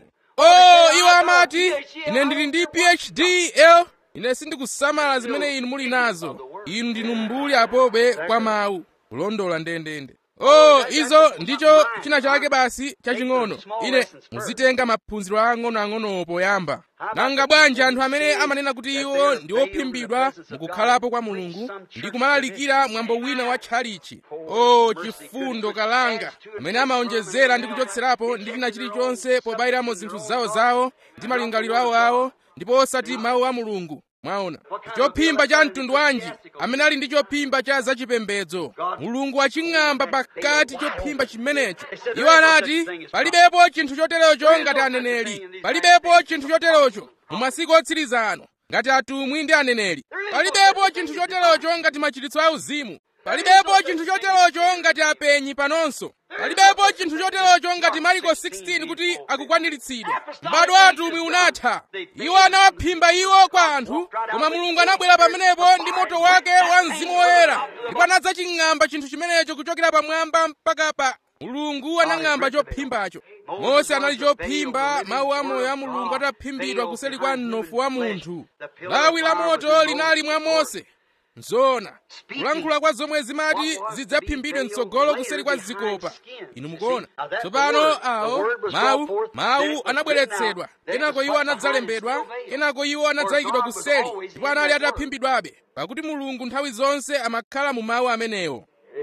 oh iwo amati ine ndili ndi phd l ine sindikusamala zimene inu muli nazo inu ndinu mbuli apobe kwa mawu kulondola ndendende oh izo ndicho china chake basi chaching'ono ine muzitenga maphunziro ang'onoang'onowo poyamba nanga bwanji anthu amene amanena kuti iwo ndi ophimbidwa mukukhalapo kwa mulungu ndi kumalalikira mwambo wina wa tchalichi oh chifundo kalanga amene amaonjezera ndi kuchotserapo ndi china chilichonse pobayiramo zinthu zawozawo ndi malingaliro awoawo ndipo osati mawu a mulungu mwaona chophimba cha mtundu wanji amene ali ndi chophimba cha zachipembedzo mulungu waching'amba pakati chophimba chimenecho iwo anati palibepo chinthu choterocho ngati aneneri palibepo chinthu choterocho mu masiku otsiriza ano ngati atumwi ndi aneneri palibepo chinthu choterocho ngati machiritso auzimu palibepo chinthu choterocho ngati apenyi panonso palibepo chinthu choterocho ngati mariko 16 kuti akukwaniritsidwa m'bado wa atumwi unatha iwo anawaphimba iwo kwa anthu koma mulungu anabwera pamenepo ndi moto wake wa mzimu woyera ndipo anadzaching'amba chinthu chimenecho kuchokera pamwamba mpaka pa mulungu anang'amba chophimbacho mose anali chophimba mawu amoyo a mulungu ataphimbidwa kuseli kwa mnofu wa munthu lawi la moto linali mwa mose nzona kulankhula kwa zomwe zimati zidzaphimbidwe mtsogolo kuseri kwa zikopa inu mukuona tsopano awo mawu mawu anabweretsedwa kenako iwo anadzalembedwa kenako iwo anadzayikidwa kuseri ndipo anali ataphimbidwabe pakuti mulungu nthawi zonse amakhala mu mawu amenewo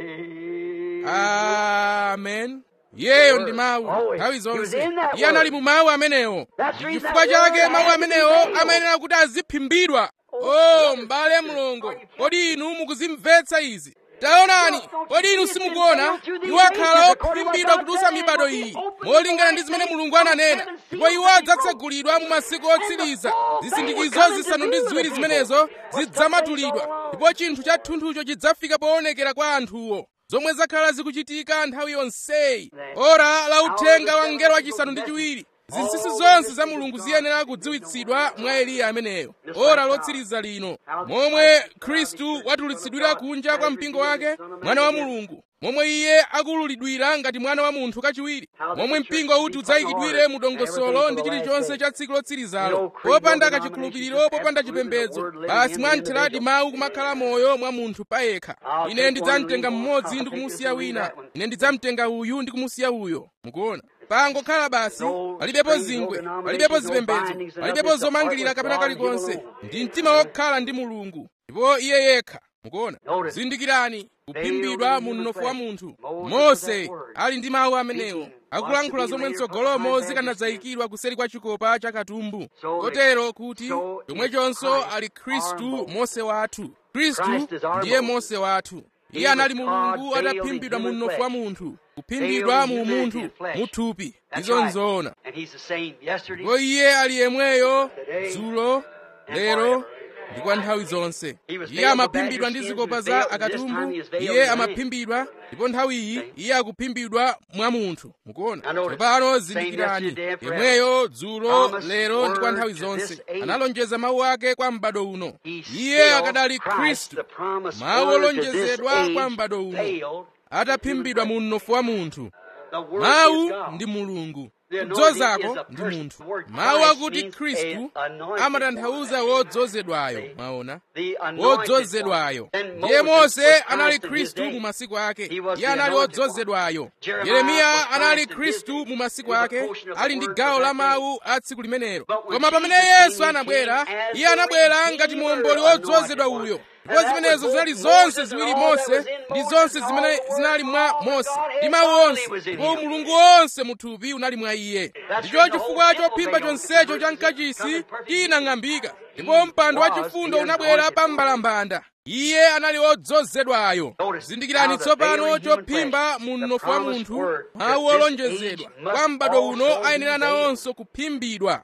amen iyeyo ndi mawu nthawi zonse iye anali mu mawu amenewo ndi chifukwa chake mawu amenewo amayenera kuti aziphimbidwa o m'bale mlongo kodi inu mukuzimvetsa izi taonani kodi inu simukuona iwo akhala ophimbidwa kudutsa mibado iyi molingana ndi zimene mulungu ananena ndipo iwo adzatsegulidwa mu masiku otsiriza zisindikizo zisanu ndi ziwiri zimenezo zidzamatulidwa ndipo chinthu cha thunthucho chidzafika poonekera kwa anthuwo zomwe zakhala zikuchitika nthawi yonseyi ora la uthenga wa mngelo wachisanu ndi chiwiri zinsinsi zonse za mulungu ziyenera kudziwitsidwa mwa eliya ameneyo ora lotsiriza lino momwe khristu watulutsidwira kunja kwa mpingo wake mwana wa mulungu momwe iye akululidwira ngati mwana wa munthu kachiwiri momwe mpingo uti udzayikidwire mu dongosolo ndi chilichonse cha tsiku lotsirizalo popanda kachikhulupiriro popanda chipembedzo basi mwamtheradi mawu kumakhala moyo mwa munthu payekha ine ndidzamtenga mmodzi ndi kumusiya wina ine ndidzamtenga uyu ndi kumusiya uyo mukuona pangokhala basi palibepo zingwe palibepo zipembedzo palibepo zomangirira kapena kalikonse ndi mtima wokhala ndi mulungu ndipo iye yekha mukuona zindikirani kuphimbidwa mu mnofu wa munthu mose ali ndi mawu amenewo akulankhula zomwe mtsogolomo zikanadzayikidwa kuseri kwa chikopa cha katumbu kotero kuti chomwechonso ali khristu mose wathu khristu ndiye mose wathu iye anali mulungu ataphimbidwa mu mnofu wa munthu kuphimbidwa mu munthu muthupi izo nzoona ndipo iye ali yemweyo dzulo lero ndi kwa nthawi zonse iye amaphimbidwa ndi zikopa za akatumbu iye amaphimbidwa ndipo nthawi iyi iye akuphimbidwa mwa munthu mukuona tsopano zindikirani yemweyo dzulo lero ndi kwa nthawi zonse analonjeza mawu ake kwa m'bado uno iye akadali khristu mawu olonjezedwa kwa m'bado uno ataphimbidwa mu mnofu wa munthu mawu ndi mulungu kudzozako ndi munthu mawu akuti khristu amatanthauza wodzozedwayo mwaona wodzozedwayo ndiye mose anali khristu mu masiku ake iye anali wodzozedwayo yeremiya anali khristu mu masiku ake ali ndi gawo la mawu a tsiku limenelo koma pamene yesu anabwera iye anabwera ngati muomboli wodzozedwa uyo ndipo zimenezo zinali zonse ziwiri mose ndi zonse zimene zinali mwa mose ndi mawu onse ndipo mulungu wonse muthupi unali mwa iye ndicho chifukwa chophimba chonsecho cha mkachisi chinang'ambika ndipo mpando wachifundo unabwera pa mbalambanda iye anali odzozedwayo zindikirani tsopano chophimba mu mnofu wa munthu mawu olonjezedwa kwa m'bado uno ayenera nawonso kuphimbidwa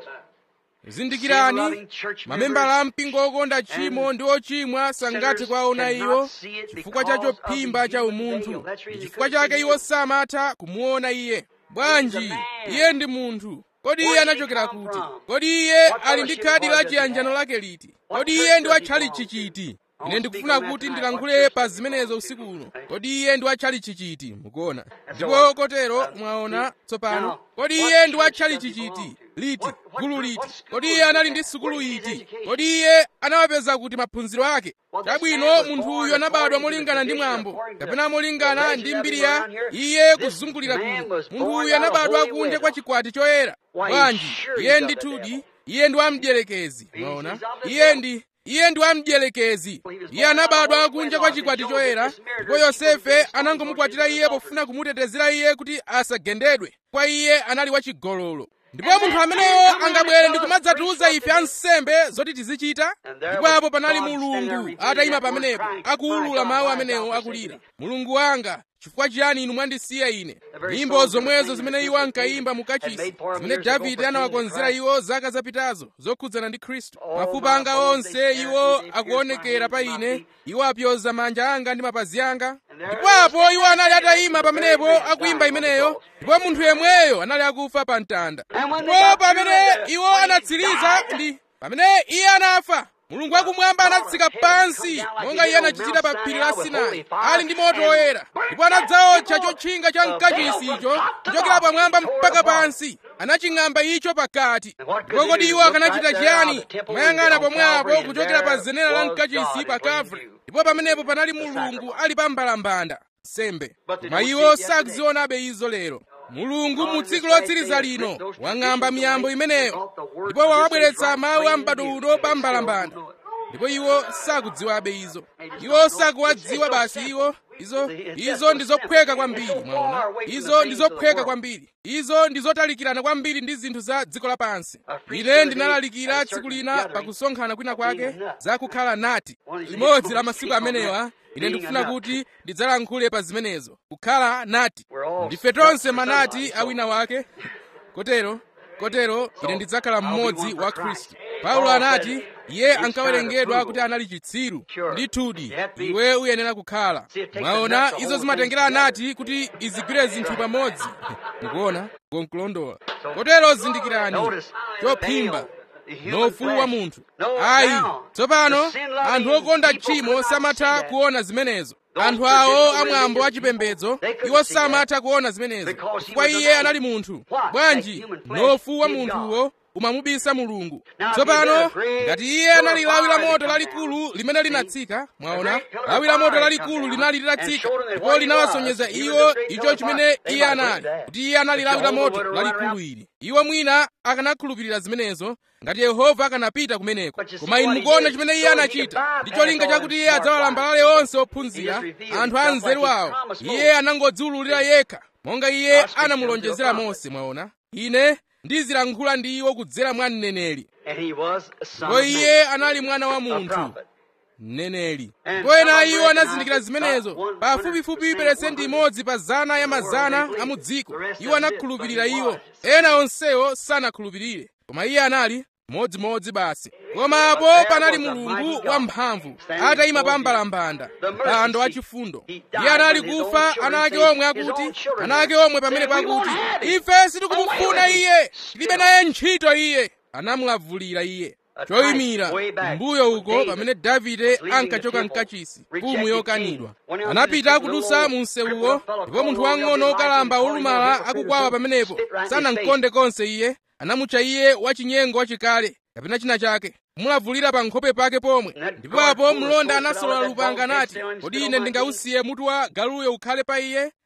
zindikirani mamembala a mpingo okonda tchimo ndi ochimwa sangathe kwaona iwo chifukwa cha chophimba cha umunthu ndi chifukwa chake iwo samatha kumuona iye bwanji iye ndi munthu kodi iye anachokera kuti kodi iye ali ndi khadi la chiyanjano lake liti kodi iye ndi watchalichi chiti ine ndikufuna kuti ndilankhule pa zimenezo usiku uno kodi iye ndi watchalichi chiti mukuona ndipo kotero mwaona tsopano kodi iye ndi watchalichi chiti liti gulu liti kodi iye anali ndi sukulu iti kodi iye anawapeza kuti maphunziro ake chabwino munthu uyu anabadwa molingana ndi mwambo kapena molingana ndi mbiri ya iye kuzungulira kuno munthu uyu anabadwa kunja kwa chikwati choyera bwanji iye ndithudi iye ndi wamdierekezi mwaona iye ndi iye ndi wamdierekezi iye anabadwa kunja kwa chikwati choyera ndipo yosefe anangomukwatira iye pofuna kumutetezera iye kuti asagendedwe kwa iye anali wachigololo ndipo munthu ameneyo angabwere ndi kumadzatiuza ife ansembe zoti tizichita ndipo apo panali mulungu atayima pamenepo akuwulula mawu amenewo akulira mulungu wanga chifukwa chiyani inu mwandisiya ine nyimbo zomwezo zimene iwo ankayimba mu kachisi zimene davide anawakonzera iwo zaka zapitazo zokhudzana ndi khristu mafupa anga onse iwo akuonekera pa ine iwo apyoza manja anga ndi mapazi anga ndipo apo iwo anali atayima pamenepo akuyimba imeneyo ndipo munthu yemweyo anali akufa pa mtanda ndipo pamene iwo anatsiriza ndi pamene iye anafa mulungu wakumwamba anatsika pansi monga iye anachitira pa phiri la sinai ali ndi moto woyera ndipo anadzaotcha chotchinga cha mkachisi icho kuchokera pamwamba mpaka pansi anaching'amba icho pakati ndipo kodi iwo akanachita chiyani kumayang'ana pomwepo kuchokera pa zenera la mkachisi pa kalvari ndipo pamenepo panali mulungu ali pa mbalambanda sembe koma iwo sakuzionabe izo lero mulungu mu tsiku lotsiriza lino wang'amba miyambo imeneyo ndipo wawabweretsa mawu a m'bado uno pa mbalambanda ndipo iwo sakudziwabe izo iwo sakuwadziwa basi iwo izo izo ndi zophweka kwambiri mwaona izo ndi zophweka kwambiri izo ndi zotalikirana kwambiri ndi zinthu za dziko lapansi ine ndinalalikira tsiku lina pakusonkhana kwina kwake za kukhala nati limodzi la masiku amenewa ine ndikufuna kuti ndidzalankhule pa zimenezo kukhala nati ndife tonse manati awina wake kotero kotero ine ndidzakhala mmodzi wa khristu paulo anati iye ankawerengedwa kuti anali chitsiru ndithudi iwe uyenera kukhala mwaona izo zimatengera anati kuti izigwire zinthu pamodzi mukuona gonkulondola kotero zindikirani chophimba nofu wa munthu ayi tsopano anthu okonda tchimo samatha kuona zimenezo anthu awo amwambo achipembedzo iwo samatha kuona zimenezo chifukwa iye anali munthu bwanji nofu wa munthuwo umamubisa mulungu tsopano ngati iye anali lawi la moto lalikulu limene linatsika mwaona lawi la moto lalikulu linali litatsika ndipo linawasonyeza iwo icho chimene iye anali kuti iye anali lawi la moto lalikulu ili iwo mwina akanakhulupirira zimenezo ngati yehova akanapita kumeneko koma inu mukuona chimene iye anachita ndi cholinga chakuti iye adzawalambalale onse ophunzira anthu a nzeru awo iye anangodziwululira yekha monga iye anamulonjezera mose mwaona ine ndizilankhula ndi iwo kudzera mwa mneneri ndipo iye anali mwana wa munthu mneneri ndipo ena iwo anazindikira zimenezo pafupifupi peresenti imodzi pa zana ya mazana a mu dziko iwo anakhulupirira iwo ena onsewo sanakhulupirire koma iye anali modzimodzi basi koma apo panali mulungu wamphamvu atayima pa mbalambanda mpando wachifundo iye anali kufa ana ake omwe akuti ana ake omwe pamene pakuti ife sitikumufuna iye tilibe naye ntchito iye anamulavulira iye choyimira mbuyo uko pamene davide ankachoka mkachisi mfumu yokanidwa anapita akudusa mu msewuwo ndipo munthu wang'ono wokalamba wolumala akukwawa pamenepo sanamkonde konse iye anamutcha iye wachinyengo wachikale kapena china chake kumulavulira pa nkhope pake pomwe ndipo apo mlonda anasolola lupanga anati kodi ine ndingausiye mutu wa galuyo ukhale pa iye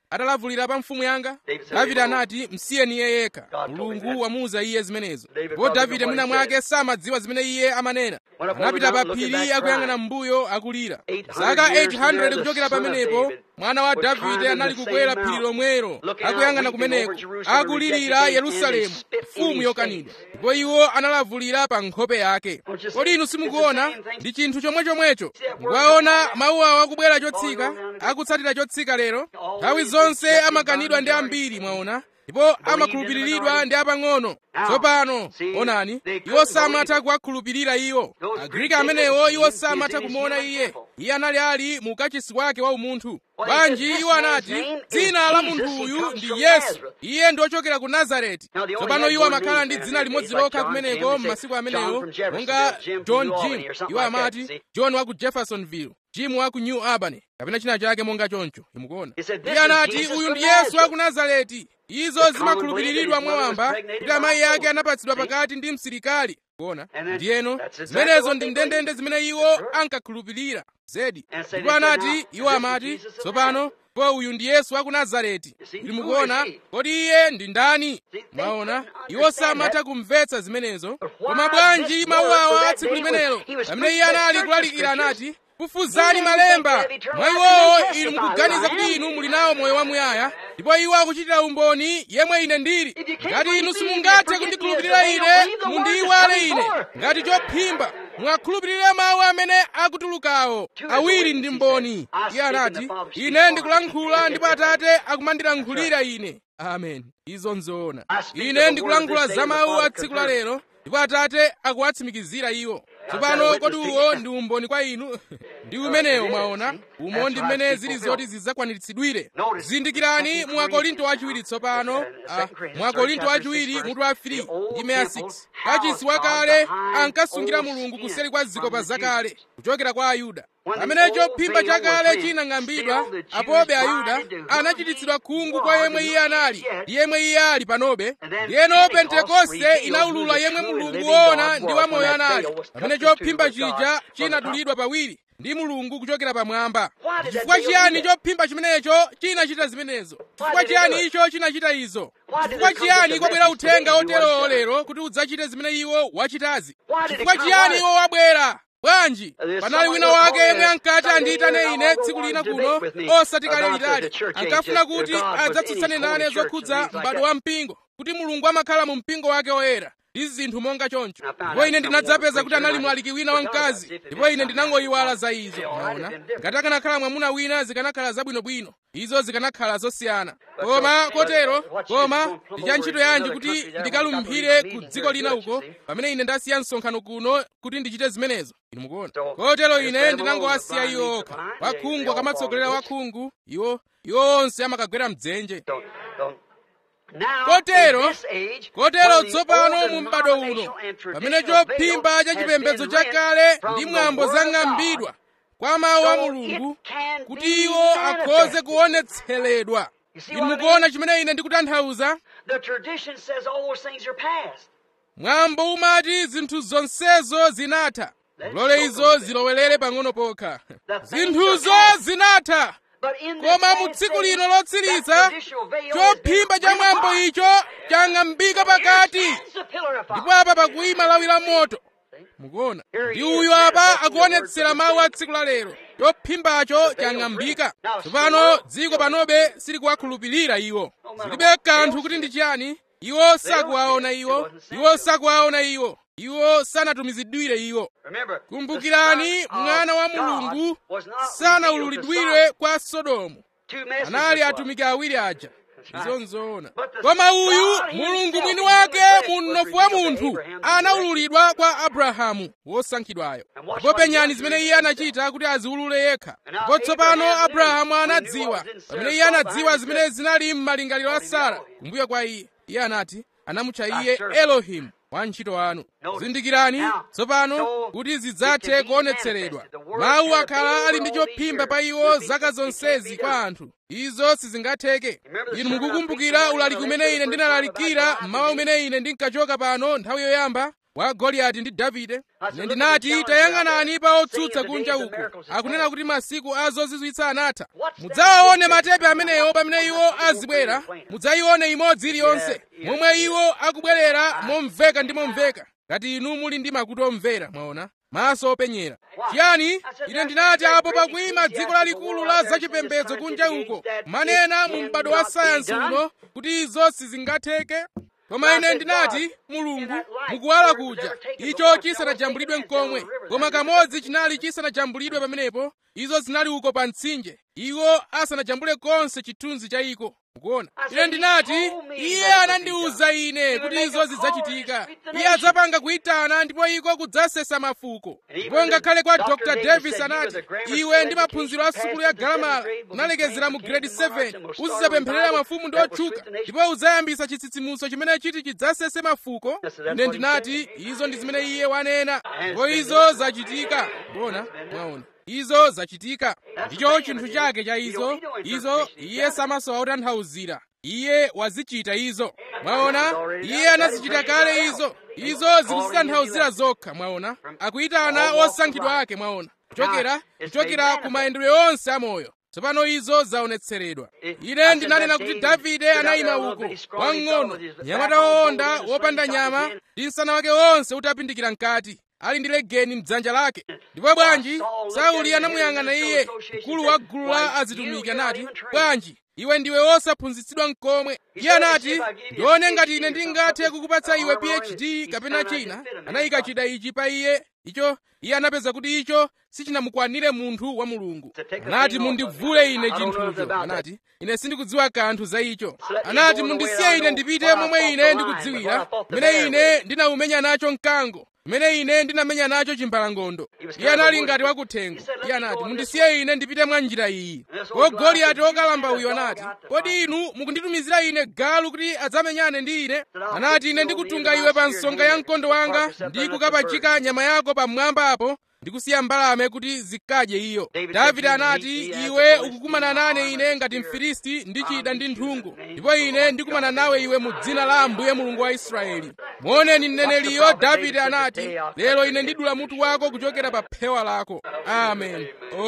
atalavulira pa mfumu yanga David said, davide "No." anati msiyeni iye yekha God told him mulungu that. wamuwuza iye zimenezo David ndipo thought he davide knew what mwina he mwake samadziwa zimene iye amanena Went up over anapita the pa mountain, looking phiri back, akuyang'ana crying. mbuyo akulira 800 zaka years from there, 800 the kuchokera son of pamenepo David mwana wa was davide climbing anali the kukwera same phiri mountain, lomwero looking out, akuyang'ana weeping over kumeneko Jerusalem, akulirira rejected yerusalemu and spit in mfumu his yokanidwa face. ndipo iwo analavulira pa nkhope yake Don't you see? kodi inu It's the simukuona same thing. ndi chinthu chomwe chomwecho See that word mukaona coming down? mawu awo akubwera chotsika Going down again. akutsatira chotsika lero Always nthawi zonse rejected amakanidwa by ndi majority. ambiri mwaona ndipo amakhulupiriridwa ndi apang'ono tsopano onani iwo samatha kuwakhulupirira iwo agriki amenewo iwo samatha kumuona iye iye anali ali mu kachisi wake wa umunthu bwanji iwo anati dzina la munthu uyu ndi yesu iye ndi ochokera ku nazareti tsopano iwo amakhala ndi dzina limodzi lokha kumeneko m'masiku amenewo monga john jim iwo amati john wa ku jeffersonville jim wa ku new albany kapena china chake monga choncho imukuona iye anati uyu ndi yesu wa ku nazareti izo zimakhulupiriridwa mwawamba kuti amayi ake anapatsidwa pakati ndi msilikali kuona ndiyeno zimenezo ndi ndendende zimene iwo ankakhulupirira zedi ndipo anati iwo amati tsopano po uyu ndi yesu wa ku nazareti kuti mukuona kodi iye ndi ndani mwaona iwo samatha kumvetsa zimenezo koma bwanji mawu awa tsiku limenelo pamene iye anali kulalikira anati kufuzani malemba mwa iwowo inu mukuganiza kuti inu muli nawo moyo wamuyaya ndipo iwo akuchitira umboni yemwe ine ndili ngati inu simungathe kundikhulupirira ine mundiyiwale ine ngati chophimba mwakhulupirire mawu amene akutulukawo awiri ndi mboni iye anati ine ndikulankhula ndipo atate akumandilankhulira ine amen izo nzoona ine ndikulankhula za mawu a tsiku la lero ndipo atate akuwatsimikizira iwo tsopano kodi uwo ndi umboni kwa inu ndi umenewo mwaona umo ndi mmene zili zoti zidzakwaniritsidwire zindikirani mu akorinto wachiwiri tsopano ah, mu akorinto wachiwiri mutu wa 3 ndi meya 6 kachisi wakale ankasungira mulungu kuseri kwa zikopa zakale kuchokera kwa ayuda pamene chophimba chakale chinang'ambidwa apobe ayuda anachititsidwa khungu kwa yemwe iye anali ndi yemwe iye ali panobe ndiyeno pentekoste inaulula yemwe mulungu woona ndi wamoyo anali pamene chophimba chija chinadulidwa pawiri ndi mulungu kuchokera pamwamba chifukwa chiyani chophimba chimenecho chinachita zimenezo chifukwa chiyani icho chinachita izo chifukwa chiyani kwabwera uthenga oterowo lero kuti udzachite zimene iwo wachitazi chifukwa chiyani iwo wabwera bwanji panali wina wake yemwe ankati andiyitane ine tsiku lina kuno osati kale litali ankafuna kuti adzatsutsane nane zokhudza m'bado wa mpingo kuti mulungu amakhala mu mpingo wake woyera ndi zinthu monga choncho ndipo ine ndinadzapeza kuti anali mlaliki wina wamkazi ndipo ine ndinangoyiwala za izo maona ngati akanakhala mwamuna wina zikanakhala zabwinobwino izo zikanakhala zosiyana koma kotero koma ndi cha ntchito yanji kuti ndikalumphire ku dziko lina uko pamene ine ndasiya msonkhano kuno kuti ndichite zimenezo inu mukuona kotero ine ndinangowasiya iwo okha wakhungu akamatsogolera wakhungu iwo iwo onse amakagwera mdzenje kotero kotero tsopano mu m'bado uno pamene chophimba cha chipembedzo chakale ndi mwambo zang'ambidwa kwa mawu a mulungu kuti iwo akhoze kuonetseredwa inu mukuona chimene ine ndikutanthauza mwambo umati zinthu zonsezo zinatha lole izo zilowelere pang'ono pokha zinthuzo zinatha koma mu tsiku lino lotsiriza chophimba cha mwambo icho chang'ambika pakati ndipo apa pakuyima lawi la moto mukuona ndi uyu apa akuonetsera mawu a tsiku la lero chophimbacho chang'ambika tsopano dziko panobe silikuwakhulupirira iwo zilibe kanthu kuti ndi chiyani iwo sakuwaona iwo iwo sakuwaona iwo iwo sanatumizidwire iwo kumbukirani mwana wa mulungu sanaululidwire kwa sodomu anali atumiki awiri aja izo nzoona koma uyu mulungu mwini wake mu mnofu wa munthu anaululidwa kwa abrahamu wosankhidwayo ndipo penyani zimene iye anachita kuti aziulule yekha ndipo tsopano abrahamu anadziwa pamene iye anadziwa zimene zinali m'malingaliro a sara kumbuyo kwa iye iye anati anamutcha iye elohimu wantchito wanu zindikirani tsopano kuti zidzathe kuonetseredwa mawu akhala ali ndi chophimba pa iwo zaka zonsezi kwa anthu izo sizingatheke inu mukukumbukira ulaliki umene ine ndinalalikira mmawa umene ine ndinkachoka pano nthawi yoyamba wa goliyati ndi davide ine ndinati tayang'anani pa otsutsa kunja uko akunena kuti masiku a zozizwitsa anatha mudzawaone matepe amenewo pamene iwo azibwera mudzayione imodzi iliyonse momwe iwo akubwerera momveka ndi momveka ngati inu muli ndi makutu omvera mwaona maso openyera chiyani ine ndinati apo pakuyima dziko lalikulu la zachipembedzo kunja uko manena mu m'bado wa sayansi uno kuti izo sizingatheke koma ine ndinati mulungu mukuwala kuja icho chisanajambulidwe mkomwe koma kamodzi chinali chisanajambulidwe pamenepo izo zinali uko pa mtsinje iwo asanajambule konse chithunzi cha iko mukuona ine ndinati iye anandiwuza ine kuti izo zidzachitika iye adzapanga kuyitana ndipo iko kudzasesa mafuko ndipo ngakhale kwa dr davis anati iwe ndi maphunziro a sukulu ya galamala unalekezera mu grade 7 uzidzapempherera mafumu ndi otchuka ndipo udzayambisa chitsitsimutso chimene chiti chidzasese mafuko ine ndinati izo ndi zimene iye wanena ndipo izo zachitika kuona mwaona izo zachitika ndicho chinthu chake cha izo izo iye samasowa kutanthauzira iye wazichita izo mwaona iye anazichita kale izo izo zikuzitanthauzira zokha mwaona akuyitana osankhidwa ake mwaona kuchokera kuchokera ku mayendedwe onse amoyo tsopano izo zaonetseredwa ine ndinanena kuti davide anayima uko wamng'ono nyamata wowonda wopanda nyama ndi msana wake wonse utapindikira mkati ali ndi legeni mdzanja lake ndipo bwanji sauli anamuyang'ana iye mkulu wa gulu la azitumiki anati bwanji iwe ndiwe wosaphunzitsidwa mkomwe iye anati ndione ngati ine ndingathe kukupatsa iwe phd kapena china anayika chida ichi pa iye icho iye anapeza kuti icho sichinamukwanire munthu wa mulungu anati mundivule ine chinthucho anati ine sindikudziwa kanthu za icho anati mundisiye ine ndipite momwe ine ndikudziwira mmene ine ndinawumenya nacho mkango mmene ine ndinamenya nacho chimbalangondo iye anali ngati wakuthengo iye anati mundisiye ine ndipite mwa njira iyi ko goliyati wokalamba uyu anati kodi inu mukunditumizira ine galu kuti adzamenyane ndi ine anati ine ndikutunga iwe pa nsonga ya mkondo wanga ndi kukapachika nyama yako pamwamba apo ndikusiya mbalame kuti zikadye iyo davide anati iwe ukukumana nane ine ngati mfilisti ndi chida ndi nthungo ndipo ine ndikumana nawe iwe mu dzina la ambuye mulungu wa israeli muoneni mneneliyo davide anati lero ine ndidula mutu wako kuchokera pa phewa lako amen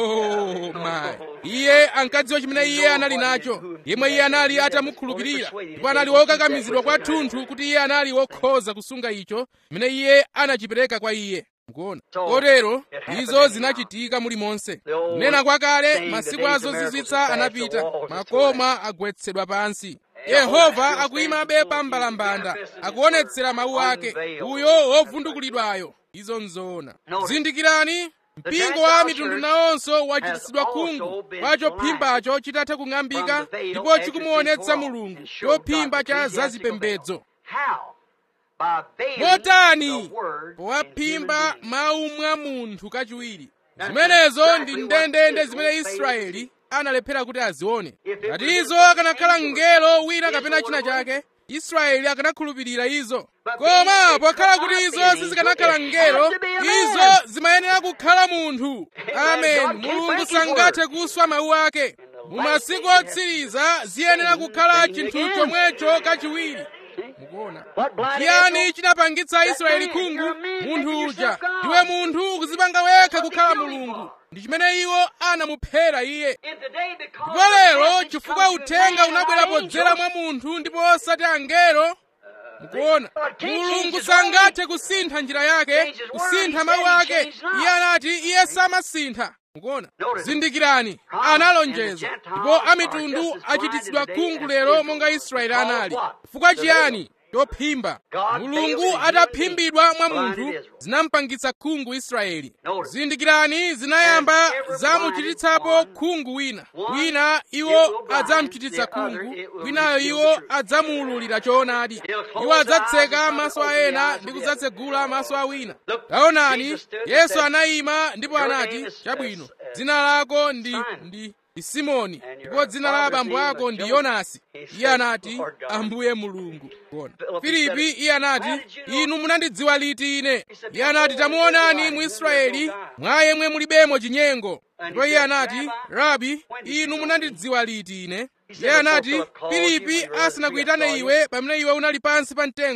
oh my iye ankadziwa chimene iye anali nacho yemwe iye anali atamukhulupirira ndipo anali wokakamizidwa kwathunthu kuti iye anali wokhoza kusunga icho chimene iye anachipereka kwa iye mukuona kotero izo zinachitika mulimonse kunena kwakale masiku azozizwitsa anapita makoma agwetsedwa pansi yehova akuyimabe pa mbalambanda akuonetsera mawu ake uyo wovundukulidwayo izo nzoona zindikirani mpingo wa mitundu nawonso wachititsidwa khungu kwa chophimbacho chitatha kung'ambika ndipo chikumuonetsa mulungu chophimba cha zazipembedzo motani powaphimba mawu mwa munthu kachiwiri zimenezo ndi ndendende zimene israeli analephera kuti azione ngati izo akanakhala mngelo wina kapena china chake israeli akanakhulupirira izo koma pokhala kuti izo sizikanakhala mngelo izo zimayenera kukhala munthu amen mulungu sangathe kuswa mawu ake mu masiku otsiriza ziyenera kukhala chinthu chomwecho kachiwiri mukuona chiyani chinapangitsa israeli khungu munthu uja ndiwe munthu ukuzipanga wekha kukhala mulungu ndi chimene iwo anamuphera iye ndipo lero chifukwa uthenga unabwera podzera mwa munthu ndipo osati angelo mukuona mulungu sangathe kusintha njira yake kusintha mawu ake iye anati iye samasintha mukuona zindikirani analonjeza ndipo amitundu achititsidwa khungu lero monga israeli anali chifukwa chiyani chophimba mulungu ataphimbidwa mwa munthu zinampangitsa khungu israeli zindikirani zinayamba zamuchititsapo khungu wina wina iwo adzamuchititsa khungu winayo iwo adzamuululira choonadi iwo adzatseka maso a ena ndi kudzatsegula maso a wina taonani yesu anayima ndipo anati chabwino dzina lako ndi ndi ndi simoni ndipo dzina la abambo ako ndi yonasi iye anati ambuye mulungu kuona filipi iye anati inu munandidziwa liti ine iye anati tamuonani mu israeli mwa yemwe mulibemo chinyengo ndipo iye anati rabi inu munandidziwa liti ine iye anati filipi asanakuyitane iwe pamene iwe unali pansi pa mtengo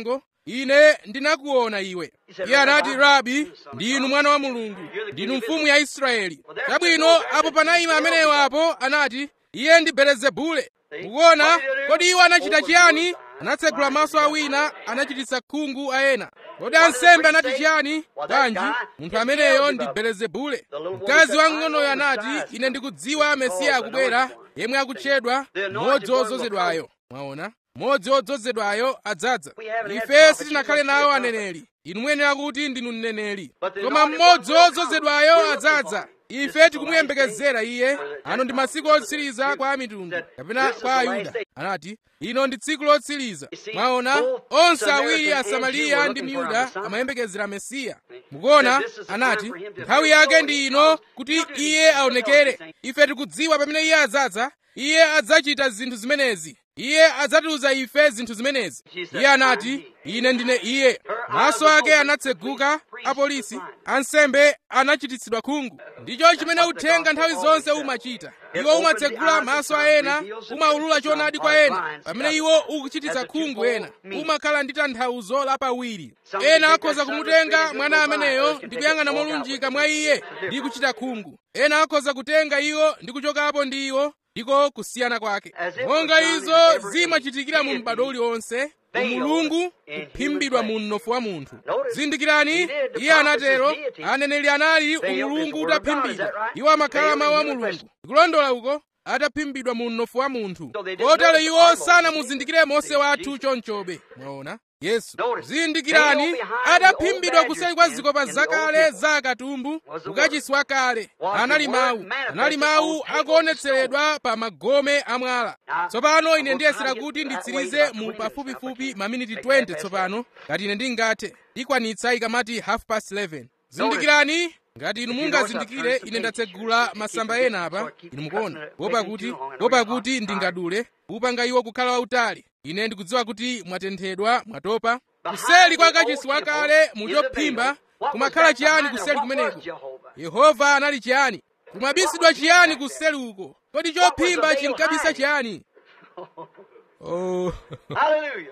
ine ndinakuona iwe iye anati rabi ndinu mwana wa mulungu ndinu mfumu ya israeli chabwino apo panayima ameneyo apo anati iye ndi belezebule mukuona kodi iwo anachita chiyani anatsegula maso a wina anachititsa khungu a ena kodi ansembe anati chiyani bwanji munthu ameneyo ndi belezebule mkazi wamng'onoyo anati ine ndikudziwa mesiya akubwera yemwe akutchedwa mmodzi wodzozedwayo mwaona mmodzi wodzozedwayo adzadza ife sitinakhale nawo aneneri inu muyenera kuti ndinu mneneri koma mmodzi wodzozedwayo adzadza ife tikumuyembekezera iye ano ndi masiku otsiriza kwa amitundu kapena kwa ayuda anati ino ndi tsiku lotsiriza mwaona onse awiri asamariya ndi myuda amayembekezera mesiya mukuona anati nthawi yake ndi ino kuti iye aonekere ife tikudziwa pamene iye adzadza iye adzachita zinthu zimenezi iye adzatiuza ife zinthu zimenezi iye anati ine ndine iye maso ake anatseguka apolisi ansembe anachititsidwa khungu ndicho chimene uthenga nthawi zonse umachita iwo umatsegula maso a ena umaulula choonadi kwa ena pamene iwo ukuchititsa khungu ena umakhala ndi tanthauzo lapawiri ena akhoza kumutenga mwana ameneyo ndi kuyang'ana molunjika mwa iye ndi kuchita khungu ena akhoza kutenga iwo ndi kuchokapo ndi iwo ndiko kusiyana kwake monga izo zimachitikira mu m'bado uliwonse umulungu kuphimbidwa mu mnofu wa munthu zindikirani iye anatero aneneri anali umulungu utaphimbidwa iwo amakhala mawu a mulungu ndikulondola uko ataphimbidwa mu mnofu wa munthu kotero iwo sanamuzindikire mose wathu chonchobe mwaona yesu zindikirani adaphimbidwa kuseri kwa zikopa zakale za akatumbu kukachisi wakale anali mawu anali mawu akuonetseredwa pa magome amwala tsopano ine ndiyesera kuti nditsirize mu pafupifupi maminiti 20 tsopano ngati ine ndingathe ikwanitsa ikamati half past 11 zindikirani ngati inu mungazindikire ine ndatsegula masamba ena apa inu mukuona kuopa kuti kuopa kuti ndingadule kupanga iwo kukhala wautali ine ndikudziwa kuti mwatenthedwa mwatopa kuseli kwa kachisi wakale muchophimba kumakhala chiyani kuseli kumeneko yehova anali chiyani kumabisidwa chiyani kuseli uko kodi chophimba chinkabisa chiyani oh. Hallelujah.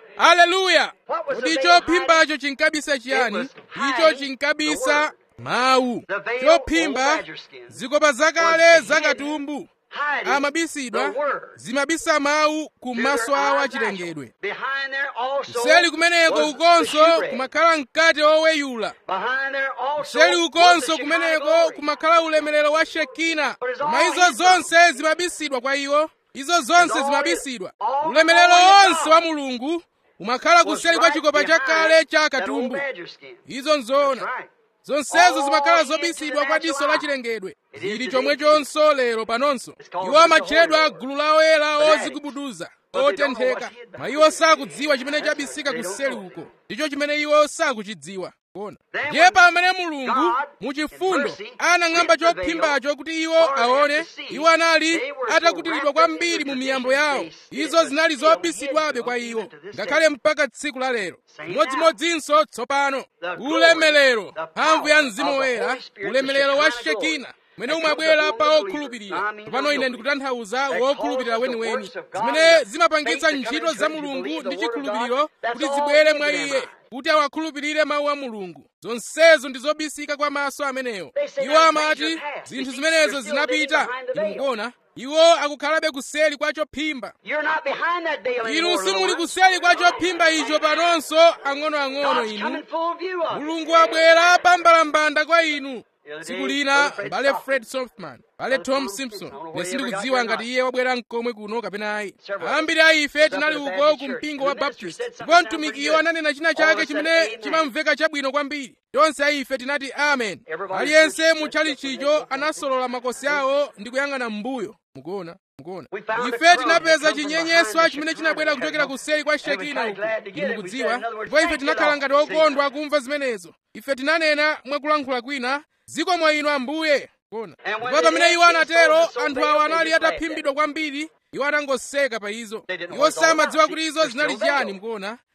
aleluya kodi chophimbacho chinkabisa chiyani icho chinkabisa mawu chophimba zikopa zakale zakatumbu Hiding amabisidwa the word. zimabisa mawu kumaso awo achilengedwe Behind there also kuseli kumeneko was the ukonso shipwreck. kumakhala mkate woweyula Behind there also kuseli was ukonso the kumeneko Shekinah kumakhala ulemerero wa shekina But it's koma all izo hidden. zonse zimabisidwa kwa iwo izo zonse all zimabisidwa hidden. All ulemerero the glory of onse God wa mulungu umakhala was kuseli kwa right chikopa behind chakale cha that old katumbu badger skin. izo nzoona That's right. zonsezo All zimakhala into zobisidwa the kwa diso natural la eye. chilengedwe It is zili today chomwechonso lero panonso It's called iwo the amatchedwa Holy gulu la oyera Fanatics. ozigubuduza But they don't know otentheka what's hid ma iwo sakudziwa chimene chabisika They don't kuseli know. uko ndicho chimene iwo sakuchidziwa kuona Then ndiye when pamene mulungu God, mu in chifundo mercy, anang'amba lit the veil chophimbacho kuti iwo for them aone to see, iwo anali they were so atakutilidwa wrapped up in kwambiri their mu miyambo traditions, yawo they izo still zinali hid zobisidwabe from kwa even iwo to this ngakhale day. mpaka tsiku la lero Same modzimodzinso tsopano The glory, ulemelero the mphamvu ya power mzimu of the woyera Holy Spirit, ulemelero the wa Shekinah glory, shekina mwene that umabwera comes pa upon the okhulupirira believer. I mean tsopano the ine real ndikutanthauza That wokhulupirira causes the weniweni works of God zimene and the zimapangitsa faith to come ntchito into za him to mulungu believe ndi the word of chikhulupiriro God. That's kuti all zibwere into mwa them iye eyes. kuti awakhulupirire mawu a mulungu zonsezo ndi zobisika kwa maso amenewo They say iwo that amati things are past. zinthu You see, zimenezo you're still living zinapita behind the inu veil. mukuona iwo akukhalabe kuseli kwa chophimba You're not behind that veil inu anymore, little simuli one. kuseli kwa chophimba icho panonso ang'onoang'ono God's inu coming full view of it. mulungu abwera pambalambanda kwa inu other tsiku day, lina Brother Fred mbale Softman. fred softman mbale tom simpson ine sindikudziwa ngati iye wabwera mkomwe kuno kapena ayi ambiri a ife tinali uko ku mpingo wa baptist ndipo mtumikiyo ananena china chake chimene chimamveka chabwino kwambiri tonse a ife tinati amen aliyense mu chalichicho anasolola makosi awo ndi kuyang'ana m'mbuyo mukuona mukuona ife tinapeza chinyenyeswa chimene chinabwera kuchokera kuseri kwa shekina uku inu mukudziwa ndipo ife tinakhala ngati okondwa kumva zimenezo ife tinanena mwakulankhula kwina zikomo inu ambuye kuona ndipo pamene iwo anatero anthu awo anali ataphimbidwa kwambiri iwo anangoseka pa izo iwo samadziwa kuti izo zinali chiyani mukuona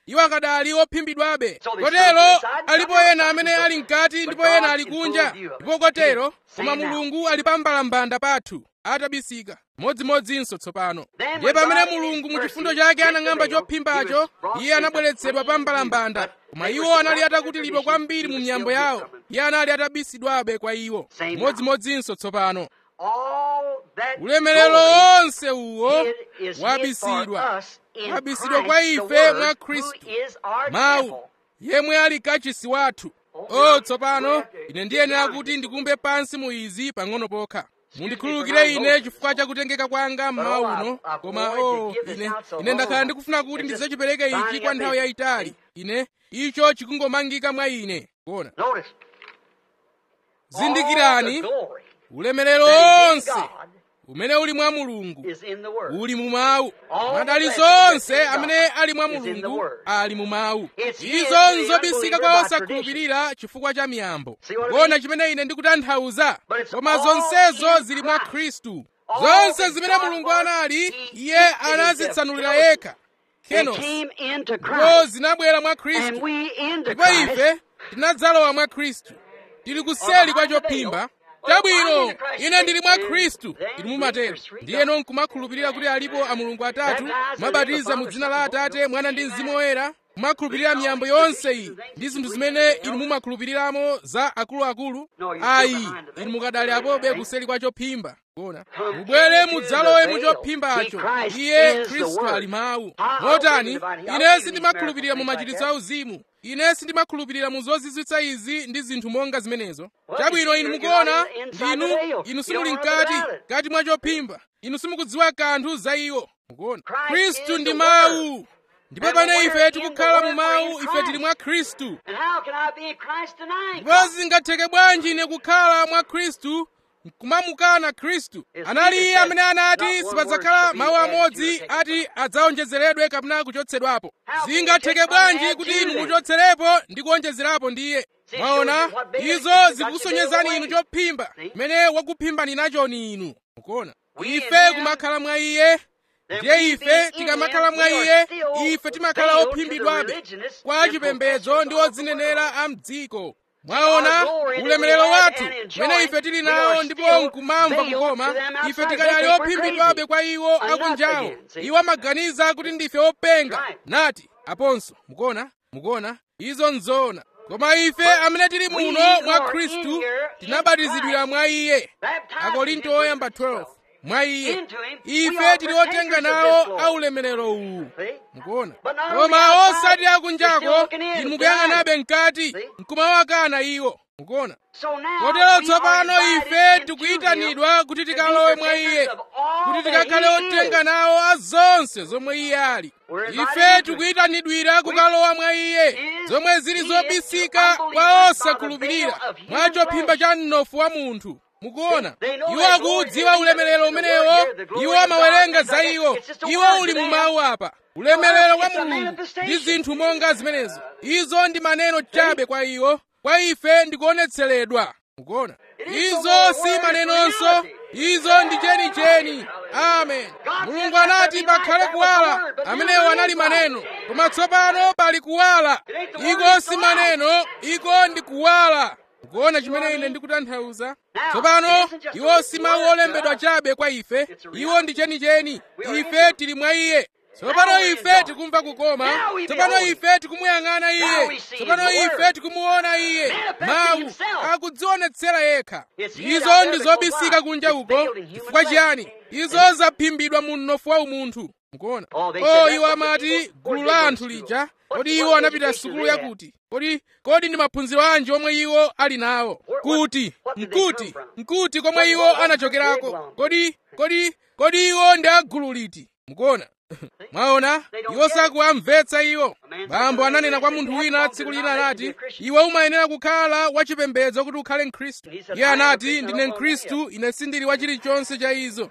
iwo akadali ophimbidwabe kotero alipo ena amene ali mkati ndipo ena ali kunja ndipo kotero koma mulungu ali pa mbalambanda pathu atabisika modzimodzinso tsopano ndiye pamene mulungu mu chifundo chake anang'amba chophimbacho iye anabweretsedwa pa mbalambanda koma iwo anali atakutilidwa kwambiri mu miyambo yawo iye anali atabisidwabe kwa iwo modzimodzinso tsopano ulemerero wonse uwo wabisidwa wabisidwa kwa ife mwa khristu mawu yemwe ali kachisi wathu o tsopano ine ndiyenera kuti ndikumbe pansi mu izi pang'ono pokha mundikhululukire ine chifukwa cha kutengeka kwanga mmawa uno koma o ine ine ndakhala ndikufuna kuti ndidzachipereke ichi kwa nthawi yayitali ine icho chikungomangika mwa ine kuona zindikirani ulemerero wonse umene uli mwa mulungu uli mu mawu madalitso onse amene ali mwa mulungu ali mu mawu izo nzobisika kwa osakhulupirira chifukwa cha miyambo kuona chimene ine ndikutanthauza koma zonsezo zili mwa khristu zonse zimene mulungu anali iye anazitsanulira yekha kenos ndipo zinabwera mwa khristu ndipo ife tinadzalowa mwa khristu tili kuseli kwa chophimba chabwino ine ndili mwa khristu inu mumatero ndiyeno nkumakhulupirira kuti alipo amulungu atatu mwabatiza mu dzina la atate mwana ndi mzimu woyera kumakhulupirira miyambo yonse iyi ndi zinthu zimene inu mumakhulupiriramo za akuluakulu ayi inu mukadali apobe kuseli kwa chophimba kuona mubwere mudzalowe mu chophimbacho iye khristu ali mawu motani ine sindimakhulupirira mu machiritso auzimu ine sindimakhulupirira mu zozizwitsa izi ndi zinthu monga zimenezo chabwino inu mukuona ndinu inu simuli mkati mkati mwa chophimba inu simukudziwa kanthu za iwo mukuona khristu ndi mawu ndipo pamene ife tikukhala mu mawu ife tili mwa khristu ndipo zingatheke bwanji ine kukhala mwa khristu nkumamukana khristu anali iye amene anati sipadzakhala mawu amodzi ati adzaonjezeredwe kapena kuchotsedwapo zingatheke bwanji kuti inu muchotserepo ndi kuonjezerapo ndiye mwaona izo zikusonyezani inu chophimba chimene wakuphimbani nachoni inu mukuona ife kumakhala mwa iye ndiye ife tikamakhala mwa iye ife timakhala ophimbidwabe kwa chipembedzo ndi odzinenera a mdziko mwaona ulemerero wathu umene ife tili nawo ndipo nkumamva kukoma ife tikadali ophimbidwabe kwa iwo akunjawo iwo amaganiza kuti ndife openga nati aponso mukuona mukuona izo nzoona koma ife amene tili muno mwa khristu tinabatizidwira mwa iye akorinto oyamba 12 mwa iye ife tili otenga nawo aulemerero uwu mukuona koma osati akunjako inu mukuyang'anabe mkati nkumawakana iwo mukuona kotero tsopano ife tikuyitanidwa kuti tikalowe mwa iye kuti tikakhale otenga nawo azonse zomwe iye ali ife tikuyitanidwira kukalowa mwa iye zomwe zili zobisika kwa osakhulupirira mwa chophimba cha mnofu wa munthu mukuona iwo akudziwa ulemerero umenewo iwo amawerenga za iwo iwo uli mu mawu apa ulemerero wa mulungu ndi zinthu monga zimenezo izo ndi maneno chabe kwa iwo kwa ife ndikuonetseredwa mukuona izo si manenonso izo ndi chenicheni amen mulungu anati pakhale kuwala amenewo anali maneno koma tsopano pali kuwala iko si maneno iko ndi kuwala mukuona chimene ine ndikutanthauza tsopano iwo si mawu olembedwa chabe kwa ife iwo ndi chenicheni ife tili mwa iye tsopano ife tikumva kukoma tsopano ife tikumuyang'ana iye tsopano ife tikumuona iye mawu akudzionetsera yekha izo ndi zobisika kunja uko chifukwa chiyani izo zaphimbidwa mu mnofu wa umunthu mukuona o iwo amati gulu la anthu lija kodi iwo anapita sukulu yakuti kodi kodi ndi maphunziro anji omwe iwo ali nawo kuti nkuti nkuti komwe iwo anachokerako kodi kodi kodi iwo ndi agulu liti mukuona mwaona iwo sakuwamvetsa iwo bambo ananena kwa munthu wina tsiku lina anati iwe umayenera kukhala wachipembedzo kuti ukhale mkhristu iye anati ndine mkhristu ine sindili wa chilichonse cha izo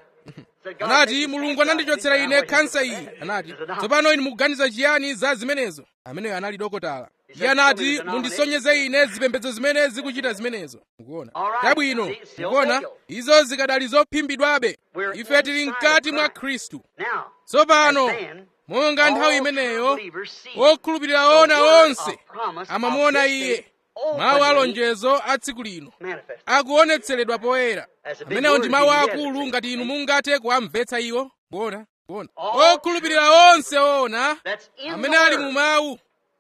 anati mulungu anandichotsera ine khansa iyi anati tsopano inu mukuganiza chiyani za zimenezo ameneyo anali dokotala iye anati mundisonyeze ine zipembedzo zimene zikuchita zimenezo mukuona chabwino mukuona izo zikadali zophimbidwabe ife tili mkati mwa khristu tsopano monga nthawi imeneyo okhulupirira ona onse amamuona iye mawu alonjezo a tsiku lino akuonetseredwa poyera amenewo ndi mawu akulu ngati inu mungathe kuwamvetsa iwo kuona kuona okhulupirira onse ona amene ali mu mawu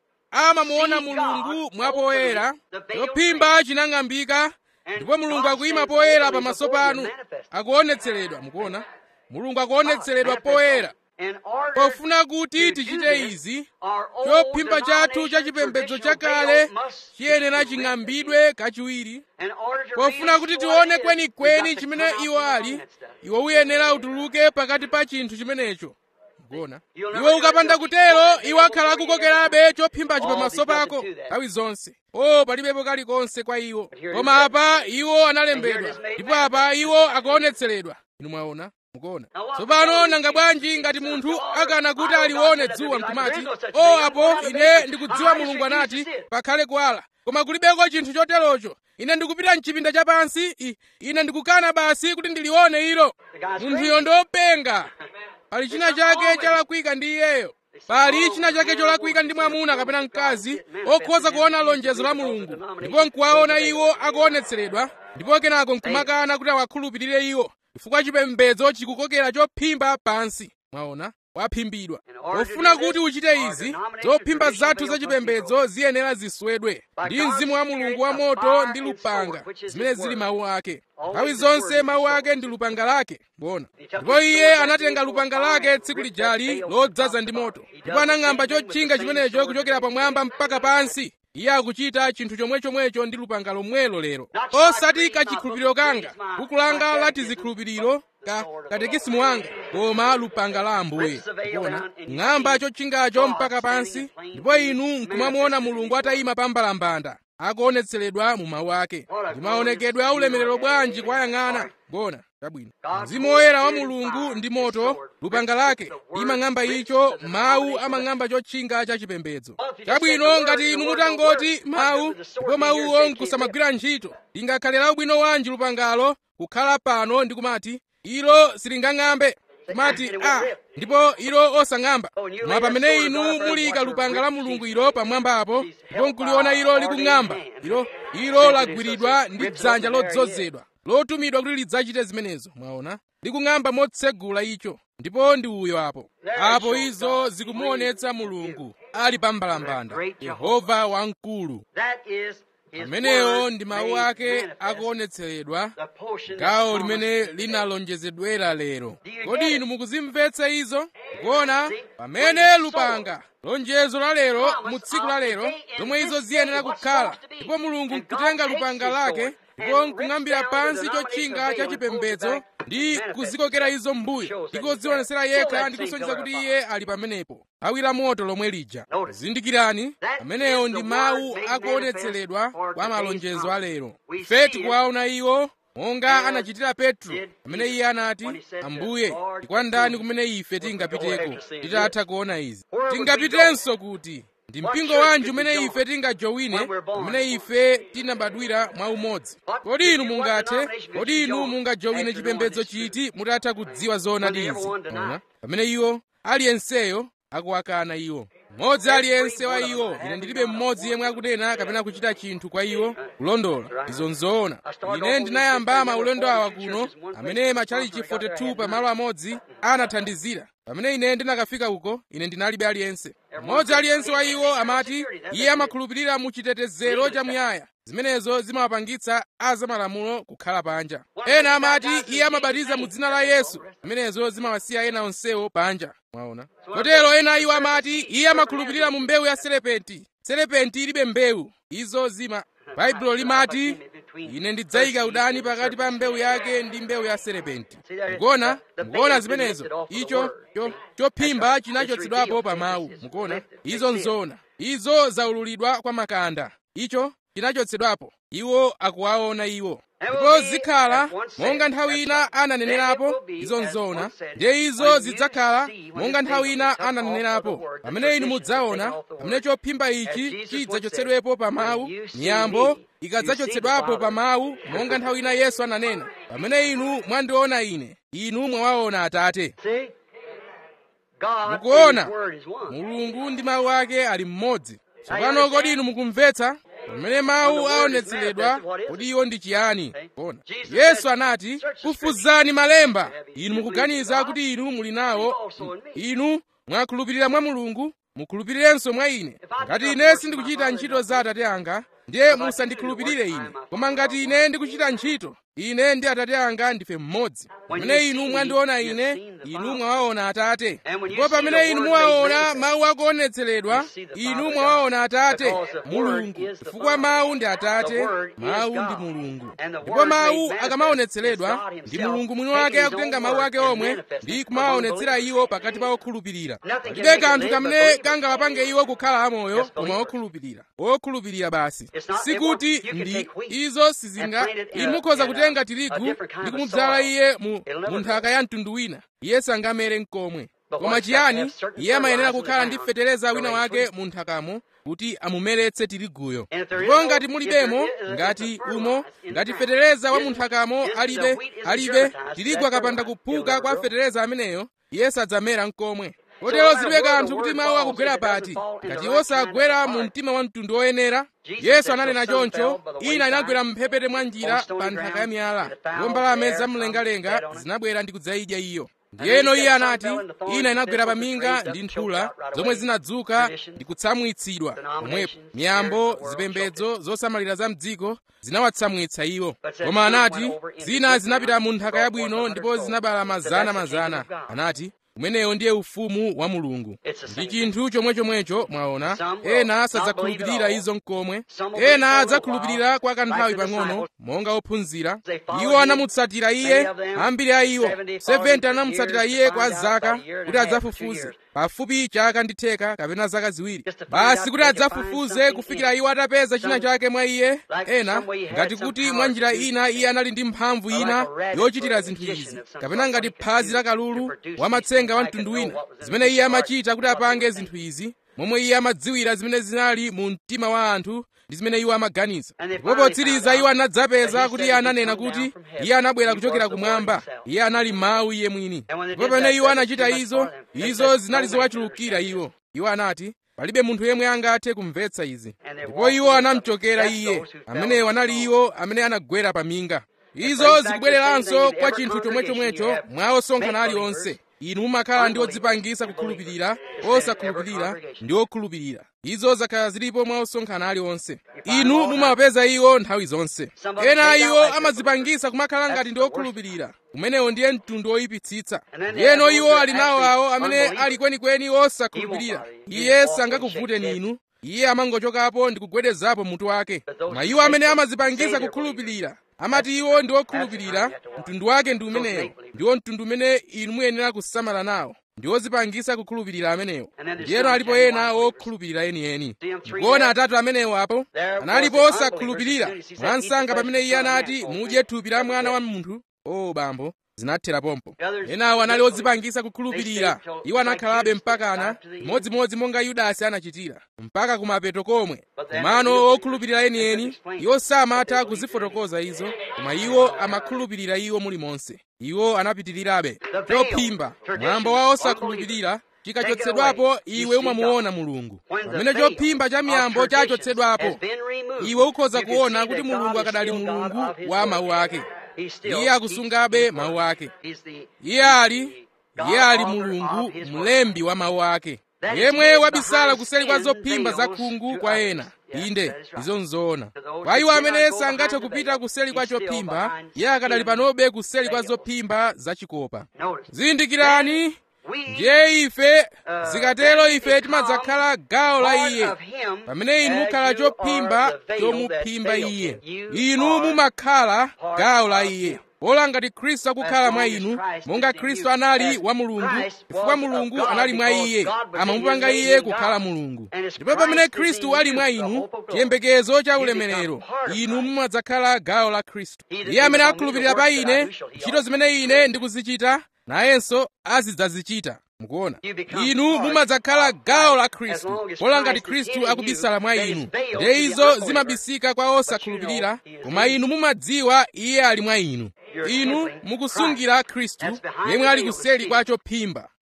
amamuona mulungu mwapoyera chophimba chinang'ambika ndipo mulungu akuyima poyera pamaso panu akuonetseredwa mukuona mulungu akuonetseredwa poyera pofuna kuti tichite izi chophimba chathu cha chipembedzo chakale chiyenera ching'ambidwe kachiwiri pofuna kuti tione kwenikweni chimene iwo ali iwe uyenera utuluke pakati pa chinthu chimenecho kuona iwe ukapanda kutero iwo akhala akukokerabe chophimbachi pamaso pako nthawi zonse o palibepo kalikonse kwa iwo koma apa iwo analembedwa ndipo apa iwo akuonetseredwa inu mwaona mukuona tsopano nanga bwanji ngati munthu akana kuti alione dzuwa nkumati o apo ine ndikudziwa mulungu anati pakhale kuwala koma kulibeko chinthu choterocho ine ndikupita mchipinda chapansi ine ndikukana basi kuti ndilione ilo munthuyo ndopenga pali china chake chalakwika ndi iyeyo pali china chake cholakwika ndi mwamuna kapena mkazi okhoza kuona lonjezo la mulungu ndipo nkuwaona iwo akuonetseredwa ndipo kenako nkumakana kuti awakhulupirire iwo chifukwa chipembedzo chikukokera chophimba pansi mwaona waphimbidwa pofuna kuti uchite izi zophimba zathu zachipembedzo ziyenera ziswedwe ndi mzimu wa mulungu wa moto ndi lupanga zimene zili mawu ake nthawi zonse mawu ake ndi lupanga lake bona ndipo iye anatenga lupanga lake tsiku lijali lodzaza ndi moto ndipo anang'amba chotchinga chimenecho kuchokera pamwamba mpaka pansi iye akuchita chinthu chomwechomwecho ndi lupanga lomwelo lero osati kachikhulupiriro kanga buku langa lati zikhulupiriro ka katekisimu wanga koma lupanga la ambuye kuona ng'amba chotchingacho mpaka pansi ndipo inu nkumamuona mulungu atayima pambalambanda akuonetseredwa mu mawu ake ndi maonekedwe a ulemerero bwanji kwayang'ana gona chabwino mzimu woyera wa mulungu ndi moto lupanga lake imang'amba icho mawu amang'amba chotchinga cha chipembedzo chabwino ngati inu mutangoti mawu ndipo mawuwo nkusamagwira ntchito lingakhale la ubwino wanji lupangalo kukhala pano ndi kumati ilo silingang'ambe kumati a ndipo ilo osang'amba mwa pamene inu mulika lupanga la mulungu ilo pamwambapo ndipo nkuliona ilo likung'amba ilo ilo lagwiridwa ndi dzanja lodzozedwa lotumidwa kuti lidzachite zimenezo mwaona likung'amba motsegula icho ndipo ndi uyo apo apo izo zikumuonetsa mulungu ali pambalambanda yehova wamkulu amenewo ndi mawu ake akuonetseredwa gawo limene linalonjezedwera lero kodi inu mukuzimvetsa izo kuona pamene lupanga lonjezo la lero mu tsiku la lero zomwe izo ziyenera kukhala ndipo mulungu nkutenga lupanga lake ndipo nkung'ambira pansi chotchinga cha chipembedzo ndi kuzikokera izo mbuyo ndi kudzionesera yekha ndi kusonyeza kuti iye ali pamenepo awira moto lomwe lija zindikirani amenewo ndi mawu akuonetseredwa kwa malonjezo a lero ife tikuwaona iwo monga anachitira petro amene iye anati ambuye ndikwandani kumene ife tingapiteko titatha kuona izi tingapitenso kuti ndi mpingo wanji umene ife tingajowine umene ife tinabadwira mwa umodzi kodi inu mungathe kodi inu mungajowine chipembedzo chiti mutatha kudziwa zoonadi izi pamene iwo aliyenseyo akuwakana iwo mmodzi aliyense wa iwo ine ndilibe mmodzi yemwe akunena kapena kuchita chinthu kwa iwo kulondola izo nzoona ine ndinayamba maulendo awa kuno amene matchalichi 42 pamalo amodzi anathandizira pamene ine ndinakafika uko ine ndinalibe aliyense mmodzi aliyense wa iwo amati iye amakhulupirira mu chitetezero chamuyaya zimenezo zimawapangitsa azamalamulo kukhala panja ena amati iye amabatiza mu dzina la yesu zimenezo zimawasiya ena onsewo panja mwaona kotero ena iwo amati iye amakhulupirira mu mbewu ya serepenti serepenti ilibe mbewu izo zima baibulo limati ine ndidzayika udani pakati pa mbewu yake ndi mbewu ya serepenti mukuona mukuona zimenezo icho chophimba chinachotsedwapo pa mawu mukuona izo nzoona izo zaululidwa kwa makanda icho chinachotsedwapo iwo akuwaona iwo ndipo zikhala monga nthawi ina ananenerapo izo nzoona ndiye izo zidzakhala monga nthawi ina ananenerapo pamene inu mudzaona pamene chophimba ichi chidzachotsedwepo pa mawu miyambo ikadzachotsedwapo pa mawu monga nthawi ina yesu ananena pamene inu mwandiona ine inu mwawaona atate mukuona mulungu ndi mawu ake ali mmodzi tsopano kodi inu mukumvetsa pamene mawu aonetseredwa kodi iwo ndi chiyani ona yesu anati kufuzani malemba inu mukuganiza kuti inu muli nawo inu mwakhulupirira mwa mulungu mukhulupirirenso mwa ine ngati ine sindikuchita ntchito za atate anga ndiye musandikhulupirire ine koma ngati ine ndikuchita ntchito ine ndi atate anga ndife mmodzi pamene inu mwandiona ine inu mwawaona atate ndipo pamene inu muwaona mawu akuonetseredwa inu mwawaona atate mulungu chifukwa mawu ndi atate mawu ndi mulungu ndipo mawu akamaonetseredwa ndi mulungu mwini wake akutenga mawu ake omwe ndi kumawaonetsera iwo pakati pa okhulupirira palibe kanthu kamene kangawapange iwo kukhala amoyo koma okhulupirira okhulupirira basi sikuti ndi izo sizinga inu mukhoza kutenga tirigu ndi kumudzala iye mu, mu nthaka ya mtundu wina iye sangamere nkomwe koma chiyani iye amayenera kukhala ndi fetereza wina wake mu nthakamo kuti amumeretse tiriguyo ndipo ngati mulibemo ngati umo ngati fetereza wa mu nthakamo alibe alibe tirigu akapanda kuphuka kwa fetereza ameneyo iye sadzamera nkomwe kotero zilibe kanthu kuti mawu akugwera pati ngati iwo sagwera mu mtima wa mtundu woyenera yesu ananena choncho ina inagwera mphepete mwa njira pa nthaka ya miyala ndipo mbalame zamlengalenga zinabwera ndi kudzayidya iyo ndiyeno iye anati ina inagwera pa minga ndi nthula zomwe zinadzuka ndi kutsamwitsidwa pomwepo miyambo zipembedzo zosamalira za mdziko zinawatsamwitsa iwo koma anati zina zinapita mu nthaka yabwino ndipo zinabala mazana mazana anati umenewo ndiye ufumu wa mulungu ndi chinthu chomwechomwecho mwaona ena sadzakhulupirira izo mkomwe ena adzakhulupirira kwa kanthawi pang'ono monga ophunzira iwo anamutsatira iye ambiri a iwo 70 anamutsatira iye kwa zaka kuti adzafufuze pafupi chaka ndi theka kapena zaka ziwiri basi kuti adzafufuze kufikira iwo atapeza china chake mwa iye ena ngati kuti mwa njira ina iye anali ndi mphamvu ina yochitira zinthu izi kapena ngati phazi la kalulu wamatsenga wa mtundu wina zimene iye amachita kuti apange zinthu izi momwe iye amadziwira zimene zinali mu mtima wa anthu ndi zimene iwo amaganiza ndipo potsiriza iwo anadzapeza kuti iye ananena kuti iye anabwera kuchokera kumwamba iye anali mawu iye mwini ndipo pamene iwo anachita izo izo zinali zowachulukira iwo iwo anati palibe munthu yemwe angathe kumvetsa izi ndipo iwo anamuchokera iye amenewo anali iwo amene anagwera pa minga izo zikubwereranso kwa chinthu chomwechomwecho mwa osonkhana aliwonse inu mumakhala ndi odzipangisa kukhulupirira osakhulupirira ndi okhulupirira izo zakhala zilipo mwa osonkhana aliwonse inu mumawapeza iwo nthawi zonse ena iwo amadzipangisa kumakhala ngati ndi okhulupirira umenewo ndiye mtundu woyipitsitsa yeno iwo ali nawo awo amene ali kwenikweni osakhulupirira iye sangakuvuteni inu iye amangochokapo ndi kugwedezapo mutu wake koma iwo amene amadzipangisa kukhulupirira amati iwo ndi okhulupirira mtundu wake ndi umenewo ndiwo mtundu umene inu muyenera kusamala nawo ndi odzipangisa kukhulupirira amenewo ndiyeno alipo ena okhulupirira enieni ndikuona atatu amenewo apo analipo osakhulupirira mwansanga pamene iye anati mudye thupi la mwana wa munthu o bambo zinathera pompo enawo anali odzipangisa kukhulupirira iwo anakhalabe mpakana modzimodzi monga yudasi anachitira mpaka kumapeto komwe komano okhulupirira enieni iwo samatha kuzifotokoza izo koma iwo amakhulupirira iwo mulimonse iwo anapitirirabe chophimba mwambo wa osakhulupirira chikachotsedwapo iwe umamuona mulungu pamene chophimba cha miyambo chachotsedwapo iwe ukhoza kuona kuti mulungu akadali mulungu wa mawu ake iye akusungabe mawu ake iye ali iye ali mulungu mlembi wa mawu ake yemwe wabisala kuseri kwa zophimba za khungu kwa ena inde izo nzoona kwa iwo amene sangathe kupita kuseri kwa chophimba iye akadali panobe kuseri kwa zophimba zachikopa zindikirani ndiye ife zikatero ife timadzakhala gawo la iye pamene inu mukhala chophimba chomuphimba iye inu mumakhala gawo la iye pola ngati khristu akukhala mwa inu monga khristu anali wa mulungu chifukwa mulungu anali mwa iye amamupanga iye kukhala mulungu ndipo pamene khristu ali mwa inu chiyembekezo cha ulemerero inu mumadzakhala gawo la khristu iye amene akhulupirira pa ine ntchito zimene ine ndikuzichita nayenso azidzazichita mukuona inu mumadzakhala gawo la khristu pola ngati khristu akubisala mwa inu ndiye izo zimabisika kwa osakhulupirira koma inu mumadziwa iye ali mwa inu inu mukusungira khristu yemwe ali kuseri kwa chophimba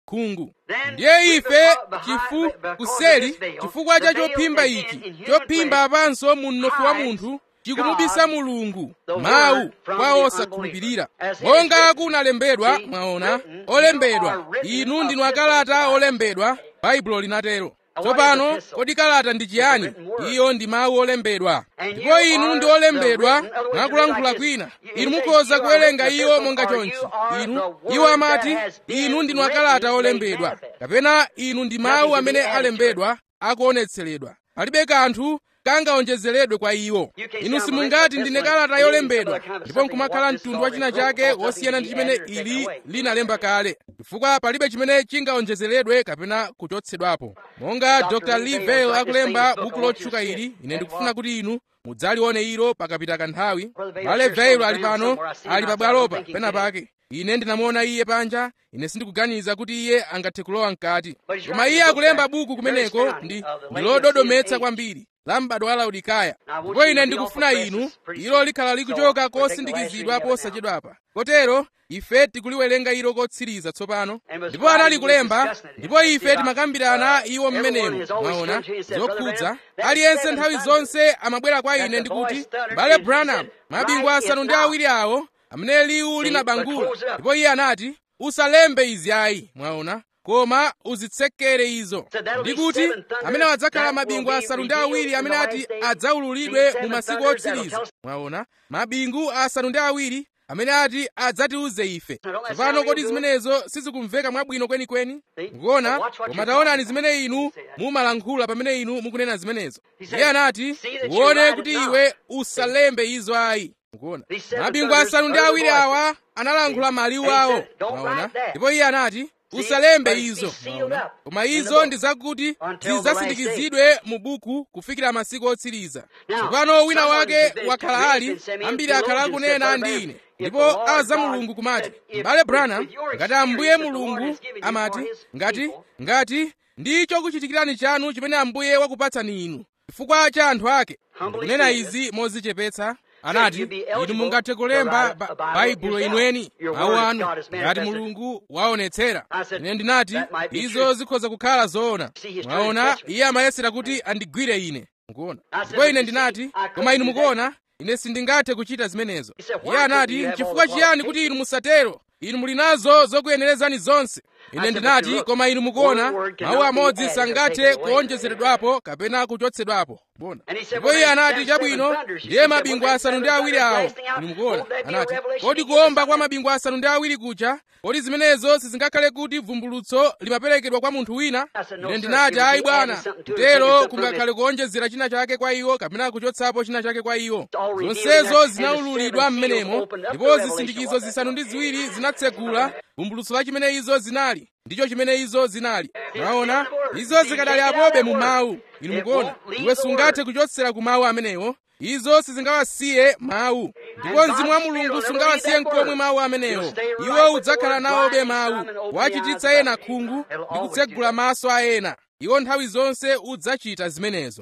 khungu ndiye ife chifu kuseli chifukwa cha chophimba ichi chophimba apanso mu mnofu wa munthu chikumubisa mulungu mawu kwa osakhulupirira monga kunalembedwa mwaona olembedwa inu ndinu akalata olembedwa baibulo linatero tsopano kodi kalata ndi chiyani iyo ndi mawu olembedwa ndipo inu ndi olembedwa mwakulankhula kwina inu mukhoza kuwerenga iyo monga chonchi inu iwo amati inu ndinu akalata olembedwa kapena inu ndi mawu amene alembedwa akuonetseredwa palibe kanthu kangaonjezeredwe kwa iwo inu simungati ndine kalata yolembedwa ndipo nkumakhala mtundu wa china chake wosiyana ndi chimene ili linalemba kale chifukwa palibe chimene chingaonjezeredwe kapena kuchotsedwapo monga dr lee vale akulemba buku lotchuka ili ine ndikufuna kuti inu mudzalione ilo pakapita kanthawi bale vale ali pano ali pabwalopa pena pake ine ndinamuona iye panja ine sindikuganiza kuti iye angathe kulowa mkati koma iye akulemba buku kumeneko ndi lododometsa kwambiri la m'bado wa laodikaya ndipo ine ndikufuna inu ilo likhala likuchoka kosindikizidwa posachedwapa kotero ife tikuliwerenga ilo kotsiriza tsopano ndipo anali kulemba ndipo ife timakambirana iwo mmenemo mwaona zokhudza aliyense nthawi zonse amabwera kwa ine ndikuti bale branham mabingu asanu ndi awiri awo amene liwu linabangula ndipo iye anati usalembe izi ayi mwaona koma uzitsekere izo ndikuti amene adzakhala mabingu asanu ndi awiri amene ati adzaululidwe mu masiku otsiriza mwaona mabingu asanu ndi awiri amene ati adzatiuze ife tsopano kodi zimenezo sizikumveka mwabwino kwenikweni mukuona koma taonani zimene inu mumalankhula pamene inu mukunena zimenezo iye anati uone kuti iwe usalembe izo ayi mukuona mabingu asanu ndi awiri awa analankhula maliwu awo mwaona ndipo iye anati usalembe izo mwaona koma izo ndi zakuti zidzasindikizidwe mu buku kufikira masiku otsiriza tsopano wina wake wakhala ali ambiri akhala akunena ndi ine ndipo aza mulungu kumati m'bale branham ngati ambuye mulungu amati ngati ngati ndi chokuchitikirani chanu chimene ambuye wakupatsani inu chifukwa cha anthu ake ndikunena izi mozichepetsa anati inu mungathe kulemba baibulo inweni mawu anu ngati mulungu waonetsera ine ndinati izo zikhoza kukhala zoona mwaona iye amayesera kuti andigwire ine mukuona ndipo ine ndinati koma inu mukuona ine sindingathe kuchita zimenezo iye anati chifukwa chiyani kuti inu musatero inu muli nazo zokuyenerezani zonse ine ndinati koma inu mukuona mawu amodzi sangathe kuonjezeredwapo kapena kuchotsedwapo bona ndipo iye anati chabwino ndiye mabingu asanu ndi awiri awo inu mukuona anati kodi kuomba kwa mabingu asanu ndi awiri kuja kodi zimenezo sizingakhale kuti vumbulutso limaperekedwa kwa munthu wina ine ndinati ayi bwana mtero kungakhale kuonjezera china chake kwa iwo kapena kuchotsapo china chake kwa iwo zonsezo zinaululidwa m'menemo ndipo zisindikizo zisanu ndi ziwiri zinatsegula vumbulutso la chimene izo zinali ndicho chimene izo zinali mwaona izo zikadali apobe mu mawu inu mukuona iwe sungathe kuchotsera ku mawu amenewo izo sizingawasiye mawu ndipo mzimu wa mulungu sungawasiye nkomwe mawu amenewo iwo udzakhala nawobe mawu wachititsa ena khungu ndi kutsegula maso a ena iwo nthawi zonse udzachita zimenezo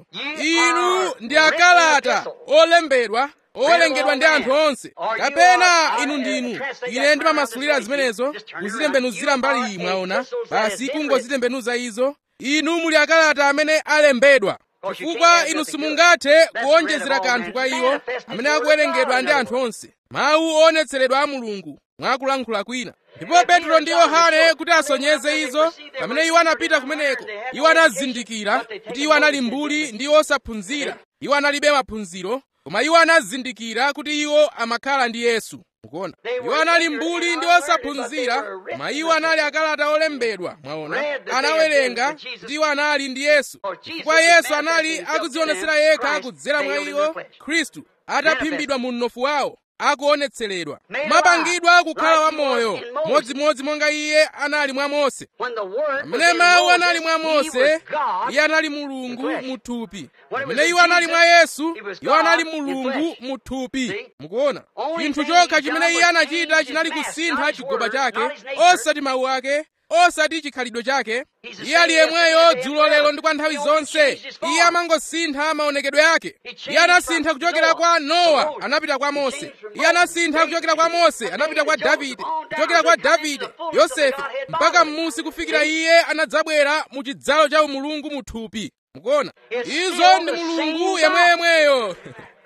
inu ndi akalata olembedwa owolengedwa ndi anthu onse kapena inu ndinu ine ndimamasulira zimenezo kuzitembenuzira mbali iyi mwaona basi kungozitembenuza izo inu muli akalata amene alembedwa chifukwa inu simungathe kuonjezera kanthu kwa iwo amene akuwerengedwa ndi anthu onse mawu oonetseredwa a mulungu mwakulankhula kwina ndipo petro ndi yohane kuti asonyeze izo pamene iwo anapita kumeneko iwo anazindikira kuti iwo anali mbuli ndi osaphunzira iwo analibe maphunziro koma iwo anazindikira kuti iwo amakhala ndi yesu mukuona iwo anali mbuli ndi osaphunzira koma iwo anali akalata olembedwa mwaona anawerenga kuti iwo anali ndi yesu chifukwa yesu anali akudzionetsera yekha kudzera mwa iwo khristu ataphimbidwa mu mnofu wawo akuonetseredwa mapangidwa kukhala wamoyo modzimodzi monga iye anali mwa mose pamene mawu anali mwa mose iye anali mulungu muthupi pamene iwo anali mwa yesu iwo anali mulungu muthupi mukuona chinthu chokha chimene iye anachita chinali kusintha chigoba chake osati mawu ake osati chikhalidwe chake iye ali yemweyo dzulo lero ndi kwa nthawi zonse iye amangosintha maonekedwe ake iye anasintha kuchokera kwa nowa anapita kwa mose iye anasintha kuchokera kwa mose anapita kwa davide kuchokera kwa davide yosefe mpaka m'musi kufikira iye anadzabwera mu chidzalo cha umulungu muthupi mukuona izo ndi mulungu yemweyemweyo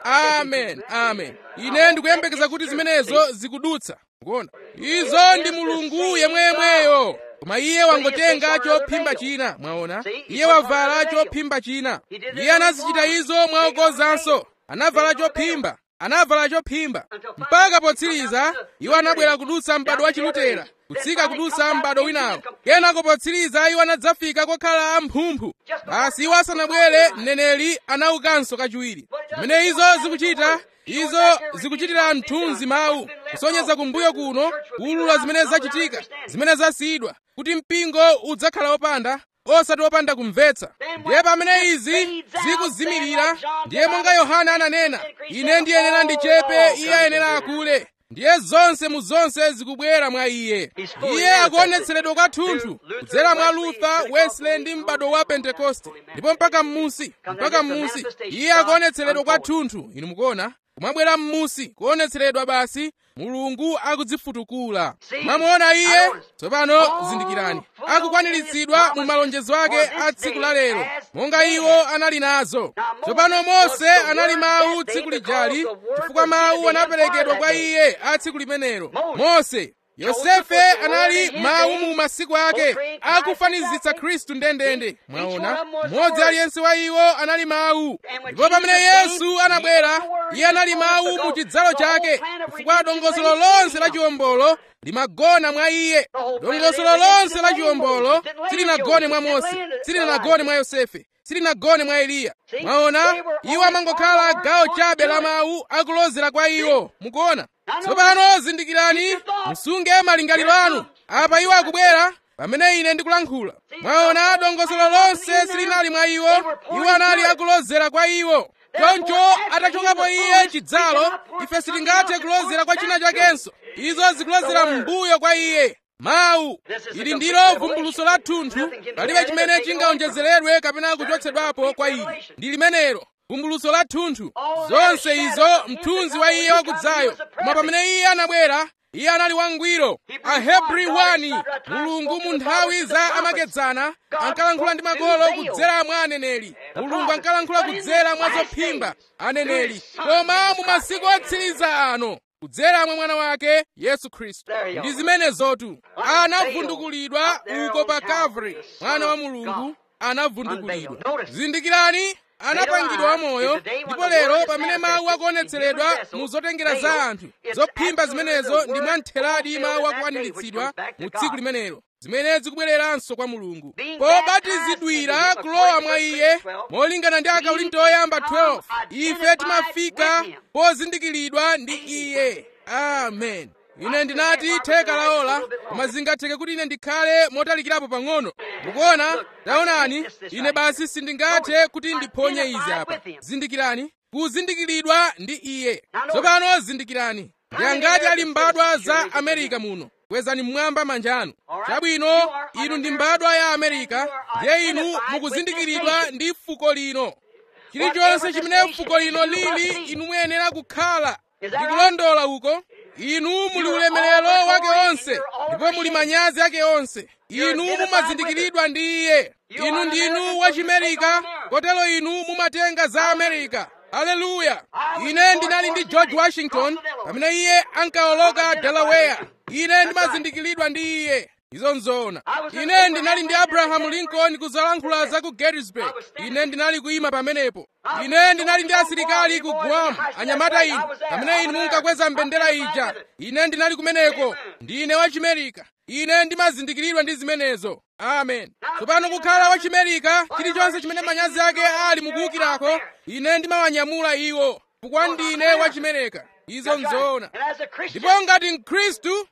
amen amen ine ndikuyembekeza kuti zimenezo zikudutsa mukuona izo ndi mulungu yemweyemweyo koma iye wangotenga chophimba china mwaona iye wavala chophimba china iye anazichita izo mwaokozanso anavala chophimba anavala chophimba mpaka potsiriza iwo anabwera kudutsa m'bado wa chilutera kutsika kudutsa m'bado winawo kenako potsiriza iwo anadzafika kokhala amphumphu basi iwo asanabwere mneneri anaukanso kachiwiri zimene izo zikuchita izo zikuchitira mthunzi mawu kusonyeza kumbuyo kuno kuwulula zimene zachitika zimene zasiyidwa kuti mpingo udzakhala wopanda osati wopanda kumvetsa ndiye pamene izi zikuzimirira ndiye monga yohana ananena ine ndiyenera ndichepe iye ayenera akule ndiye zonse mu zonse zikubwera mwa iye iye akuonetseredwa kwathunthu kudzera mwa luther wesley ndi m'bado wa pentekoste ndipo mpaka m'musi mpaka m'musi iye akuonetseredwa kwathunthu inu mukuona kumabwera m'musi kuonetseredwa basi mulungu akudzifutukula mwamuona iye tsopano zindikirani akukwaniritsidwa mu malonjezo ake a tsiku la lero monga iwo anali nazo tsopano mose anali mawu tsiku lijali chifukwa mawu anaperekedwa kwa iye a tsiku limenelo mose yosefe anali mawu mu masiku ake akufanizitsa khristu ndendende mwaona mmodzi aliyense wa iwo anali mawu ndipo pamene yesu anabwera iye anali mawu mu chidzalo chake chifukwa dongosolo lonse la chiwombolo limagona mwa iye dongosolo lonse la chiwombolo silinagone mwa mose silinagone mwa yosefe silinagone mwa eliya mwaona iwo amangokhala gawo chabe la mawu akulozera kwa iwo mukuona tsopano zindikirani musunge malingaliro anu apa iwo akubwera pamene ine ndikulankhula mwaona dongosolo lonse silinali mwa iwo iwo anali akulozera kwa iwo choncho atachokapo iye chidzalo ife sitingathe kulozera kwa china chakenso izo zikulozera m'mbuyo kwa iye mawu ili ndilo vumbuluso la thunthu palibe chimene chingaonjezeredwe kapena kuchotsedwapo kwa ili ndi limenelo vumbuluso la thunthu zonse izo mthunzi wa iye wakudzayo koma pamene iye anabwera iye anali wangwiro ahebri 1 mulungu mu nthawi za amakedzana ankalankhula ndi makolo kudzera mwa aneneri mulungu ankalankhula kudzera mwa zophimba aneneri koma mu masiku otsiriza ano kudzera mwa mwana wake yesu khristu ndi zimenezotu anavundukulidwa uko pa kalvari mwana wa mulungu anavundukulidwa zindikirani anapangidwa wamoyo ndipo lero pamene mawu akuonetseredwa mu zotengera za anthu zophimba zimenezo ndi mwamtheradi mawu akukwaniritsidwa mu tsiku limenelo zimene zikubwereranso kwa mulungu pobatizidwira kulowa mwa iye molingana ndi akorinto oyamba 12 ife timafika pozindikiridwa ndi iye amen ine ndinati theka laola koma zingatheke kuti ine ndikhale motalikirapo pang'ono mukuona taonani ine basi sindingathe kuti ndiphonye izi apa zindikirani kuzindikiridwa ndi iye tsopano zindikirani ndi angati ali mbadwa za amerika muno kwezani mmwamba manja anu chabwino inu ndi mbadwa ya amerika ndiye inu mukuzindikiridwa ndi fuko lino chilichonse chimene fuko lino lili inu muyenera kukhala ndikulondola uko inu muli ulemerero wake onse ndipo muli manyazi ake onse inu mumazindikiridwa ndi iye inu ndinu wachimerika kotero inu mumatenga za amerika aleluya ine ndinali ndi george washington pamene iye ankawoloka delaware ine ndimazindikiridwa ndi iye izo nzoona ine ndinali ndi abrahamu lincoln kuzalankhula za ku gettysburg ine ndinali kuyima pamenepo ine ndinali ndi asilikali ku guam anyamata inu pamene inu munkakweza mbendera ija ine ndinali kumeneko ndine wachimerika ine ndimazindikiridwa ndi zimenezo amen tsopano kukhala wachimerika chilichonse chimene manyazi ake ali mukuwukirako ine ndimawanyamula iwo chifukwa ndine wachimerika izo nzoona ndipo ngati mkhristu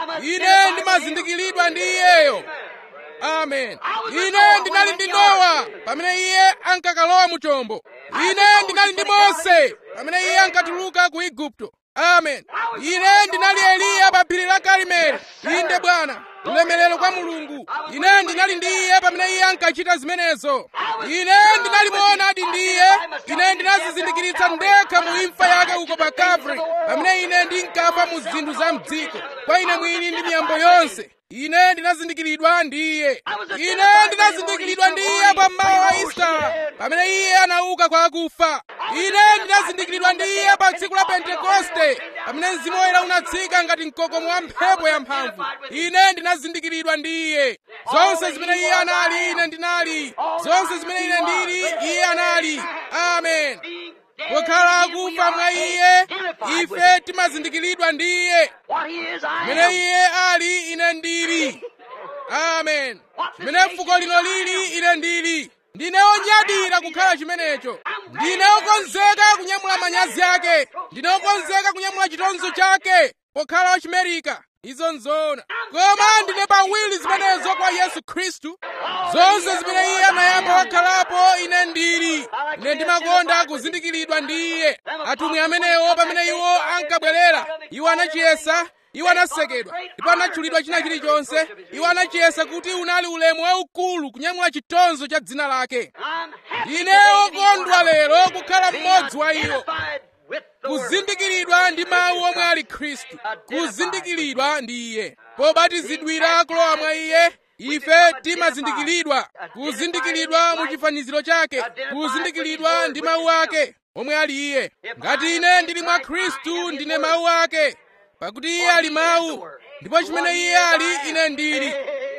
ine ndimazindikiridwa ndi iyeyo amen ine ndinali ndi nowa pamene iye ankakalowa mu chombo ine ndinali ndi mose pamene iye ankatuluka ku igupto amen ine ndinali eliya pa phiri la karimeli inde bwana ulemerero kwa mulungu ine ndinali ndi iye pamene iye ankachita zimenezo ine ndinalimuona adi ndi iye ine ndinazizindikiritsa ndekha mu imfa yake uko pa kalvari pamene ine ndinkafa mu zinthu za mdziko kwa ine mwini ndi miyambo yonse ine ndinazindikiridwa ndi iye ine ndinazindikiridwa ndi iye pa mmawa wa isitala pamene iye anauka kwa akufa ine ndinazindikiridwa ndi iye pa tsiku la pentekoste pamene mzimu woyera unatsika ngati mkokomo wa mphepo yamphamvu ine ndinazindikiridwa ndi iye zonse zimene iye anali ine ndinali zonse zimene ine ndili iye anali amen pokhala akufa mwa iye ife timazindikiridwa ndi iye What he is, I chimene am. iye ali ine ndili amen chimene fuko lino lili ine ndili ndine onyadira kukhala chimenecho ndine okonzeka kunyamula manyazi ake ndine okonzeka kunyamula chitonzo chake pokhala wachimerika izo nzona koma ndine pawiri zimenezo kwa yesu khristu zonse zimene iye anayamba wakhalapo ine ndili ine ndimakonda kuzindikiridwa ndi iye atumwi amenewo pamene iwo ankabwerera iwo anachiyesa iwo anasekedwa ndipo anatchulidwa china chilichonse iwo anachiyesa kuti unali ulemu waukulu kunyamula chitonzo cha dzina lake I'm happy ndine today to be okondwa one of them. lero kukhala Being mmodzi wa iwo identified with the Word. kuzindikiridwa ndi mawu omwe ali khristu kuzindikiridwa ndi iye pobatizidwira kulowa mwa iye ife timazindikiridwa kuzindikiridwa mu chifaniziro chake kuzindikiridwa ndi mawu ake omwe ali iye ngati ine ndili mwa khristu ndine mawu ake pakuti iye ali mawu ndipo chimene iye ali ine ndili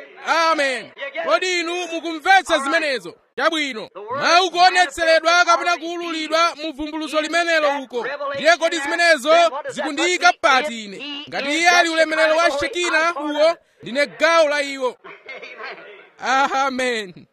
amen kodi inu mukumvetsa zimenezo chabwino mawu kuonetseredwa kapena kuululidwa mu vumbuluso limenelo uko ndiye kodi zimenezo zikundiyika pati ine ngati iye ali ulemerero wa shekina uwo ndine gawo la iwo amen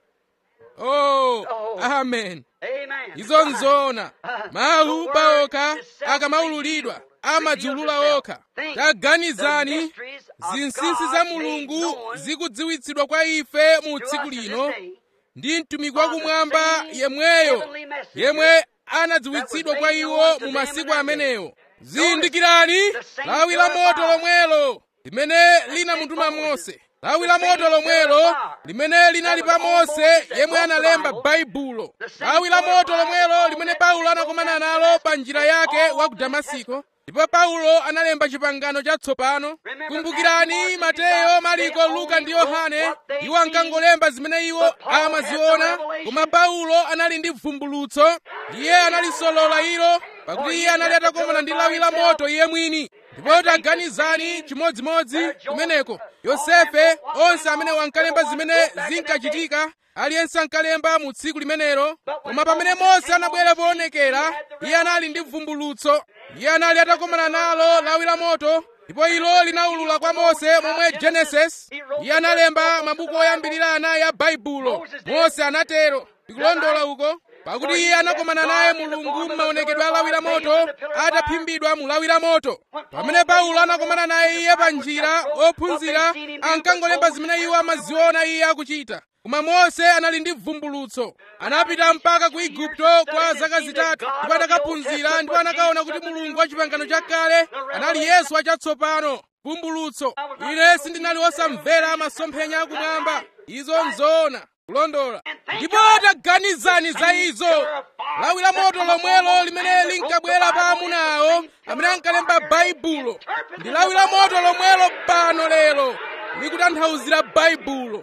oh amen Amen. izo nzona mawu paokha akamaululidwa amadziulula okha taganizani zinsinsi za mulungu zikudziwitsidwa kwa ife mu tsiku lino ndi mtumiki wakumwamba yemweyo yemwe anadziwitsidwa kwa iwo mu masiku amenewo zindikirani lawi la moto lomwelo limene linamutuma mose lawi la moto lomwelo limene linali pa mose yemwe analemba baibulo lawi la moto lomwelo limene paulo anakomana nalo pa njira yake wa ku damasiko ndipo paulo analemba chipangano chatsopano kumbukirani mateyo mariko luka ndi yohane iwo ankangolemba zimene iwo amaziona koma paulo anali ndi vumbulutso iye analisolola ilo pakuti iye anali atakomana ndi lawi la moto iye mwini ndipo taganizani chimodzimodzi kumeneko yosefe onse amene wankalemba zimene zinkachitika aliyense ankalemba mu tsiku limenelo koma pamene mose anabwera poonekera iye anali ndi vumbulutso iye anali atakomana nalo lawi la moto ndipo ilo linaulula kwa mose momwe genesis iye analemba mabuku oyambirira anayi a baibulo mose anatero ndikulondola uko pakuti iye anakomana naye mulungu m'maonekedwe a lawi la moto ataphimbidwa mu lawi la moto pamene paulo anakomana naye iye pa njira ophunzira ankangolemba zimene iwo amaziona iye akuchita koma mose anali ndi vumbulutso anapita mpaka ku igupto kwa zaka zitatu ndipo anakaphunzira ndipo anakaona kuti mulungu wa chipangano chakale anali yesu wachatsopano vumbulutso ine sindinali wosamvera masomphenya akumwamba izo nzoona kulondola ndipo taganizani za izo lawi la moto lomwelo limene linkabwera pa amuna awo amene ankalemba baibulo ndi lawi la moto lomwelo pano lero likutanthauzira baibulo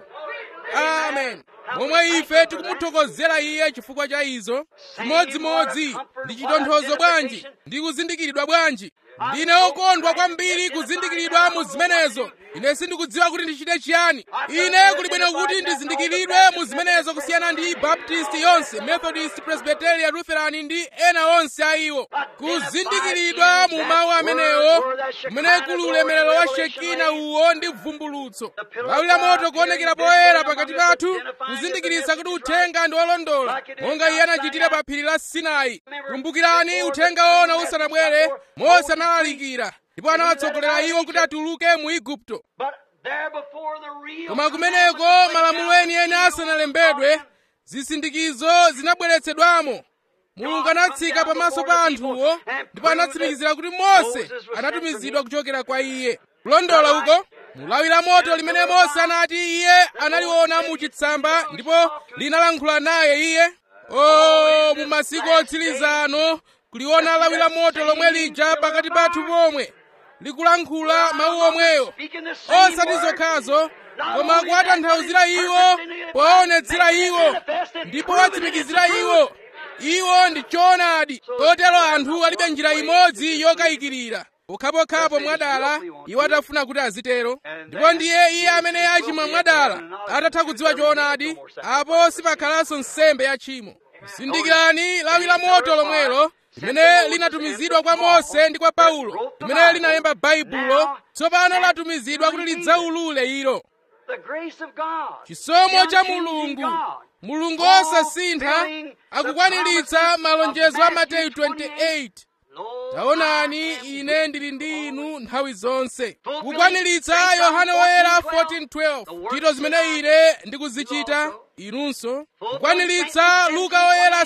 amen momwe ife tikumuthokozera iye chifukwa cha izo chimodzimodzi ndi chitonthozo bwanji ndi kuzindikiridwa bwanji ndine okondwa kwambiri kuzindikiridwa mu zimenezo ine sindikudziwa kuti ndichite chiyani ine kuli bwino kuti ndizindikiridwe mu zimenezo kusiyana ndi baptist yonse methodist presbyterian lutheran ndi ena onse a iwo kuzindikiridwa mu mawu amenewo kumene kuli ulemerero wa shekina uwo ndi vumbulutso lawi la moto kuonekera poyera pakati pathu kuzindikiritsa kuti uthenga ndi wolondola monga iye anachitira pa phiri la sinai kumbukirani uthenga wona usanabwere mose analalikira ndipo anawatsogolera iwo kuti atuluke mu igupto But there before the real koma kumeneko malamulo enieni asanalembedwe zisindikizo zinabweretsedwamo mulungu anatsika pamaso pa anthuwo ndipo anatsimikizira kuti mose anatumizidwa kuchokera kwa iye kulondola uko mulawi la moto limene mose anati iye analiona mu chitsamba ndipo linalankhula naye iye o mu masiku otsirizano kuliona lawi la moto lomwe lija pakati pathu pomwe likulankhula mawu omweyo osati zokhazo koma kuwatanthauzira iwo powaonetsera iwo ndipo watsimikizira iwo iwo ndi choonadi kotero anthu alibe njira imodzi yokayikirira pokhapokhapo mwadala iwo atafuna kuti azitero ndipo ndiye iye amene achimwa mwadala atatha kudziwa choonadi apo sipakhalanso nsembe ya tchimo zindikirani lawi la moto lomwelo limene linatumizidwa kwa mose ndi kwa paulo limene linalemba baibulo tsopano latumizidwa kuti lidzaulule ilo chisomo cha mulungu mulungu osasintha akukwaniritsa malonjezo a mateyu 28 taonani ine ndili ndi inu nthawi zonse kukwaniritsa yohane woyera 14:12 ntchito zimene ine ndikuzichita inunso kukwaniritsa luka woyera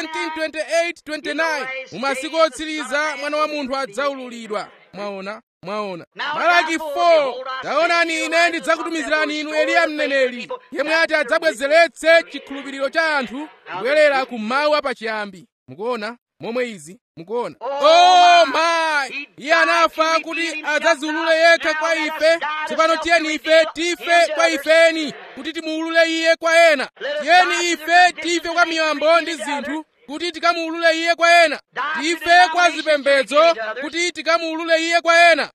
17:28-29 mu masiku otsiriza mwana wa munthu adzaululidwa mwaona mwaona malaki 4 taonani ine ndidzakutumizirani inu eliya mneneri yemwe ati adzabwezeretse chikhulupiriro cha anthu kubwerera ku mawu apachiyambi mukuona momwe izi mukuona oh my iye anafa kuti adzaziulule yekha kwa ife tsopano tiyeni ife tife kwa ifeni kuti timuulule iye kwa ena tiyeni ife tife kwa miyambo ndi zinthu kuti tikamuulule iye kwa ena tife kwa zipembedzo kuti tikamuulule iye kwa ena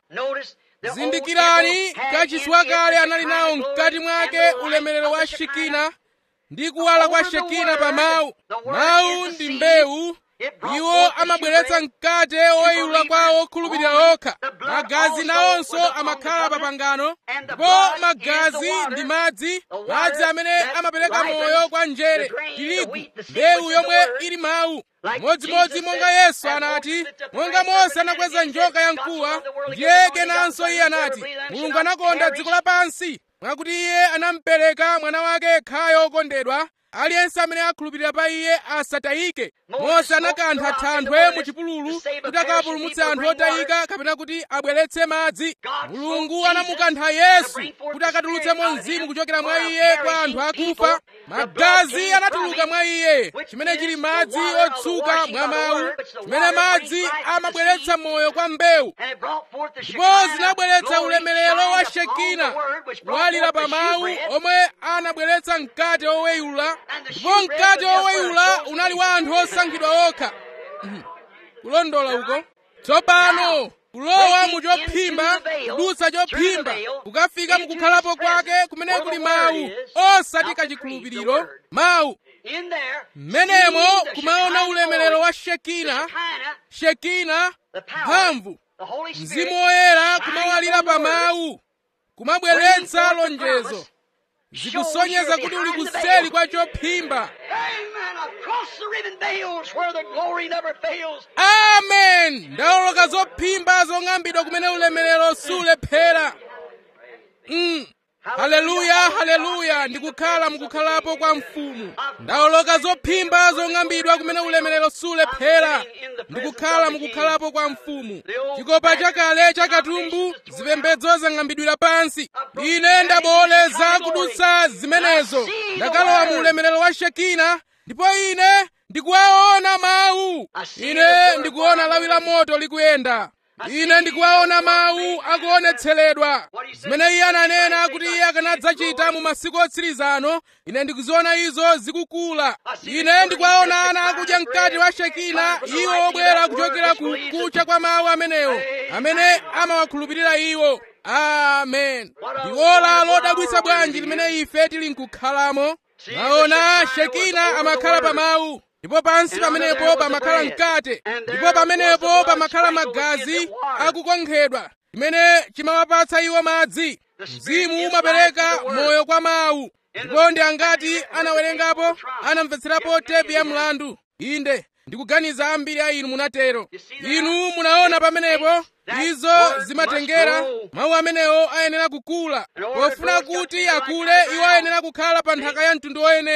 zindikirani kachisi wakale anali nawo mkati mwake ulemerero wa shekina ndi kuwala kwa shekina pa mawu mawu ndi mbewu iwo amabweretsa mkate woyula kwa okhulupirira okha magazi nawonso amakhala pa pangano ndipo magazi ndi madzi madzi amene amapereka moyo kwa njere tirigu mbewu yomwe ili mawu modzimodzi monga yesu anati monga mose anakweza njoka ya mkuwa ndiye kenanso iye anati mulungu anakonda dziko lapansi mwakuti iye anampereka mwana wake yekhayo okondedwa aliyense amene akhulupirira pa iye asatayike mose anakantha thanthwe mu chipululu kuti akapulumutse anthu otayika kapena kuti abweretse madzi mulungu anamukantha yesu kuti akatulutsemo mzimu kuchokera mwa iye kwa anthu akufa magazi anatuluka mwa iye chimene chili madzi otsuka mwa mawu chimene madzi amabweretsa moyo kwa mbewu ndipo zinabweretsa ulemerero wa shekina kuwalira pa mawu omwe anabweretsa mkate oweyula ndipo mkate woweyula unali wa anthu osankhidwa okha kulondola uko tsopano kulowa mu chophimba kudutsa chophimba kukafika mukukhalapo kwake kumene kuli mawu osati kachikhulupiriro mawu mmenemo kumaona ulemerero wa shekina shekina mphamvu mzimu woyera kumawalira pa mawu kumabweretsa lonjezo zikusonyeza kuti uli kuseli kwa chophimba amen ndawoloka zophimba zong'ambidwa kumene ulemerero sulephera mm. haleluya haleluya ndikukhala mukukhalapo kwa mfumu ndawoloka zophimba zong'ambidwa kumene ulemerero sulephera ndikukhala mukukhalapo kwa mfumu chikopa chakale chakatumbu zipembedzo zang'ambidwira pansi ine ndabowoleza kudutsa zimenezo ndakalowa mu ulemerero wa shekina ndipo ine ndikuwaona mawu ine ndikuona lawi la moto likuyenda ine ndikuwaona mawu akuonetseredwa zimene iye ananena kuti iye akanadzachita mu masiku otsirizano ine ndikuziona izo zikukula ine ndikuwaona ana akudya mkati wa shekina iwo obwera kuchokera ku kucha kwa mawu amenewo amene amawakhulupirira iwo amen ndi ola lodabwitsa bwanji limene ife tili nkukhalamo maona shekina amakhala pa mawu ndipo pansi pamenepo pamakhala mkate ndipo pamenepo pamakhala magazi akukonkhedwa chimene chimawapatsa iwo madzi mzimu umapereka moyo kwa mawu ndipo ndi angati anawerengapo anamvetserapo tepi ya mlandu inde ndikuganiza ambiri a inu munatero inu munaona pamenepo izo zimatengera mawu amenewo ayenera kukula pofuna kuti akule iwo ayenera kukhala pa nthaka ya mtundu woyenera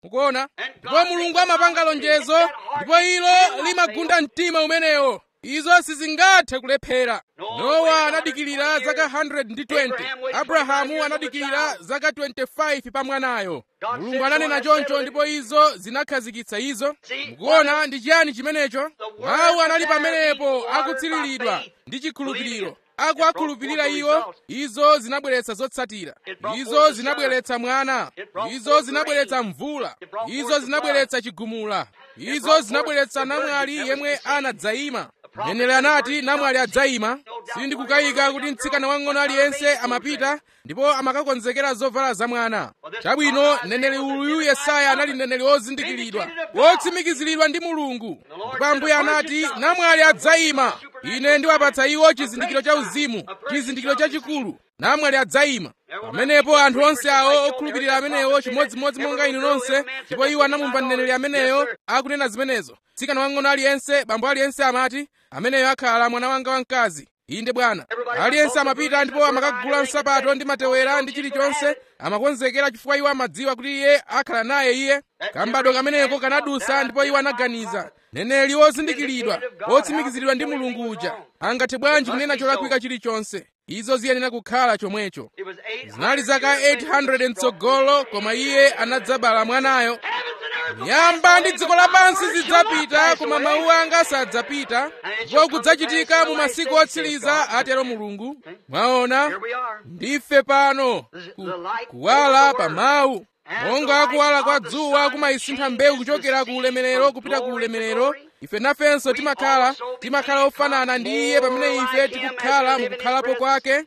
mukuona ndipo mulungu amapanga lonjezo ndipo ilo limagunda mtima umenewo izo sizingathe kulephera nowa anadikirira zaka 120 abrahamu anadikirira zaka 25 pa mwanayo mulungu ananena choncho ndipo izo zinakhazikitsa izo mukuona ndi chiyani chimenecho mawu anali pamenepo akutsiriridwa ndi chikhulupiriro akuakhulupirira iwo izo zinabweretsa zotsatira izo zinabweretsa mwana izo zinabweretsa mvula izo zinabweretsa chigumula izo zinabweretsa namwali yemwe anadzayima mneneri anati namwali adzayima sindikukayika kuti mtsikana wang'ono aliyense amapita ndipo amakakonzekera zovala za mwana chabwino mneneri uyu yesaya anali mneneri wozindikiridwa wotsimikiziridwa ndi mulungu ndipo ambuye anati namwali adzayima ine ndiwapatsa iwo chizindikiro cha uzimu chizindikiro chachikulu namwali adzayima pamenepo anthu onse awo okhulupirira amenewo chimodzimodzi monga inu nonse ndipo iwo anamumva mneneri ameneyo akunena zimenezo tsikana wang'ono aliyense bambo aliyense amati ameneyo akhala mwana wanga wamkazi inde bwana aliyense amapita ndipo amakagula nsapato ndi matewera ndi chilichonse amakonzekera chifukwa iwo amadziwa kuti iye akhala naye iye kambadwa kameneko kanadusa ndipo iwo anaganiza neneli wozindikiridwa wotsimikiziridwa ndi mulungu uja angathe bwanji kunena cholakwika chilichonse izo ziyenera kukhala chomwecho zinali zaka 800 mtsogolo koma iye anadzabala mwanayo nyamba ndi dziko lapansi zidzapita koma mawu anga sadzapita ndipo kudzachitika mu masiku otsiriza atero mulungu mwaona ndife pano ku, kuwala pa mawu monga kuwala kwa dzuwa kumayisintha mbewu kuchokera ku ulemerero kupita ku ulemerero ife nafenso timakhala timakhala ofanana ndi iye pamene ife tikukhala mukukhalapo kwake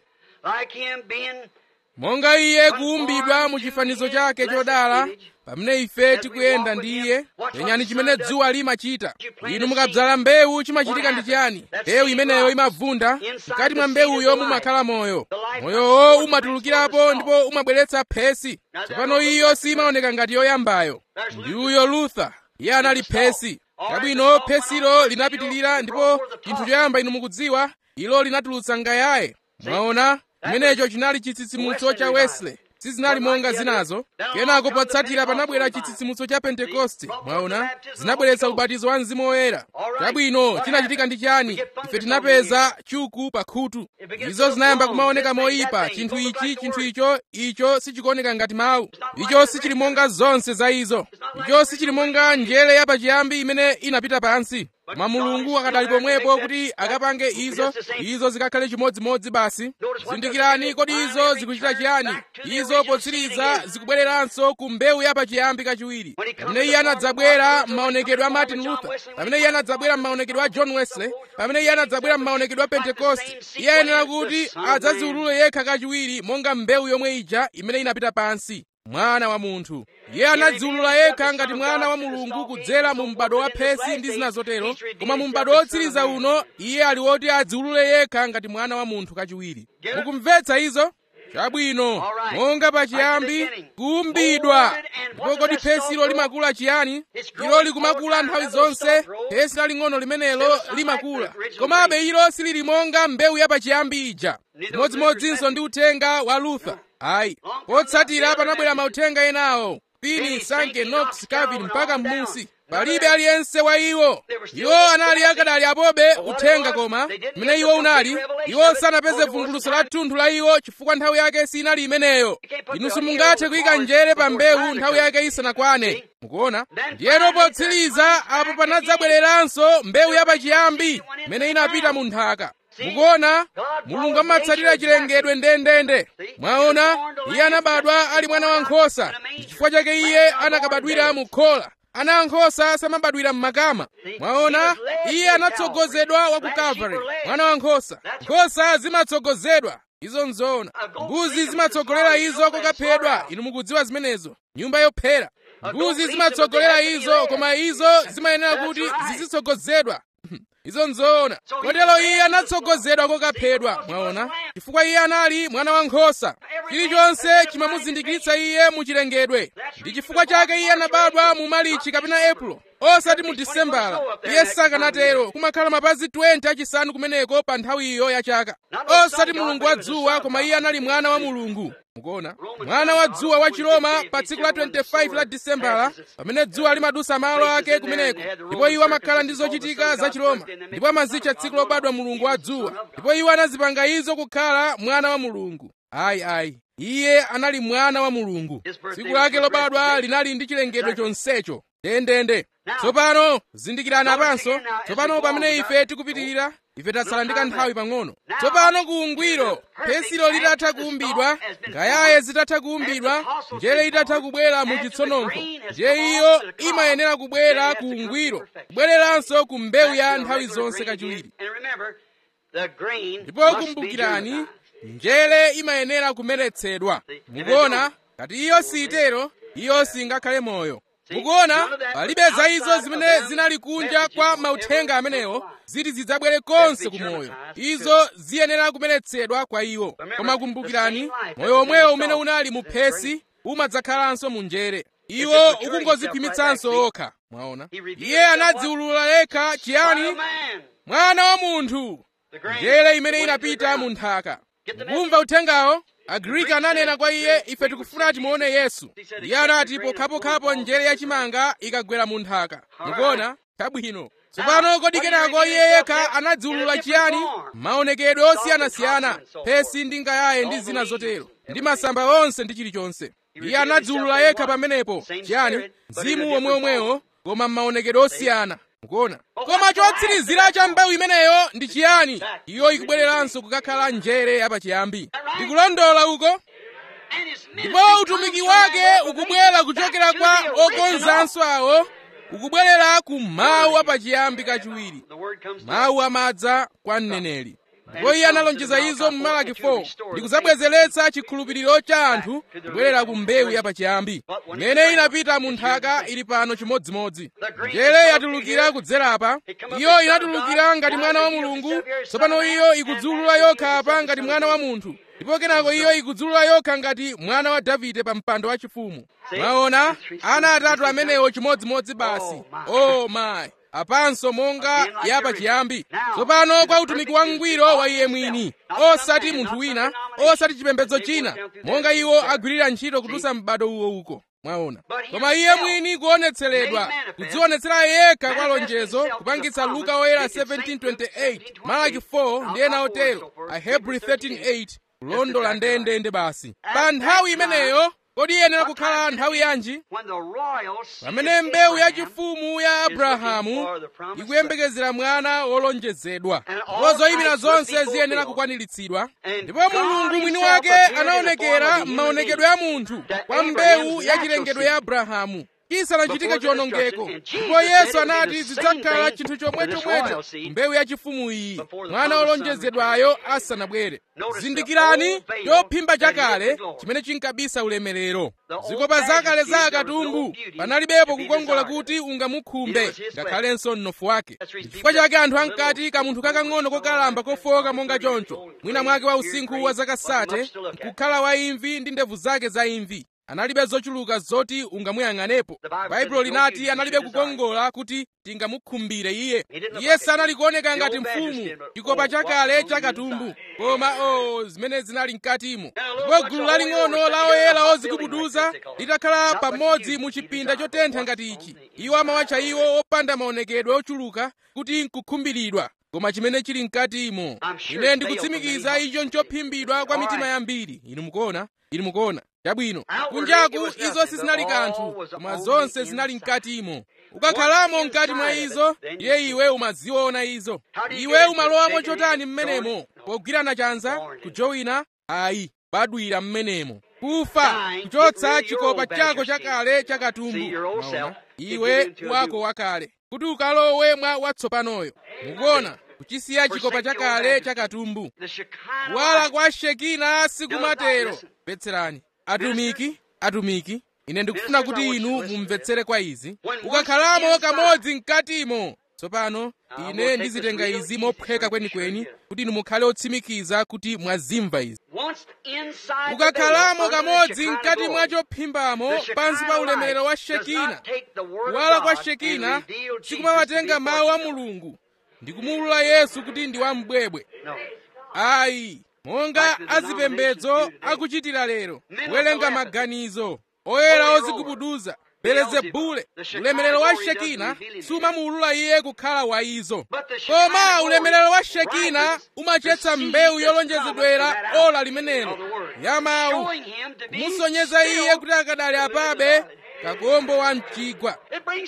monga iye kuumbidwa mu chifanizo chake chodala pamene ife tikuyenda ndi iye penyani chimene dzuwa limachita inu mukadzala mbewu chimachitika ndi chiyani mbewu imeneyo imavunda mkati mwa mbewuyo mumakhala moyo moyowo umatulukirapo ndipo umabweretsa phesi tsopano iyo simaoneka ngati yoyambayo ndi uyo luther iye anali phesi kabwino phesilo linapitilira ndipo chinthu choyamba inu mukudziwa ilo linatulutsa ngayaye mwaona chimenecho chinali chitsitsimutso cha wesley sizinali monga zinazo kenako potsatira panabwera chitsitsimutso cha pentekoste mwaona zinabweretsa ubatizo wa mzimu woyera chabwino chinachitika ndi chani ife tinapeza chuku pa khutu izo zinayamba kumaoneka moyipa chinthu ichi chinthu icho icho sichikuoneka ngati mawu icho sichili monga zonse za izo icho sichili monga njere yapachiyambi imene inapita pansi koma mulungu akadali pomwepo kuti akapange izo izo zikakhale chimodzimodzi basi zindikirani kodi izo zikuchita chiyani izo potsiriza zikubwereranso ku mbewu yapachiyambi kachiwiri pamene iye anadzabwera m'maonekedwe a martin luther pamene iye anadzabwera m'maonekedwe a john wesley pamene iye anadzabwera m'maonekedwe a pentekoste iye ayenera kuti adzaziulule yekha kachiwiri monga mbewu yomwe ija imene inapita pansi mwana wa munthu iye anadziulula yekha ngati mwana wa mulungu kudzera mu m'bado wa phesi ndi zina zotero koma mu m'bado wotsiriza uno iye ali woti adziulule yekha ngati mwana wa munthu kachiwiri mukumvetsa izo chabwino monga pachiyambi kuumbidwa ndipo kodi phesilo limakula chiyani ilo likumakula nthawi zonse phesi laling'ono limenelo limakula komabe ilo silili monga mbewu yapachiyambi ija chimodzimodzinso ndi uthenga wa luther ayi potsatira panabwera mauthenga enawo pini sanke knox calvin mpaka m'musi palibe aliyense wa iwo iwo anali akadali apobe uthenga koma mmene iwo unali iwo sanapeze vumbuluso la thunthu la iwo chifukwa nthawi yake sinali imeneyo inu simungathe kuyika njere pa mbewu nthawi yake isanakwane mukuona ndiyeno potsiriza apo panadzabwereranso mbewu yapachiyambi imene inapita mu nthaka mukuona mulungu amatsatira chilengedwe ndendende mwaona iye anabadwa ali mwana wankhosa chifukwa chake iye anakabadwira mu khola ana ankhosa samabadwira m'makama mwaona iye anatsogozedwa wa ku kalvari mwana wankhosa nkhosa zimatsogozedwa izo nzoona mbuzi zimatsogolera izo kokaphedwa inu mukudziwa zimenezo nyumba yophera mbuzi zimatsogolera izo koma izo zimayenera kuti zizitsogozedwa izo nzoona kotero iye anatsogozedwa kokaphedwa mwaona chifukwa iye anali mwana wankhosa chilichonse chimamuzindikiritsa iye muchilengedwe ndi chifukwa chake iye anabadwa mu malichi kapena epulo osati mu disembala iye sakanatero kumakhala mapazi 20 achisanu kumeneko pa nthawiyo ya chaka osati mulungu wa dzuwa koma iye anali mwana wa mulungu mukuona mwana wa dzuwa wa chiroma pa tsiku la 25 la disembala pamene dzuwa limadusa malo ake kumeneko ndipo iwo amakhala ndi zochitika za chiroma ndipo amazitcha tsiku lobadwa mulungu wa dzuwa ndipo iwo anazipanga izo kukhala mwana wa mulungu ayi ayi iye anali mwana wa mulungu tsiku lake lobadwa linali ndi chilengedwe chonsecho ndendende tsopano zindikirani apanso tsopano pamene ife tikupitirira ife tatsala ndi kanthawi pang'ono tsopano kuungwiro phesilo litatha kuumbidwa ngayaye zitatha kuumbidwa njere itatha kubwera mu chitsononkho nje iyo imayenera kubwera kuungwiro kubwereranso ku mbewu ya nthawi zonse kachiwiri ndipo kumbukirani njere imayenera kumeretsedwa mukuona ngati iyo siitero iyo singakhale moyo mukuona palibe za izo zimene zinali kunja kwa mauthenga amenewo ziti zidzabwere konse ku moyo izo ziyenera kumeretsedwa kwa iwo koma kumbukirani moyo omwewo umene unali mu phesi umadzakhalanso mu njere iwo ukungozikhwimitsanso okha mwaona iye anadziwulula yekha chiyani mwana wa munthu njere imene inapita mu nthaka mukumva uthengawo agriki ananena kwa iye ife tikufuna timuone yesu iye anati pokhapokhapo njere yachimanga ikagwera mu nthaka mukuona chabwino tsopano kodi kenako iye yekha anadziwulula chiyani maonekedwe osiyanasiyana phesi ndi ngayaye ndi zina zotero ndi masamba onse ndi chilichonse iye anadziwulula yekha pamenepo chiyani mzimu womweomwewo koma m'maonekedwe osiyana mukuona koma chotsirizira cha mbewu imeneyo ndi chiyani iyo ikubwereranso kukakhala njere yapachiyambi ndikulondola uko ndipo utumiki wake ukubwera kuchokera kwa okonzanso awo ukubwerera ku mawu apachiyambi kachiwiri mawu amadza kwa mneneri ndipo iye analonjeza izo mu malaki 4 ndi kudzabwezeretsa chikhulupiriro cha anthu kubwerera ku mbewu yapachiyambi imene inapita mu nthaka ili pano chimodzimodzi njere yatulukira kudzerapa iyo inatulukira ngati mwana wa mulungu tsopano iyo ikudzulula yokha apa ngati mwana wa munthu ndipo kenako iyo ikudzulula yokha ngati mwana wa davide pa mpando wachifumu mwaona ana atatu amenewo chimodzimodzi basi oh my apanso monga yapachiyambi tsopano kwa utumiki wangwiro wa iye mwini osati munthu wina osati chipembedzo china monga iwo agwirira ntchito kutusa m'bado uwo uko mwaona koma iye mwini kuonetseredwa kudzionetsera yekha kwa lonjezo kupangitsa luka oyera 1728 malaki 4 ndi ena otero ahebrew 13:8 kulondola ndendende basi pa nthawi imeneyo kodi iyenera kukhala nthawi yanji pamene mbewu yachifumu ya abrahamu ikuyembekezera mwana wolonjezedwa ndipo zoyimira zonse ziyenera kukwaniritsidwa ndipo mulungu mwini wake anaonekera m'maonekedwe a munthu kwa mbewu yachilengedwe ya abrahamu chisanachitike chiwonongeko ndipo yesu anati zidzakhala chinthu chomwechomwecho mbewu yachifumu iyi mwana wolonjezedwayo asanabwere zindikirani chophimba chakale chimene chinkabisa ulemerero zikopa zakale za akatumbu panalibepo kukongola kuti ungamukhumbe ngakhalenso mnofu wake chifukwa chake anthu ankati kamunthu kakang'ono kokalamba kofoka monga choncho mwina mwake wa usinkhu wa zaka sate nkukhala wa imvi ndi ndevu zake za imvi analibe zochuluka zoti ungamuyang'anepo baibulo linati analibe kukongola kuti tingamukhumbire iye iye sanali kuoneka ngati mfumu chikopa chakale chakatumbu koma o zimene zinali mkatimo ndipo gulu laling'ono la oyera ozikubuduza litakhala pamodzi mu chipinda chotentha ngati ichi iwo amawatcha iwo opanda maonekedwe ochuluka kuti nkukhumbiridwa koma chimene chili mkatimo ine ndikutsimikiza icho nchophimbidwa kwa mitima yambiri inu mukuona inu mukuona chabwino kunjaku izo sizinali kanthu koma zonse zinali mkatimo ukakhalamo mkati mwa izo iye iwe umaziona izo iwe umalowamo chotani mmenemo pogwirana chanza kujowina ayi badwira mmenemo kufa kuchotsa chikopa chako chakale chakatumbu maona iwe wako wakale kuti ukalowe mwa watsopanoyo mukuona kuchisiya chikopa chakale chakatumbu kuwala kwa shekina sikumatero mvetserani atumiki atumiki ine ndikufuna kuti inu mumvetsere kwa izi ukakhalamo kamodzi mkatimo tsopano ine ndizitenga izi mophweka kwenikweni kuti inu mukhale otsimikiza kuti mwazimva izi mukakhalamo kamodzi mkati mwa chophimbamo pansi pa ulemerero wa shekina kuwala kwa shekina sikumawatenga mawu a mulungu ndi kumuwulula yesu kuti ndi wambwebwe ayi monga azipembedzo akuchitira lero kuwerenga maganizo oyera ozigubuduza belezebule ulemerero wa shekina sumamuwulula iye kukhala wa izo koma ulemerero wa shekina umachetsa mbewu yolonjezedwera ola limenelo ya mawu kumusonyeza iye kuti akadali apabe kakombo wa mchigwa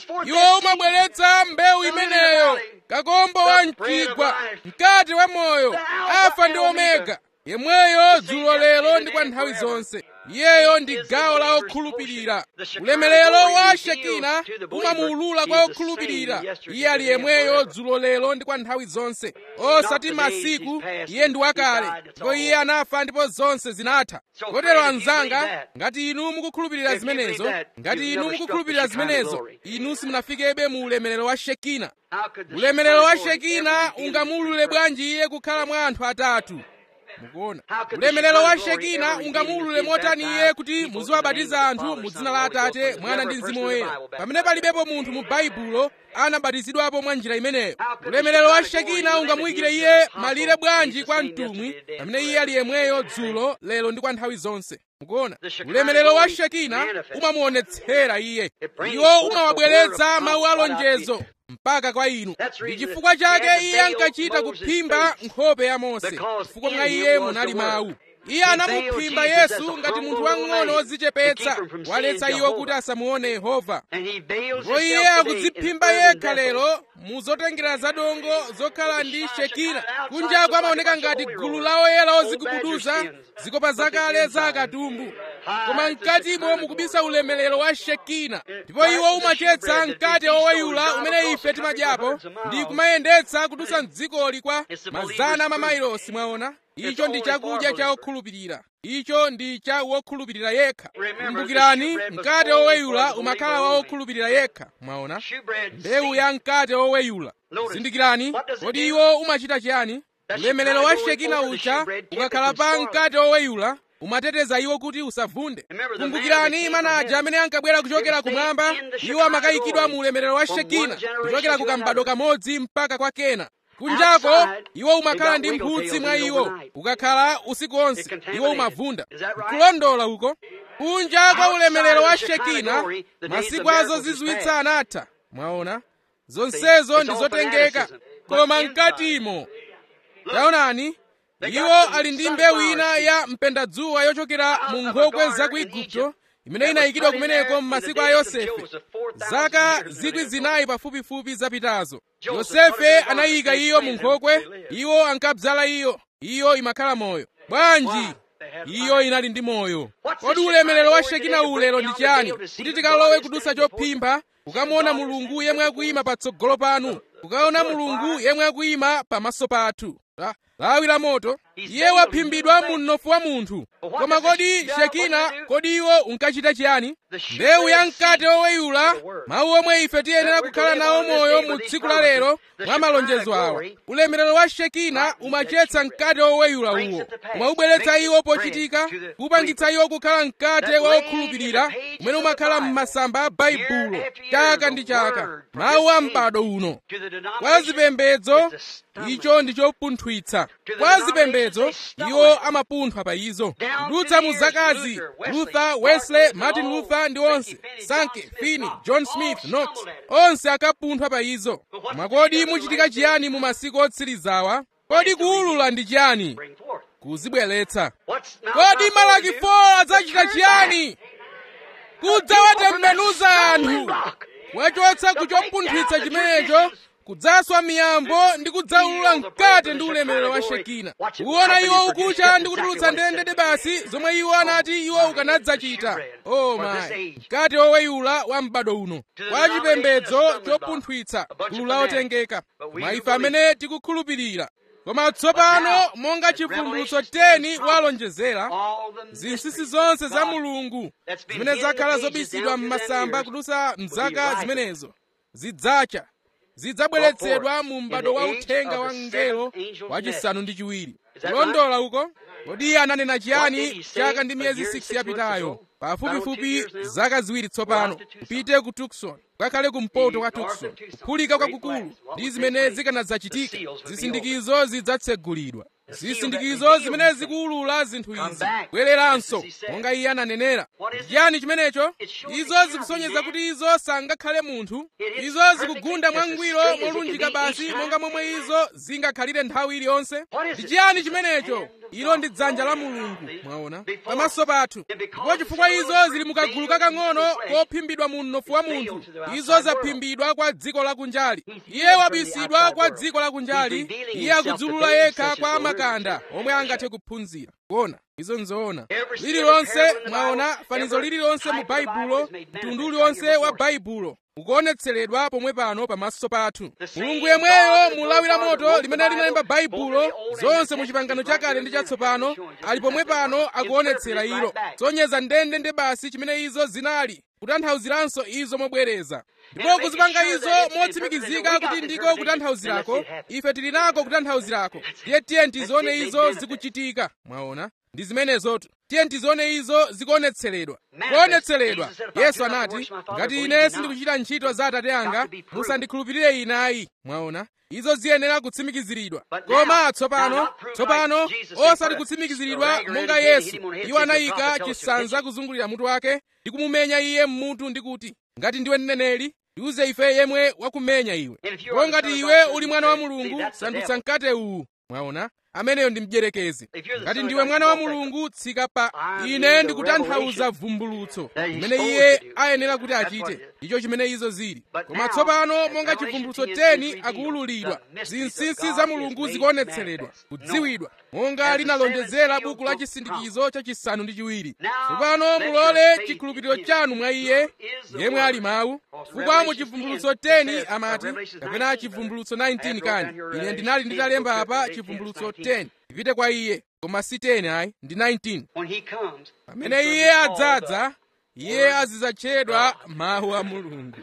iwo umabweretsa mbewu imeneyo kakombo wa mchigwa mkati wa moyo alfa ndi omega yemweyo dzulo lero ndi kwa nthawi zonse iyeyo ndi gawo la okhulupirira ulemerero wa shekina umamuwulula kwa okhulupirira iye ali yemweyo dzulo lero ndi kwa nthawi zonse osati masiku iye ndi wakale ndipo iye anafa ndipo zonse zinatha kotero anzanga ngati inu mukukhulupirira zimenezo ngati inu mukukhulupirira zimenezo inu simunafikebe mu ulemerero wa shekina ulemerero wa shekina ungamuwulule bwanji iye kukhala mwa anthu atatu mukuona ulemerero wa shekina ungamuwulule motani iye kuti muziwabatiza anthu mu dzina la atate mwana ndi mzimu woyera pamene palibepo munthu mu baibulo anabatizidwapo mwa njira imeneyo ulemerero wa shekina ungamuyikire iye malire bwanji kwa mtumwi pamene iye ali yemweyo dzulo lero ndi kwa nthawi zonse mukuona ulemerero wa shekina umamuonetsera iye iwo umawabweretsa mawu alonjezo mpaka kwa inu ndi chifukwa chake iye ankachita kuphimba nkhope ya mose chifukwa mwa iye munali mawu iye anamuphimba yesu ngati munthu wang'ono wodzichepetsa waletsa iwo kuti asamuone yehova ndipo iye akudziphimba yekha lero mu zotengera zadongo zokhala ndi shekina kunjako amaoneka ngati gulu la oyera ozigubuduza zikopa zakale za akatumbu koma mkatimo mukubisa ulemerero wa shekina ndipo iwo umachetsa mkate woweyula umene ife timadyapo ndi kumayendetsa kudutsa mdzikoli kwa mazana mamailosi mwaona icho ndi chakudya cha okhulupirira icho ndi cha wokhulupirira yekha kumbukirani mkate woweyula umakhala wa wokhulupirira yekha mwaona mbewu ya mkate woweyula zindikirani kodi iwo umachita chiyani ulemerero wa shekina ucha ukakhala pa mkate woweyula umateteza iwo kuti usavunde kumbukirani manaja amene ankabwera kuchokera kumwamba iwo amakayikidwa mu ulemerero wa shekina kuchokera ku kambado kamodzi mpaka kwa kena kunjako iwo umakhala ndi mphutsi mwa iwo ukakhala usiku onse iwo umavunda kulondola uko kunja kwa ulemerero wa shekina masiku azo zizwitsa anatha mwaona zonsezo ndi zotengeka koma mkatimo taonani iwo ali ndi mbewu ina ya mpendadzuwa yochokera mu nkhokwe za ku igupto imene inayikidwa kumeneko m'masiku a yosefe zaka zikwi zinayi pafupifupi zapitazo yosefe anayika iyo mu nkhokwe iwo ankabzala iyo iyo imakhala moyo bwanji iyo inali ndi moyo kodi ulemerero wa shekina ulero ndi chiyani kuti tikalowe kudusa chophimba ukamuona mulungu yemwe akuyima patsogolo panu ukaona mulungu yemwe akuyima pamaso pathu lawi la moto iye waphimbidwa mu mnofu wa munthu koma kodi shekina kodi iwo unkachita chiyani mbewu ya mkate woweyula mawu omwe ife tiyenera kukhala nawo moyo mu tsiku la lero mwa malonjezo awa ulemerero wa shekina umachetsa mkate woweyula uwo umaubweretsa iwo pochitika kupangitsa iwo kukhala mkate wa okhulupirira umene umakhala m'masamba a baibulo chaka ndi chaka mawu a m'bado uno kwa zipembedzo icho ndi chopunthwitsa kwa zipembedzo iwo amapunthwa pa izo kudutsa mu zakazi luther wesley martin luther ndi onse sankey finney john smith knox onse akapunthwa pa izo koma kodi muchitika chiyani mu masiku otsirizawa kodi kuwulula ndi chiyani kuzibweretsa kodi malaki 4 adzachita chiyani kudzawatembenuza anthu kuwachotsa kuchopunthwitsa chimenecho kudzaswa miyambo ndi kudzawulula mkate ndi ulemerero wa shekina kuona iwo ukucha ndi kutulutsa ndendende basi zomwe iwo anati iwo ukanadzachita o mayi mkate woweyula wa m'bado uno kwa chipembedzo chopunthwitsa gulu la otengeka koma ife amene tikukhulupirira koma tsopano monga chivumbulutso 10 walonjezera zinsinsi zonse za mulungu zimene zakhala zobisidwa m'masamba kudutsa mzaka zimenezo zidzacha zidzabweretsedwa mu m'bado wa uthenga wa mngelo wachisanu ndi chiwiri kulondola uko kodi iye ananena chiyani chaka ndi miyezi 6 yapitayo pafupifupi zaka ziwiri tsopano upite ku tukson ukakhale kumpoto kwa tukson kuphulika kwakukulu ndi zimene zikanadzachitika zisindikizo zidzatsegulidwa zisindikizo zimene zikuwulula zinthu izi bwereranso monga iye ananenera chiyani chimenecho izo zikusonyeza kuti izo sangakhale munthu izo zikugunda mwangwiro molunjika basi monga momwe izo zingakhalire nthawi iliyonse ndi chiyani chimenecho ilo ndi dzanja la mulungu mwaona pamaso pathu ndipo chifukwa izo zili mukagulu kakang'ono kophimbidwa mu mnofu wa munthu izo zaphimbidwa kwa dziko lakunjali iye wabisidwa kwa dziko lakunjali iye akudzulula yekha kwa makanda omwe angathe kuphunzira kuona izo nzoona lililonse mwaona fanizo lililonse mu baibulo mtundu uliwonse wa baibulo ukuonetseredwa pomwe pano pamaso pathu mulungu yemweyo mulawira moto limene linalemba baibulo zonse mu chipangano chakale ndi chatsopano ali pomwe pano akuonetsera ilo sonyeza ndende nde basi chimene izo zinali kutanthauziranso izo mobwereza ndipo kuzipanga izo motsimikizika kuti ndiko kutanthauzirako ife tili nako kutanthauzirako tiye tiye tizione izo zikuchitika mwaona ndi zimenezotu tiye tizione izo zikuonetseredwa kuonetseredwa yesu anati ngati ine sindikuchita ntchito za atate anga musandikhulupirire ine ayi mwaona izo ziyenera kutsimikiziridwa koma tsopano tsopano osati kutsimikiziridwa monga yesu iwo anayika chisanza kuzungulira mutu wake ndi kumumenya iye mmutu ndi kuti ngati ndiwe mneneri tiuze ife yemwe wakumenya iwe ndipo ngati iwe uli mwana wa mulungu sandutsa mkate uwu mwaona ameneyo ndi mdyerekezi ngati ndiwe mwana wa mulungu tsika pa ine ndikutanthauza vumbulutso limene iye ayenera kuti achite ndicho chimene izo zili koma tsopano monga chivumbulutso 10 akuwululidwa zinsinsi za mulungu zikuonetseredwa kudziwidwa monga linalonjezera buku la chisindikizo chachisanu ndi chiwiri tsopano mulole chikhulupiriro chanu mwa iye yemwe ali mawu chifukwa mu chivumbulutso 10 amati kapena chivumbulutso 19 kani ine ndinali nditalemba apa chivumbulutso 10 ipite kwa iye koma si 10 ayi ndi 19 pamene iye adzadza iye azidzatchedwa mawu a mulungu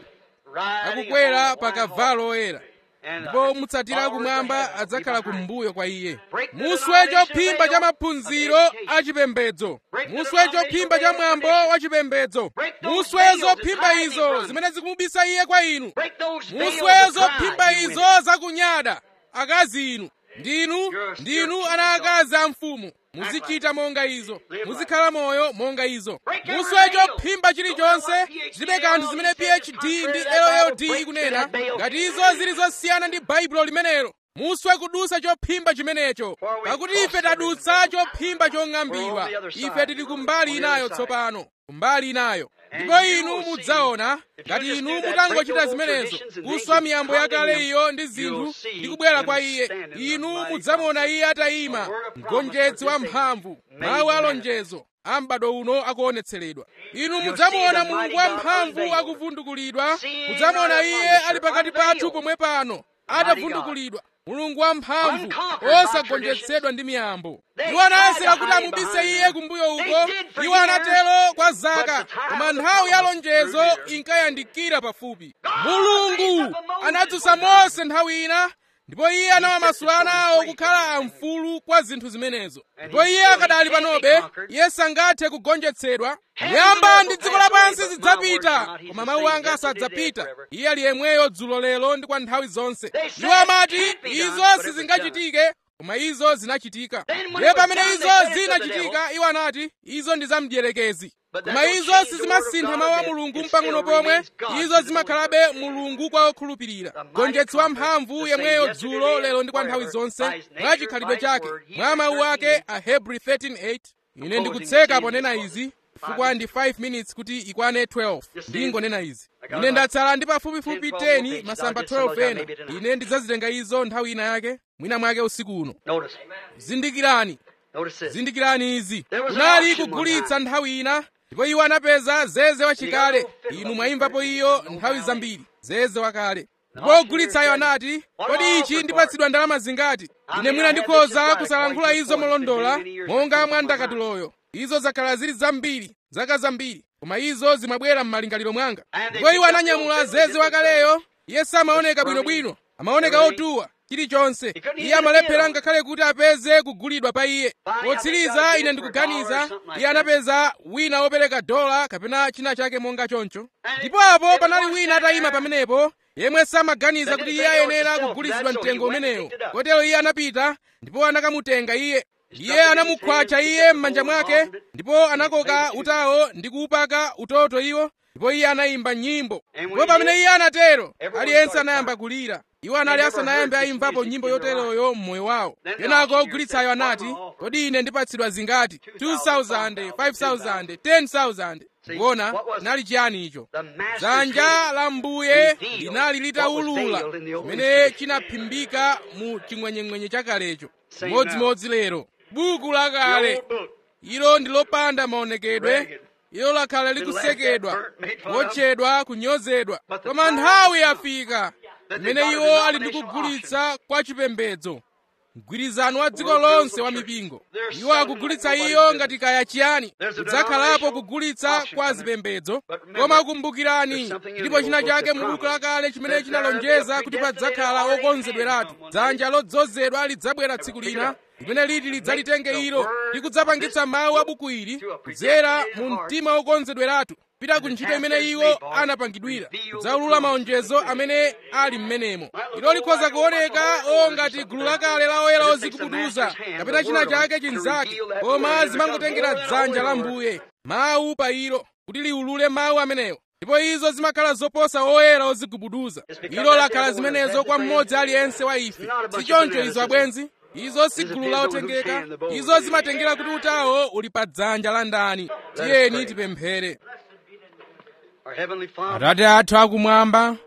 akukwera pa kavalo oyera ndipo mutsatira kumwamba adzakhala kumbuyo kwa iye muswe chophimba cha maphunziro achipembedzo muswe chophimba cha mwambo wachipembedzo muswe zophimba izo zimene zikumubisa iye kwa inu muswe zophimba izo zakunyada akazi inu ndinu ndinu ana akazi a mfumu muzichita monga izo muzikhala moyo monga izo muswe chophimba chilichonse chilibe kanthu zimene phd ndi lld ikunena ngati izo zili zosiyana ndi baibulo limenelo muswe kudusa chophimba chimenecho pakuti ife tadutsa chophimba chong'ambidwa ife tili kumbali inayo tsopano kumbali inayo ndipo inu mudzaona ngati inu mutangochita zimenezo kuswa miyambo yakale iyo ndi zinthu ndi kubwera kwa iye inu mudzamuona iye atayima mgonjetsi wamphamvu mawu alonjezo a m'bado uno akuonetseredwa inu mudzamuona mulungu wamphamvu akuvundukulidwa mudzamuona iye ali pakati pathu pomwe pano atavundukulidwa mulungu wamphamvu osagonjetsedwa ndi miyambo iwo anayesera kuti amubise iye kumbuyo uko iwo anatero kwa zaka koma nthawi ya lonjezo inkayandikira pafupi mulungu anadzutsa mose nthawi ina ndipo iye anawamasula ana awo kukhala amfulu kwa zinthu zimenezo ndipo iye akadali panobe iye sangathe kugonjetsedwa nyamba ndi dziko lapansi zidzapita koma mawu anga sadzapita iye ali yemweyo dzulo lero ndi kwa nthawi zonse iwo amati izo sizingachitike koma izo zinachitika ndiye pamene izo zinachitika iwo anati izo ndi zamdierekezi koma izo sizimasintha mawu a mulungu mpang'ono pomwe izo zimakhalabe mulungu kwa okhulupirira gonjetsi wamphamvu yemweyo dzulo lero ndi kwa nthawi zonse mwa chikhalidwe chake mwa mawu ake a hebrew 13:8 ine ndikutseka ponena izi chifukwa ndi 5 minutes kuti ikwane 12 ndingonena izi ine ndatsala ndi pafupifupi 10 masamba 12 ena ine ndidzazitenga izo nthawi ina yake mwina mwake usiku uno zindikirani zindikirani izi kunali kugulitsa nthawi ina ndipo iwo anapeza zeze wachikale inu mwayimvapo iyo nthawi zambiri zeze wakale ndipo ogulitsayo anati kodi ichi ndipatsidwa ndalama zingati ine mwina ndikhoza kusalankhula izo molondola monga mwa ndakatuloyo izo zakhala zili zambiri zaka zambiri koma izo zimabwera m'malingaliro mwanga ndipo iwo ananyamula zeze wakaleyo iye samaoneka bwinobwino amaoneka otuwa chilichonse iye amalephera ngakhale kuti apeze kugulidwa pa iye potsiriza ine ndikuganiza iye anapeza wina wopereka dola kapena china chake monga choncho ndipo apo panali wina atayima pamenepo yemwe samaganiza kuti iye ayenera kugulitsidwa mtengo umenewo kotero iye anapita ndipo anakamutenga iye iye anamukhwacha iye m'manja mwake ndipo anakoka utawo ndi kuupaka utoto iwo ndipo iye anayimba nyimbo ndipo pamene iye anatero aliyense anayamba kulira iwo anali asanayambe ayimvapo nyimbo yoteroyo mmoyo wawo kenako ogulitsayo anati kodi ine ndipatsidwa zingati 2000 5000 10000 kuona chinali chiyani icho dzanja la mbuye linali litawulula chimene chinaphimbika mu chimwenyemwenye chakalecho modzimodzi lero buku lakale ilo ndi lopanda maonekedwe ilo lakhala likusekedwa kuotchedwa kunyozedwa koma nthawi yafika imene iwo ali ndi kugulitsa kwa chipembedzo mgwirizano wa dziko lonse wa mipingo iwo akugulitsa iyo ngati kaya chiyani kudzakhalapo kugulitsa kwa zipembedzo koma kumbukirani ndipo china chake mu buku lakale chimene chinalonjeza kuti padzakhala okonzedweratu dzanja lodzozedwa lidzabwera tsiku lina limene liti lidzalitenge ilo ndi kudzapangitsa mawu a buku ili kudzera mu mtima wokonzedweratu pita ku ntchito imene iwo anapangidwira kudzaulula maonjezo amene ali m'menemo ilo likhoza kuoneka o ngati gulu lakale la oyera ozikubuduza kapena china chake chinzake koma zimangotengera dzanja la mbuye mawu pa ilo kuti liulule mawu amenewo ndipo izo zimakhala zoposa oyera ozigubuduza ilo lakhala zimenezo kwa mmodzi aliyense wa ife si choncho izo abwenzi izo si gulu la otengeka izo zimatengera kuti utawo uli pa dzanja la ndani tiyeni tipemphere atate athu akumwamba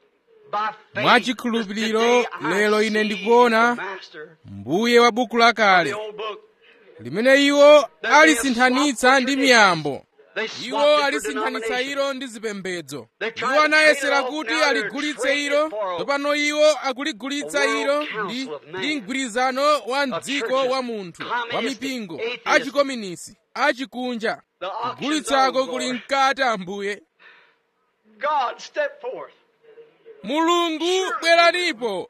mwachikhulupiriro lero ine ndikuona mbuye wa buku lakale limene iwo alisinthanitsa ndi miyambo iwo alisinthanitsa ilo ndi zipembedzo iwo anayesera kuti aligulitse ilo tsopano iwo akuligulitsa ilo ndi ndi mgwirizano wa mdziko wa munthu wa mipingo achikominisi achikunja kugulitsako kuli mkati ambuye God, step forth. mulungu bweranipo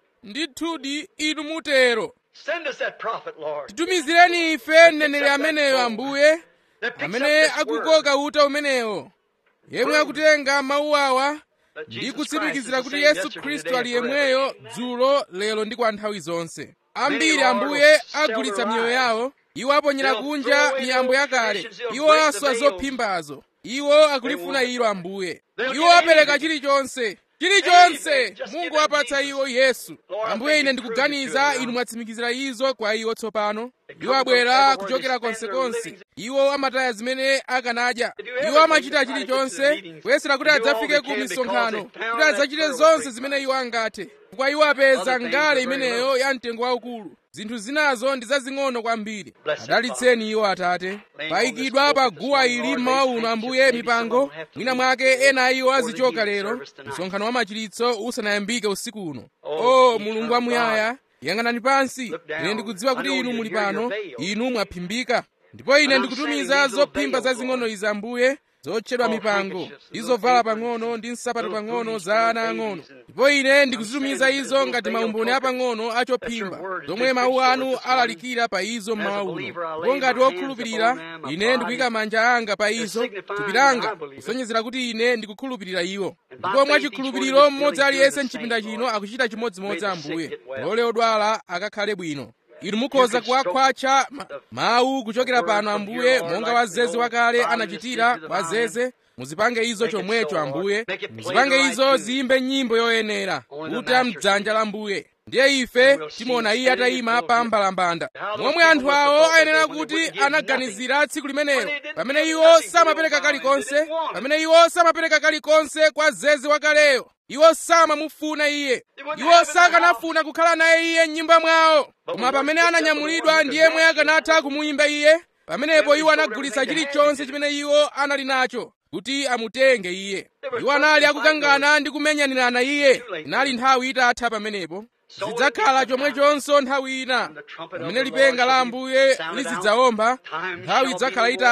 ndithudi inu mutero Send us that prophet, Lord. titumizireni ife mneneri ameneyo ambuye That picks amene up this word. akukoka uta umenewo yemwe akutenga mawu awa That ndi Jesus kutsimikizira Christ is kuti the same yesu yesterday, khristu today, ali and forever. yemweyo dzulo lero ndi kwa nthawi zonse ambiri Lord, ambuye will sell agulitsa their miyoyo lives. yawo iwo aponyera They'll kunja throw away miyambo those yakale traditions. They'll iwo break the aswa veils. zophimbazo iwo akulifuna want ilo ambuye They'll iwo get apereka anything. chilichonse chilichonse Anything. Just mungu give them wapatsa Jesus. iwo yesu Lord, I ambuye think ine you proved it to ndikuganiza them inu now. mwatsimikizira izo kwa iwo tsopano They iwo come from abwera everywhere. kuchokera They spend their konsekonse livings- iwo amataya zimene akanadya They do iwo everything amachita to try to get to the chilichonse meetings. kuyesera kuti They do all adzafike they ku can misonkhano because they found kuti that adzachite pearl of zonse great zimene price. iwo angathe chifukwa iwo apeza Other things ngale are very imeneyo little. ya mtengo waukulu zinthu zinazo ndi zazing'ono kwambiri Bless them, adalitseni iwo atate Laying payikidwa on this pa pulpit guwa this ili morning, mmawa Lord, uno may ambuye maybe mipango some will have to mwina leave mwake ena a iwo before the azichoka evening lero service tonight. msonkhano wa machiritso usanayambike usiku uno Oh, o mulungu wamuyaya yang'anani pansi Look down. ine ndikudziwa kuti I know inu you- muli you're pano your veil. inu mwaphimbika ndipo ine And I'm ndikutumiza saying these zophimba little zazing'ono veils, izi ambuye zotchedwa Oh, mipango handkerchiefs, ndi little zovala aprons, pang'ono ndi nsapato little pang'ono booties za for ana babies ang'ono and- ndipo ine I'm ndikuzitumiza saying izo this ngati little maumboni veil apang'ono achophimba That's your word has zomwe been mawu preached anu over this morning. alalikira pa izo As a mmawa uno believer, I lay ndipo ngati my hands wokhulupirira upon them, my ine body, ndikuyika manja anga pa izo signifying thupi that langa I believe it. kusonyezera kuti ine ndikukhulupirira iwo And by ndipo faith, mwachikhulupiriro each one of us mmodzi feeling aliyense good mchipinda the same, chino Lord. akuchita chimodzimodzi May the sick ambuye get well. lole odwala akakhale bwino inu mukhoza You can stroke kuwakhwatcha ma- mawu kuchokera word pano from ambuye your Lord monga like wazeze the wakale old anachitira violinist did to the wazeze muzipange izo Make it chomwecho so, Lord. ambuye Make it play muzipange the right izo tune. ziyimbe nyimbo yoyenera Only the kuta master mdzanja la mbuye ndiye ife And we'll see timuona him iye standing atayima at the pa pulpit. mbalambanda How those momwe people anthu must have awo thought that ayenera day when they kuti wouldn't give anaganizira tsiku limenelo When they didn't pamene give iwo nothing to samapereka the vine, kalikonse they didn't want it. pamene iwo samapereka kalikonse kwa zeze wakaleyo iwo samamufuna iye They wouldn't iwo have him in the sakanafuna kukhala naye iye m'nyumba mwawo But koma when pamene one picked up the ananyamulidwa one ndi who could yemwe match it, akanatha kumuyimba iye pamenepo Then iwo they showed anagulitsa everything they had chilichonse to do. chimene iwo anali nacho kuti amutenge iye They were iwo anali fighting akukangana ndi kumenyanirana iye Too late inali now. nthawi itatha pamenepo So zidzakhala it is chomwechonso nthawi ina When the trumpet of pamene the lipenga Lord la shall be ambuye sounded out, lizidzawomba time nthawi shall idzakhala be no more. itatha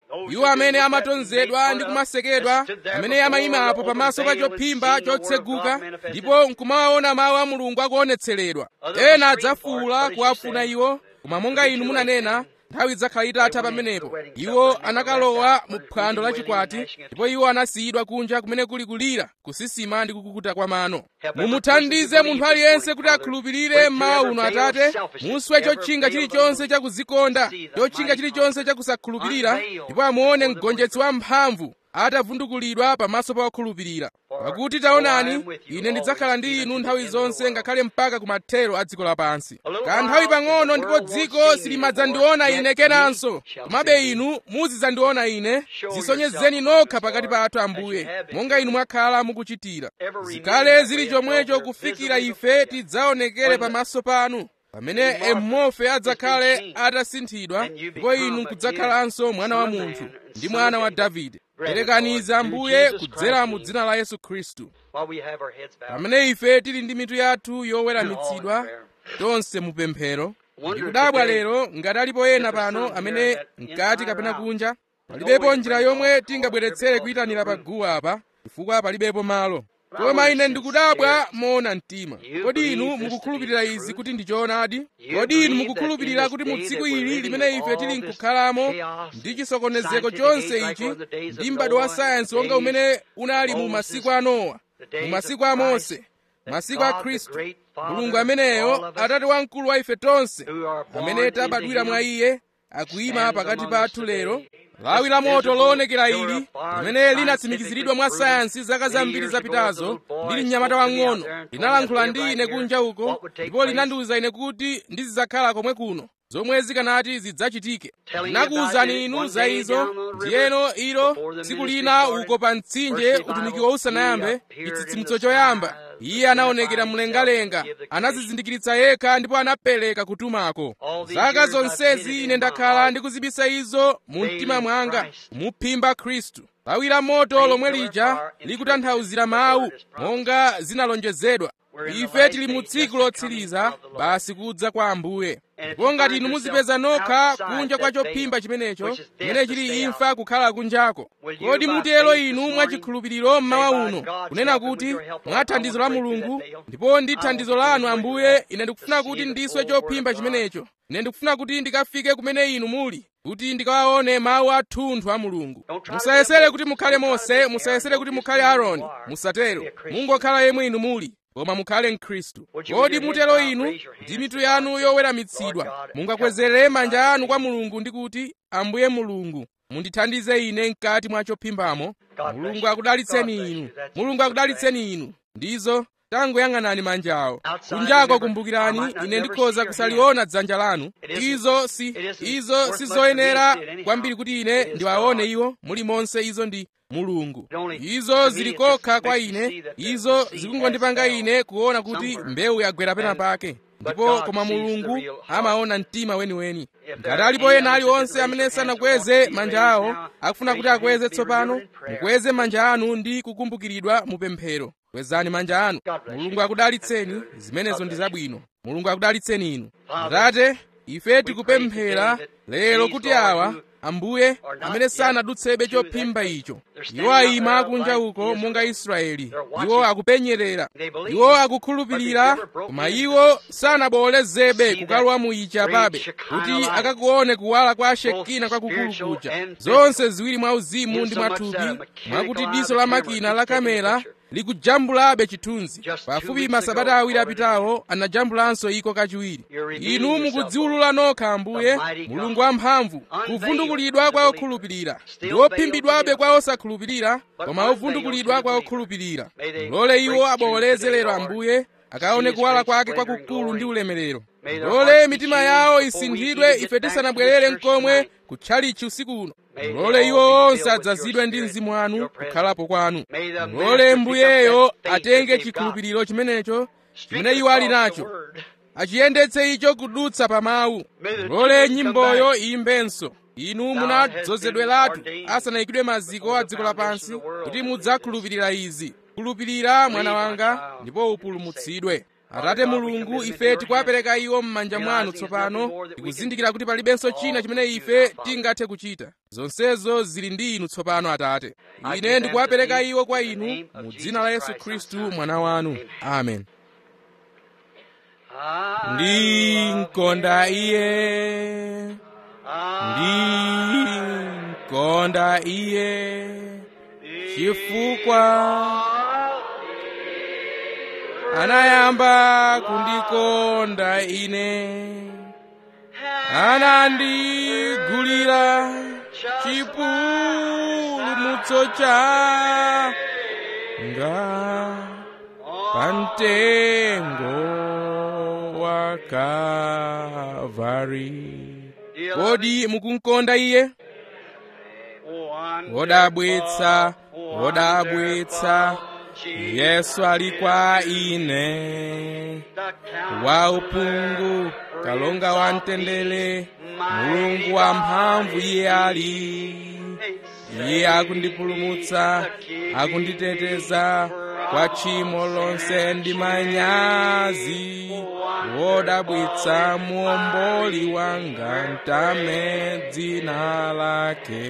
iwo amene amatonzedwa ndi kumasekedwa amene amayimapo pamaso pa chophimba chotseguka ndipo nkumawaona mawu a mulungu akuonetseredwa ena adzafuwula kuwafuna iwo koma monga inu munanena nthawi idzakhala itatha pamenepo iwo anakalowa mu phwando la chikwati ndipo iwo anasiyidwa kunja kumene kuli kulira kusisima ndi kukukuta kwa mano mumuthandize munthu aliyense kuti akhulupirire mawu uno atate muswe chotchinga chilichonse chakuzikonda chotchinga chilichonse chakusakhulupirira ndipo amuone mgonjetsi wamphamvu atavundukulidwa pamaso pa okhulupirira pakuti taonani ine ndidzakhala ndi inu nthawi zonse ngakhale mpaka kumathero a dziko lapansi kanthawi pang'ono ndipo dziko silimadzandiona ine kenanso komabe inu muzidzandiona ine zisonyezeni nokha pakati pathu ambuye monga inu mwakhala mukuchitira zikhale zili chomwecho kufikira ife tidzaonekere pamaso panu pamene emofe adzakhale atasinthidwa ndipo inu n'kudzakhalanso mwana wa munthu ndi mwana wa davide perekaniza ambuye kudzera mu dzina la yesu khristu pamene ife tili ndi mitu yathu yoweramitsidwa tonse mu pemphero ndikudabwa lero ngati alipo ena pano amene mkati kapena kunja palibepo njira yomwe tingabweretsere kuyitanira pa guwa apa chifukwa palibepo malo koma ine ndikudabwa moona mtima kodi inu mukukhulupirira izi kuti ndi choonadi kodi inu mukukhulupirira kuti mu tsiku ili limene ife tili nkukhalamo ndi chisokonezeko chonse ichi ndi m'bado wa sayansi wonga umene unali mu masiku a nowa mu masiku a mose masiku a khristu mulungu ameneyo atate wamkulu wa ife tonse amene tabadwira mwa iye akuyima pakati pathu lero lawi la moto loonekera ili limene linatsimikiziridwa mwa sayansi zaka zambiri zapitazo ndili mnyamata wang'ono linalankhula ndi ine kunja uko ndipo linandiwuza ine kuti ndizidzakhala komwe kuno zomwe zikanati zidzachitike nakuwuzani inu za izo ndiyeno ilo tsiku lina uko pa mtsinje utumikiwo usanayambe chitsitsimutso choyamba iye anaonekera mlengalenga anazizindikiritsa yekha ndipo anapereka kutumako zaka zonsezi ine ndakhala ndikuzibisa izo mu mtima mwanga kumuphimba khristu lawi la moto lomwe lija likutanthauzira mawu monga zinalonjezedwa ife tili mu tsiku lotsiriza basi kudza kwa ambuye ndipo ngati inu muzipeza nokha kunja kwa chophimba chimenecho chimene chili imfa kukhala kunjako kodi mutero inu mwachikhulupiriro mmawa uno kunena kuti mwa thandizo la mulungu ndipo ndi thandizo lanu ambuye ine ndikufuna kuti ndiswe chophimba chimenecho ine ndikufuna kuti ndikafike kumene inu muli kuti ndikawaone mawu athunthu a mulungu musayesere kuti mukhale mose musayesere kuti mukhale aaroni musatero mungokhala yemwe inu muli koma mukhale mkhristu kodi mutero inu ndi mitu yanu yoweramitsidwa mungakwezere manja anu kwa mulungu ndi kuti ambuye mulungu mundithandize ine mkati mwa chophimbamo mulungu akudalitseni inu mulungu akudalitseni inu ndizo tangoyang'anani manjawo kunjako kumbukirani ine ndikhoza kusaliona dzanja lanu izo si izo sizoyenera kwambiri kuti ine ndiwaone iwo mulimonse izo ndi mulungu izo zili kokha kwa ine izo zikungondipanga ine kuona kuti mbewu yagwera pena pake ndipo koma mulungu amaona mtima weniweni ngati alipo ena aliwonse amene sanakweze manja awo akufuna kuti akweze tsopano mukweze manja anu ndi kukumbukiridwa mu pemphero kwezani manja anu mulungu akudalitseni zimenezo ndi zabwino mulungu akudalitseni inu atate ife tikupemphera lero kuti awa ambuye amene sanadutsebe chophimba icho iwo ayima kunja uko monga israeli iwo akupenyerera iwo akukhulupirira koma iwo sanaboolezebe kukalowa mu ichi apabe kuti akakuone kuwala kwa shekina kwakukulu kuja zonse ziwiri mwa uzimu ndi mwathupi mwakuti diso la makina la kamera likujambulabe chithunzi pafupi masabata awiri apitawo anajambulanso iko kachiwiri inu mukudziwulula nokha ambuye mulungu wamphamvu kuvundukulidwa kwa okhulupirira ndi ophimbidwabe kwa osakhulupirira koma ovundukulidwa kwa okhulupirira mulole iwo abowoleze lero ambuye akaone kuwala kwake kwakukulu ndi ulemerero mulole mitima yawo isinthidwe ife tisanabwerere mkomwe kutchalichi usiku uno mulole iwo onse adzazidwe ndi mzimu wanu kukhalapo kwanu mulole mbuyeyo atenge chikhulupiriro chimenecho chimene iwo ali nacho achiyendetse icho kudutsa pa mawu mulole nyimboyo iyimbenso inu munadzozedweratu asanayikidwe maziko a dziko lapansi kuti mudzakhulupirira izi khulupirira mwana wanga ndipo upulumutsidwe atate mulungu ife tikuwapereka iwo m'manja mwanu tsopano tikuzindikira kuti palibenso china chimene ife tingathe kuchita zonsezo zili ndi inu tsopano atate ine ndikuwapereka iwo kwa inu mu dzina la yesu khristu mwana wanu amen ndinkonda iye ndinkonda iye chifukwa anayamba kundikonda ine anandigulira chipulumutso changa pamtengo wa Kalvari kodi mukunkonda iye wodabwitsa wodabwitsa yesu ali kwa ine waupungu kalonga wa mtendere mulungu wa mphamvu iye ali iye akundipulumutsa akunditeteza kwa tchimo lonse ndi manyazi wodabwitsa muomboli wanga ntame dzina lake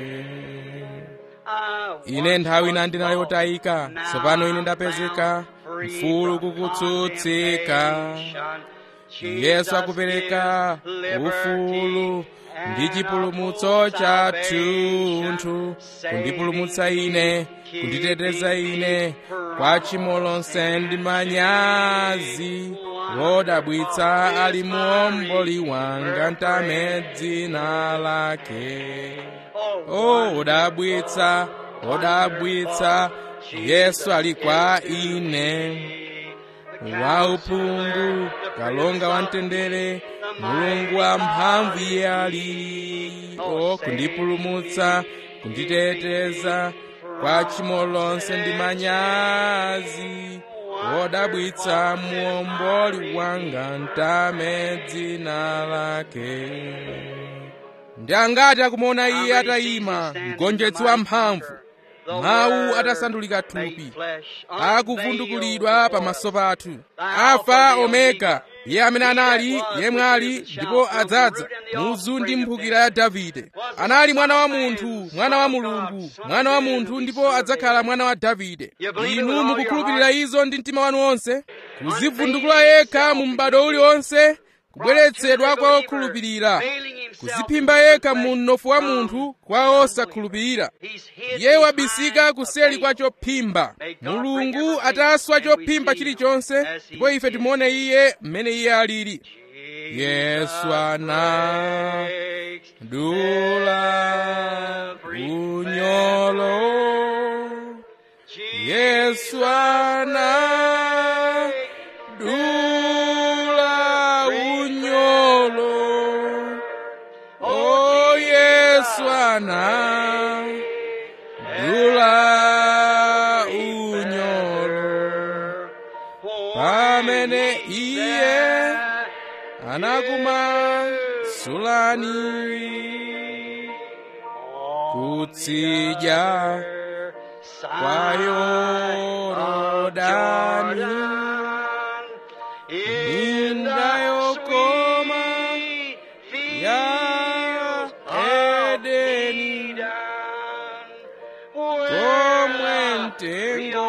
ine nthawi ina ndinali yotayika tsopano ine ndapezeka mfulu kukutsutsika yesu akupereka ufulu ndi chipulumutso chathunthu kundipulumutsa ine kunditeteza ine kwa tchimo lonse ndi manyazi wodabwitsa ali muomboli wanga ntame dzina lake o wodabwitsa wodabwitsa yesu ali kwa ine waupungu kalonga wa mtendere mulungu wa mphamvu iye ali o kundipulumutsa kunditeteza kwa tchimo lonse ndi manyazi wodabwitsa muomboli wanga ntame dzina lake ndi angati akumuona iye atayima mgonjetsi wa mphamvu mawu atasandulika thupi akuvundukulidwa pamaso pathu alfa omega iye amene anali yemwe ali ndipo adzadza muzu ndi mphukira ya davide anali mwana wa munthu mwana wa mulungu mwana wa munthu ndipo adzakhala mwana wa davide inu mukukhulupirira izo ndi mtima wanu wonse kuzivundukula yekha mu m'bado uliwonse kubweretsedwa kwa okhulupirira kuziphimba yekha mu mnofu wa munthu kwa osakhulupirira iye wabisika kuseli kwa chophimba mulungu ataswa chophimba chilichonse ndipo ife timuone iye mmene iye alili yesu ana dula unyolo yesu ana dula unyolo o yesu ana dula unyolo pamene iye anakumasulani kutsidya kwa yorodani minda yokoma ya edeni komwe mtengo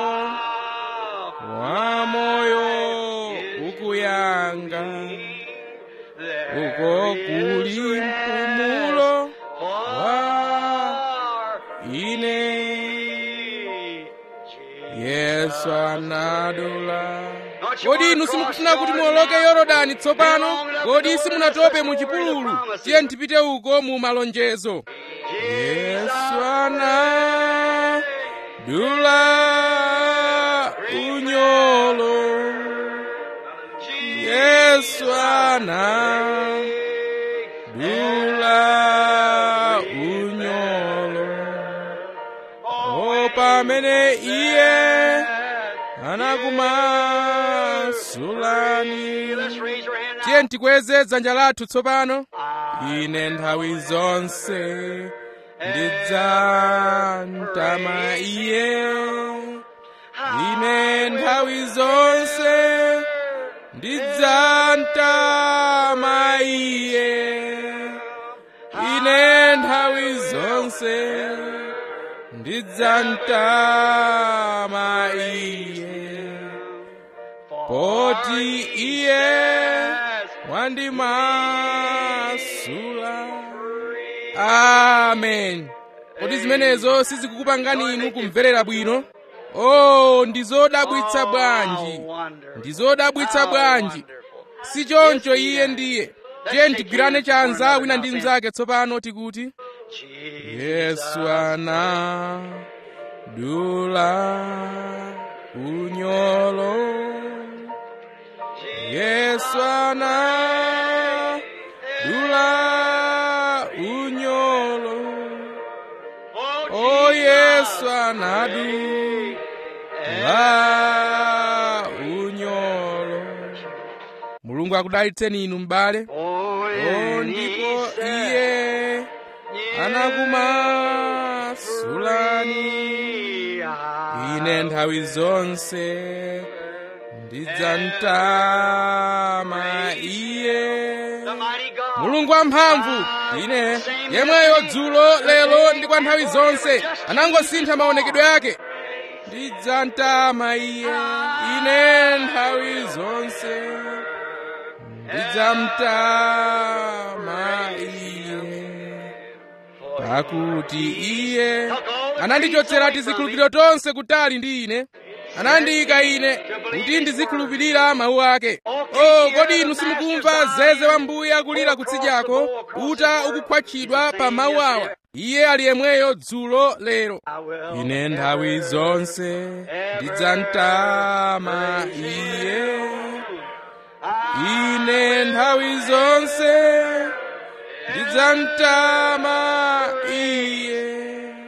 wa moyo ukuyanga uko kuli mpumulo wa ine yesu anadula kodi inu simukufuna kuti muoloke yorodani tsopano kodi simunatope mu chipululu tiye tipite uko mu malonjezo yesu anadula unyolo yesu anadula unyolo o pamene iye anakumasulani tiye tikweze dzanja lathu tsopano ine nthawi zonse ndidzamtama iye ine nthawi zonse ndidzamtama iye ine nthawi zonse ndidzamtama iye poti iye wandimasula amen kodi zimenezo sizikukupangani inu kumverera bwino oh ndizodabwitsa bwanji ndizodabwitsa bwanji si choncho iye ndiye tiye ntigwirane chanza wina ndi mnzake tsopano tikuti yesu anadula unyolo yesu anadula unyolo o yesu anadula unyolo mulungu akudalitseni inu m'bale o ndipo iye anakumasulani ine nthawi zonse ndidzamtama iye mulungu wamphamvu ine yemweyo dzulo lero ndi kwa nthawi zonse anangosintha maonekedwe ake ndidzamtama iye ine nthawi zonse ndidzamtama iye pakuti iye anandichotsera tizikhulupiriro tonse kutali ndi ine anandiyika ine kuti ndizikhulupirira mawu ake oh kodi inu simukumva zeze wa mbuye akulira kutsidyako uta ukukhwatchidwa pa mawu awa iye ali yemweyo dzulo lero ine nthawi zonse ndidzamtama iye ine nthawi zonse ndidzamtama iye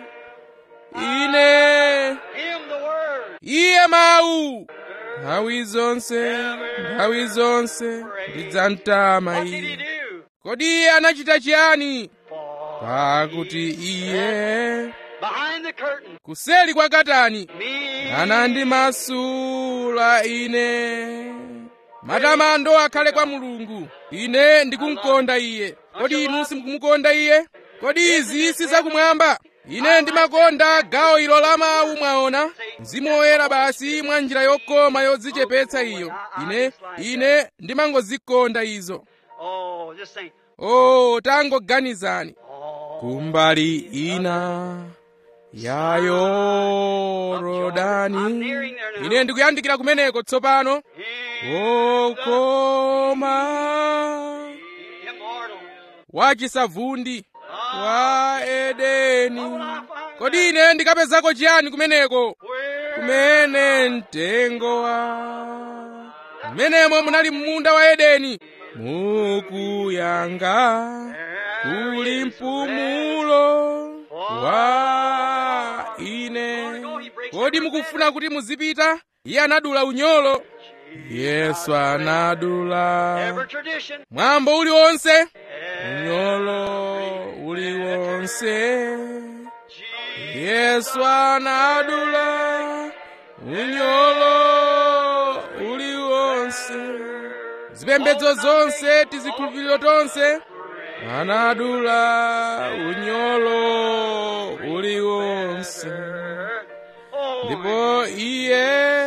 ine iye mawu nthawi zonse nthawi zonse ndidzamtama iye kodi iye anachita chiyani pakuti iye kuseli kwa katani anandimasula ine matamando akhale kwa mulungu ine ndikumkonda iye kodi inu simukumukonda iye kodi izi sizakumwamba ine ndimakonda gawo ilo la mawu mwaona mzimu woyera basi mwa njira yokoma yodzichepetsa iyo ine ine ndimangozikonda izo oh tangoganizani kumbali ina ya yorodani ine ndikuyandikira kumeneko tsopano wokoma wachisavundi wa edeni kodi ine ndikapezako chiyani kumeneko kumene mtengo wa mmenemo munali munda wa edeni mukuyanga kuli mpumulo wa ine kodi mukufuna kuti muzipita iye anadula unyolo yesu anadula mwambo uliwonse unyolo uliwonse yesu anadula unyolo uliwonse zipembedzo zonse tizikhulupiriro tonse anadula unyolo uliwonse ndipo iye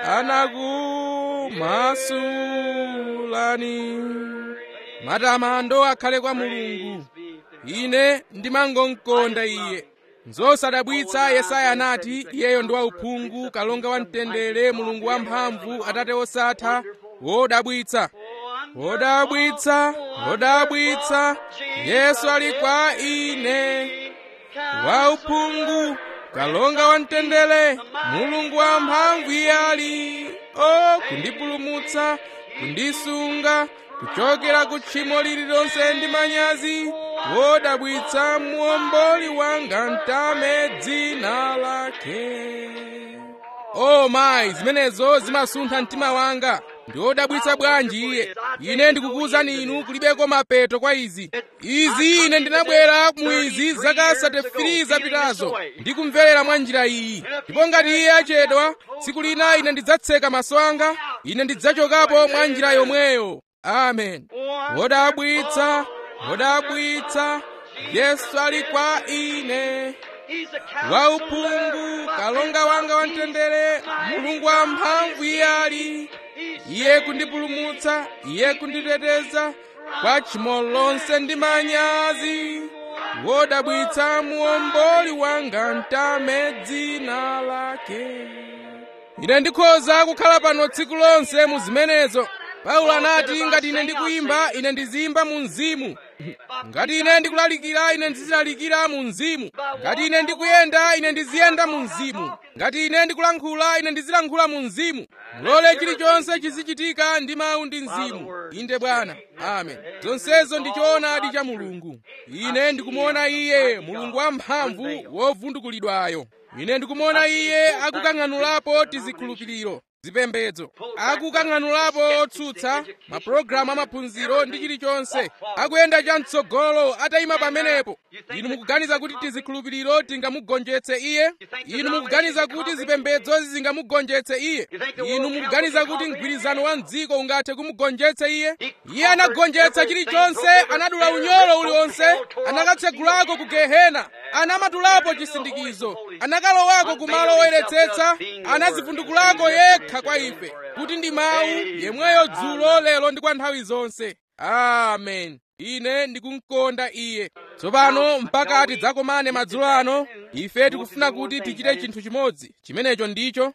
anakumasulani matamando akhale kwa mulungu ine ndimangomkonda iye nzosadabwitsa yesaya anati iyeyo ndi wauphungu kalonga wa mtendere mulungu wamphamvu atate osatha wodabwitsa wodabwitsa wodabwitsa yesu ali kwa ine wauphungu kalonga wa mtendere mulungu wamphamvu iye ali o kundipulumutsa kundisunga kuchokera ku tchimo lililonse ndi manyazi wodabwitsa muomboli wanga mtame dzina lake o mayi zimenezo zimasuntha mtima wanga ndi wodabwitsa bwanji iye ine ndikukuwuzani inu kulibeko mapeto kwa izi izi ine ndinabwera mu izi zaka 33 zapitazo ndikumverera mwa njira iyi ndipo ngati iye achedwa tsiku lina ine ndidzatseka maso anga ine ndidzachokapo mwa njira yomweyo amen wodabwitsa wodabwitsa yesu ali kwa ine wauphungu kalonga wanga wamtendere mulungu wamphamvu iye ali iye kundipulumutsa iye kunditeteza kwa tchimo lonse ndi manyazi wodabwitsa muomboli wanga mtame dzina lake ine ndikhoza kukhala pano tsiku lonse mu zimenezo paulo anati ngati ine ndikuyimba ine ndiziyimba mu mzimu ngati ine ndikulalikira ine ndizilalikira mu mzimu ngati ine ndikuyenda ine ndiziyenda mu mzimu ngati ine ndikulankhula ine ndizilankhula mu mzimu mulole chilichonse chizichitika ndi mawu ndi mzimu inde bwana amen zonsezo ndi choonadi cha mulungu ine ndikumuona iye mulungu wamphamvu wovundukulidwayo ine ndikumuona iye akukang'anulapo tizikhulupiriro zipembedzo akukang'anulapo otsutsa mapulogalamu amaphunziro ndi chilichonse akuyenda chamtsogolo atayima pamenepo inu mukuganiza kuti tizikhulupiriro tingamugonjetse iye inu mukuganiza kuti zipembedzo zingamugonjetse iye inu mukuganiza kuti mgwirizano wa mdziko ungathe kumugonjetsa iye iye anagonjetsa chilichonse anadula unyolo uliwonse anakatsegulako ku gehena anamatulapo chisindikizo anakalowako kumalo oyeretsetsa anazivundukulako yekha kwa ife kuti ndi mawu yemweyo dzulo lero ndi kwa nthawi zonse amen ine ndikumkonda iye tsopano mpaka tidzakomane madzulo ano ife tikufuna kuti tichite chinthu chimodzi chimenecho ndicho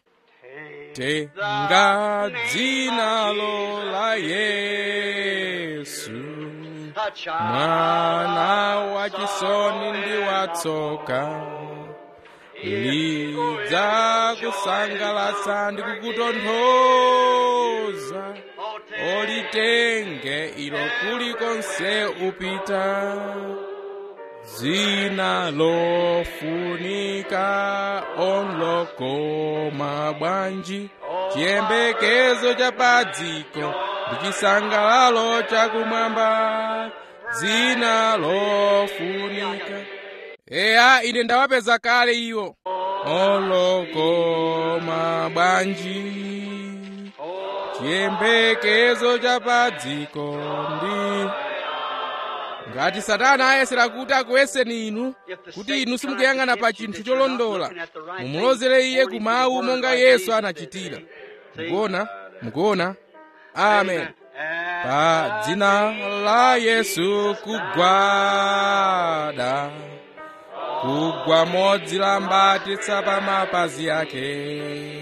tenga dzinalo la yesu mwana wachisoni ndi watsoka lidza kusangalatsa ndi kukutonthoza olitenge ilo kulikonse upita dzina lofunika onlokoma bwanji chiyembekezo cha padziko ndi chisangalalo chakumwamba dzina lofunika eya ine ndawapeza kale iwo olokoma bwanji chiyembekezo cha padziko ndi ngati satana ayesera kuti akuyeseni inu kuti inu simukuyang'ana pa chinthu cholondola mumulozere iye ku mawu monga yesu anachitira mukuona mukuona amen pa dzina la yesu kugwada kugwa modzilambatitsa pa mapazi ake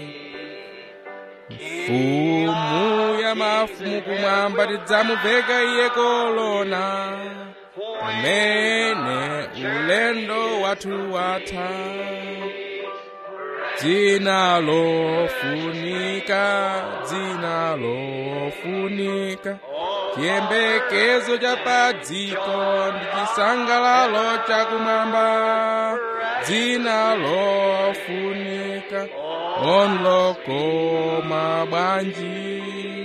mfumu ya mafumu kumwamba tidzamuveka iye kolona pamene ulendo wathu watha dzina lofunika dzina lofunika chiyembekezo cha padziko ndi chisangalalo chakumwamba dzina lofunika onlokoma bwanji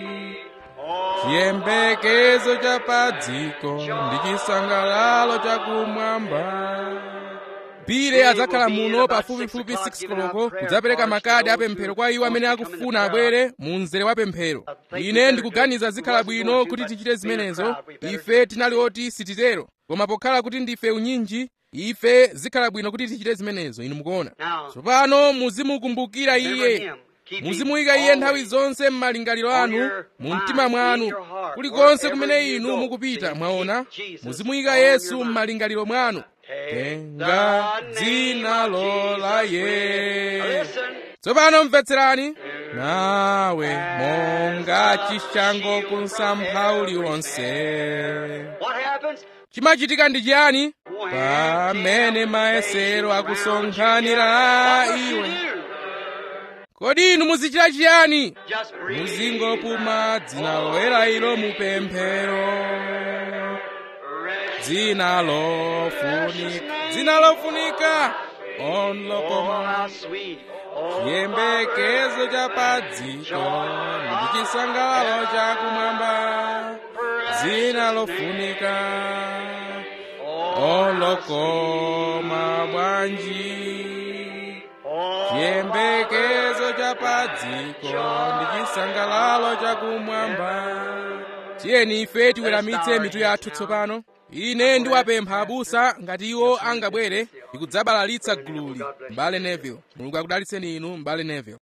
chiyembekezo cha padziko ndi chisangalalo chakumwamba bile adzakhala muno pafupifupi 6 koloko kudzapereka makadi apemphero kwa iwo amene akufuna abwere mu mzere wa pemphero ine ndikuganiza zikhala bwino kuti tichite zimenezo ife tinali oti sititero koma pokhala kuti ndife unyinji ife zikhala bwino kuti tichite zimenezo inu mukuona tsopano muzimukumbukira iye muzimuyika iye nthawi zonse m'malingaliro anu mu mtima mwanu kulikonse kumene inu mukupita mwaona muzimuyika yesu m'malingaliro mwanu tenga dzina la yesu tsopano mvetserani nawe monga chishango kumsampha uliwonse chimachitika ndi chiyani pamene mayesero akusonkhanira iwe kodi inu muzichita chiyani muzingopuma dzina loyera ilo mupemphero dzina lofunika dzina lofunika onlokoma chiyembekezo cha padziko ndi chisangalalo chakumwamba dzina lofunika olokoma bwanji chiyembekezo cha padziko ndi chisangalalo chakumwamba tiyeni ife tiweramitse mitu yathu tsopano ine ndiwapempha abusa ngati iwo angabwere ndikudzabalalitsa gululi mbale neville mulungu akudalitseni inu mbale neville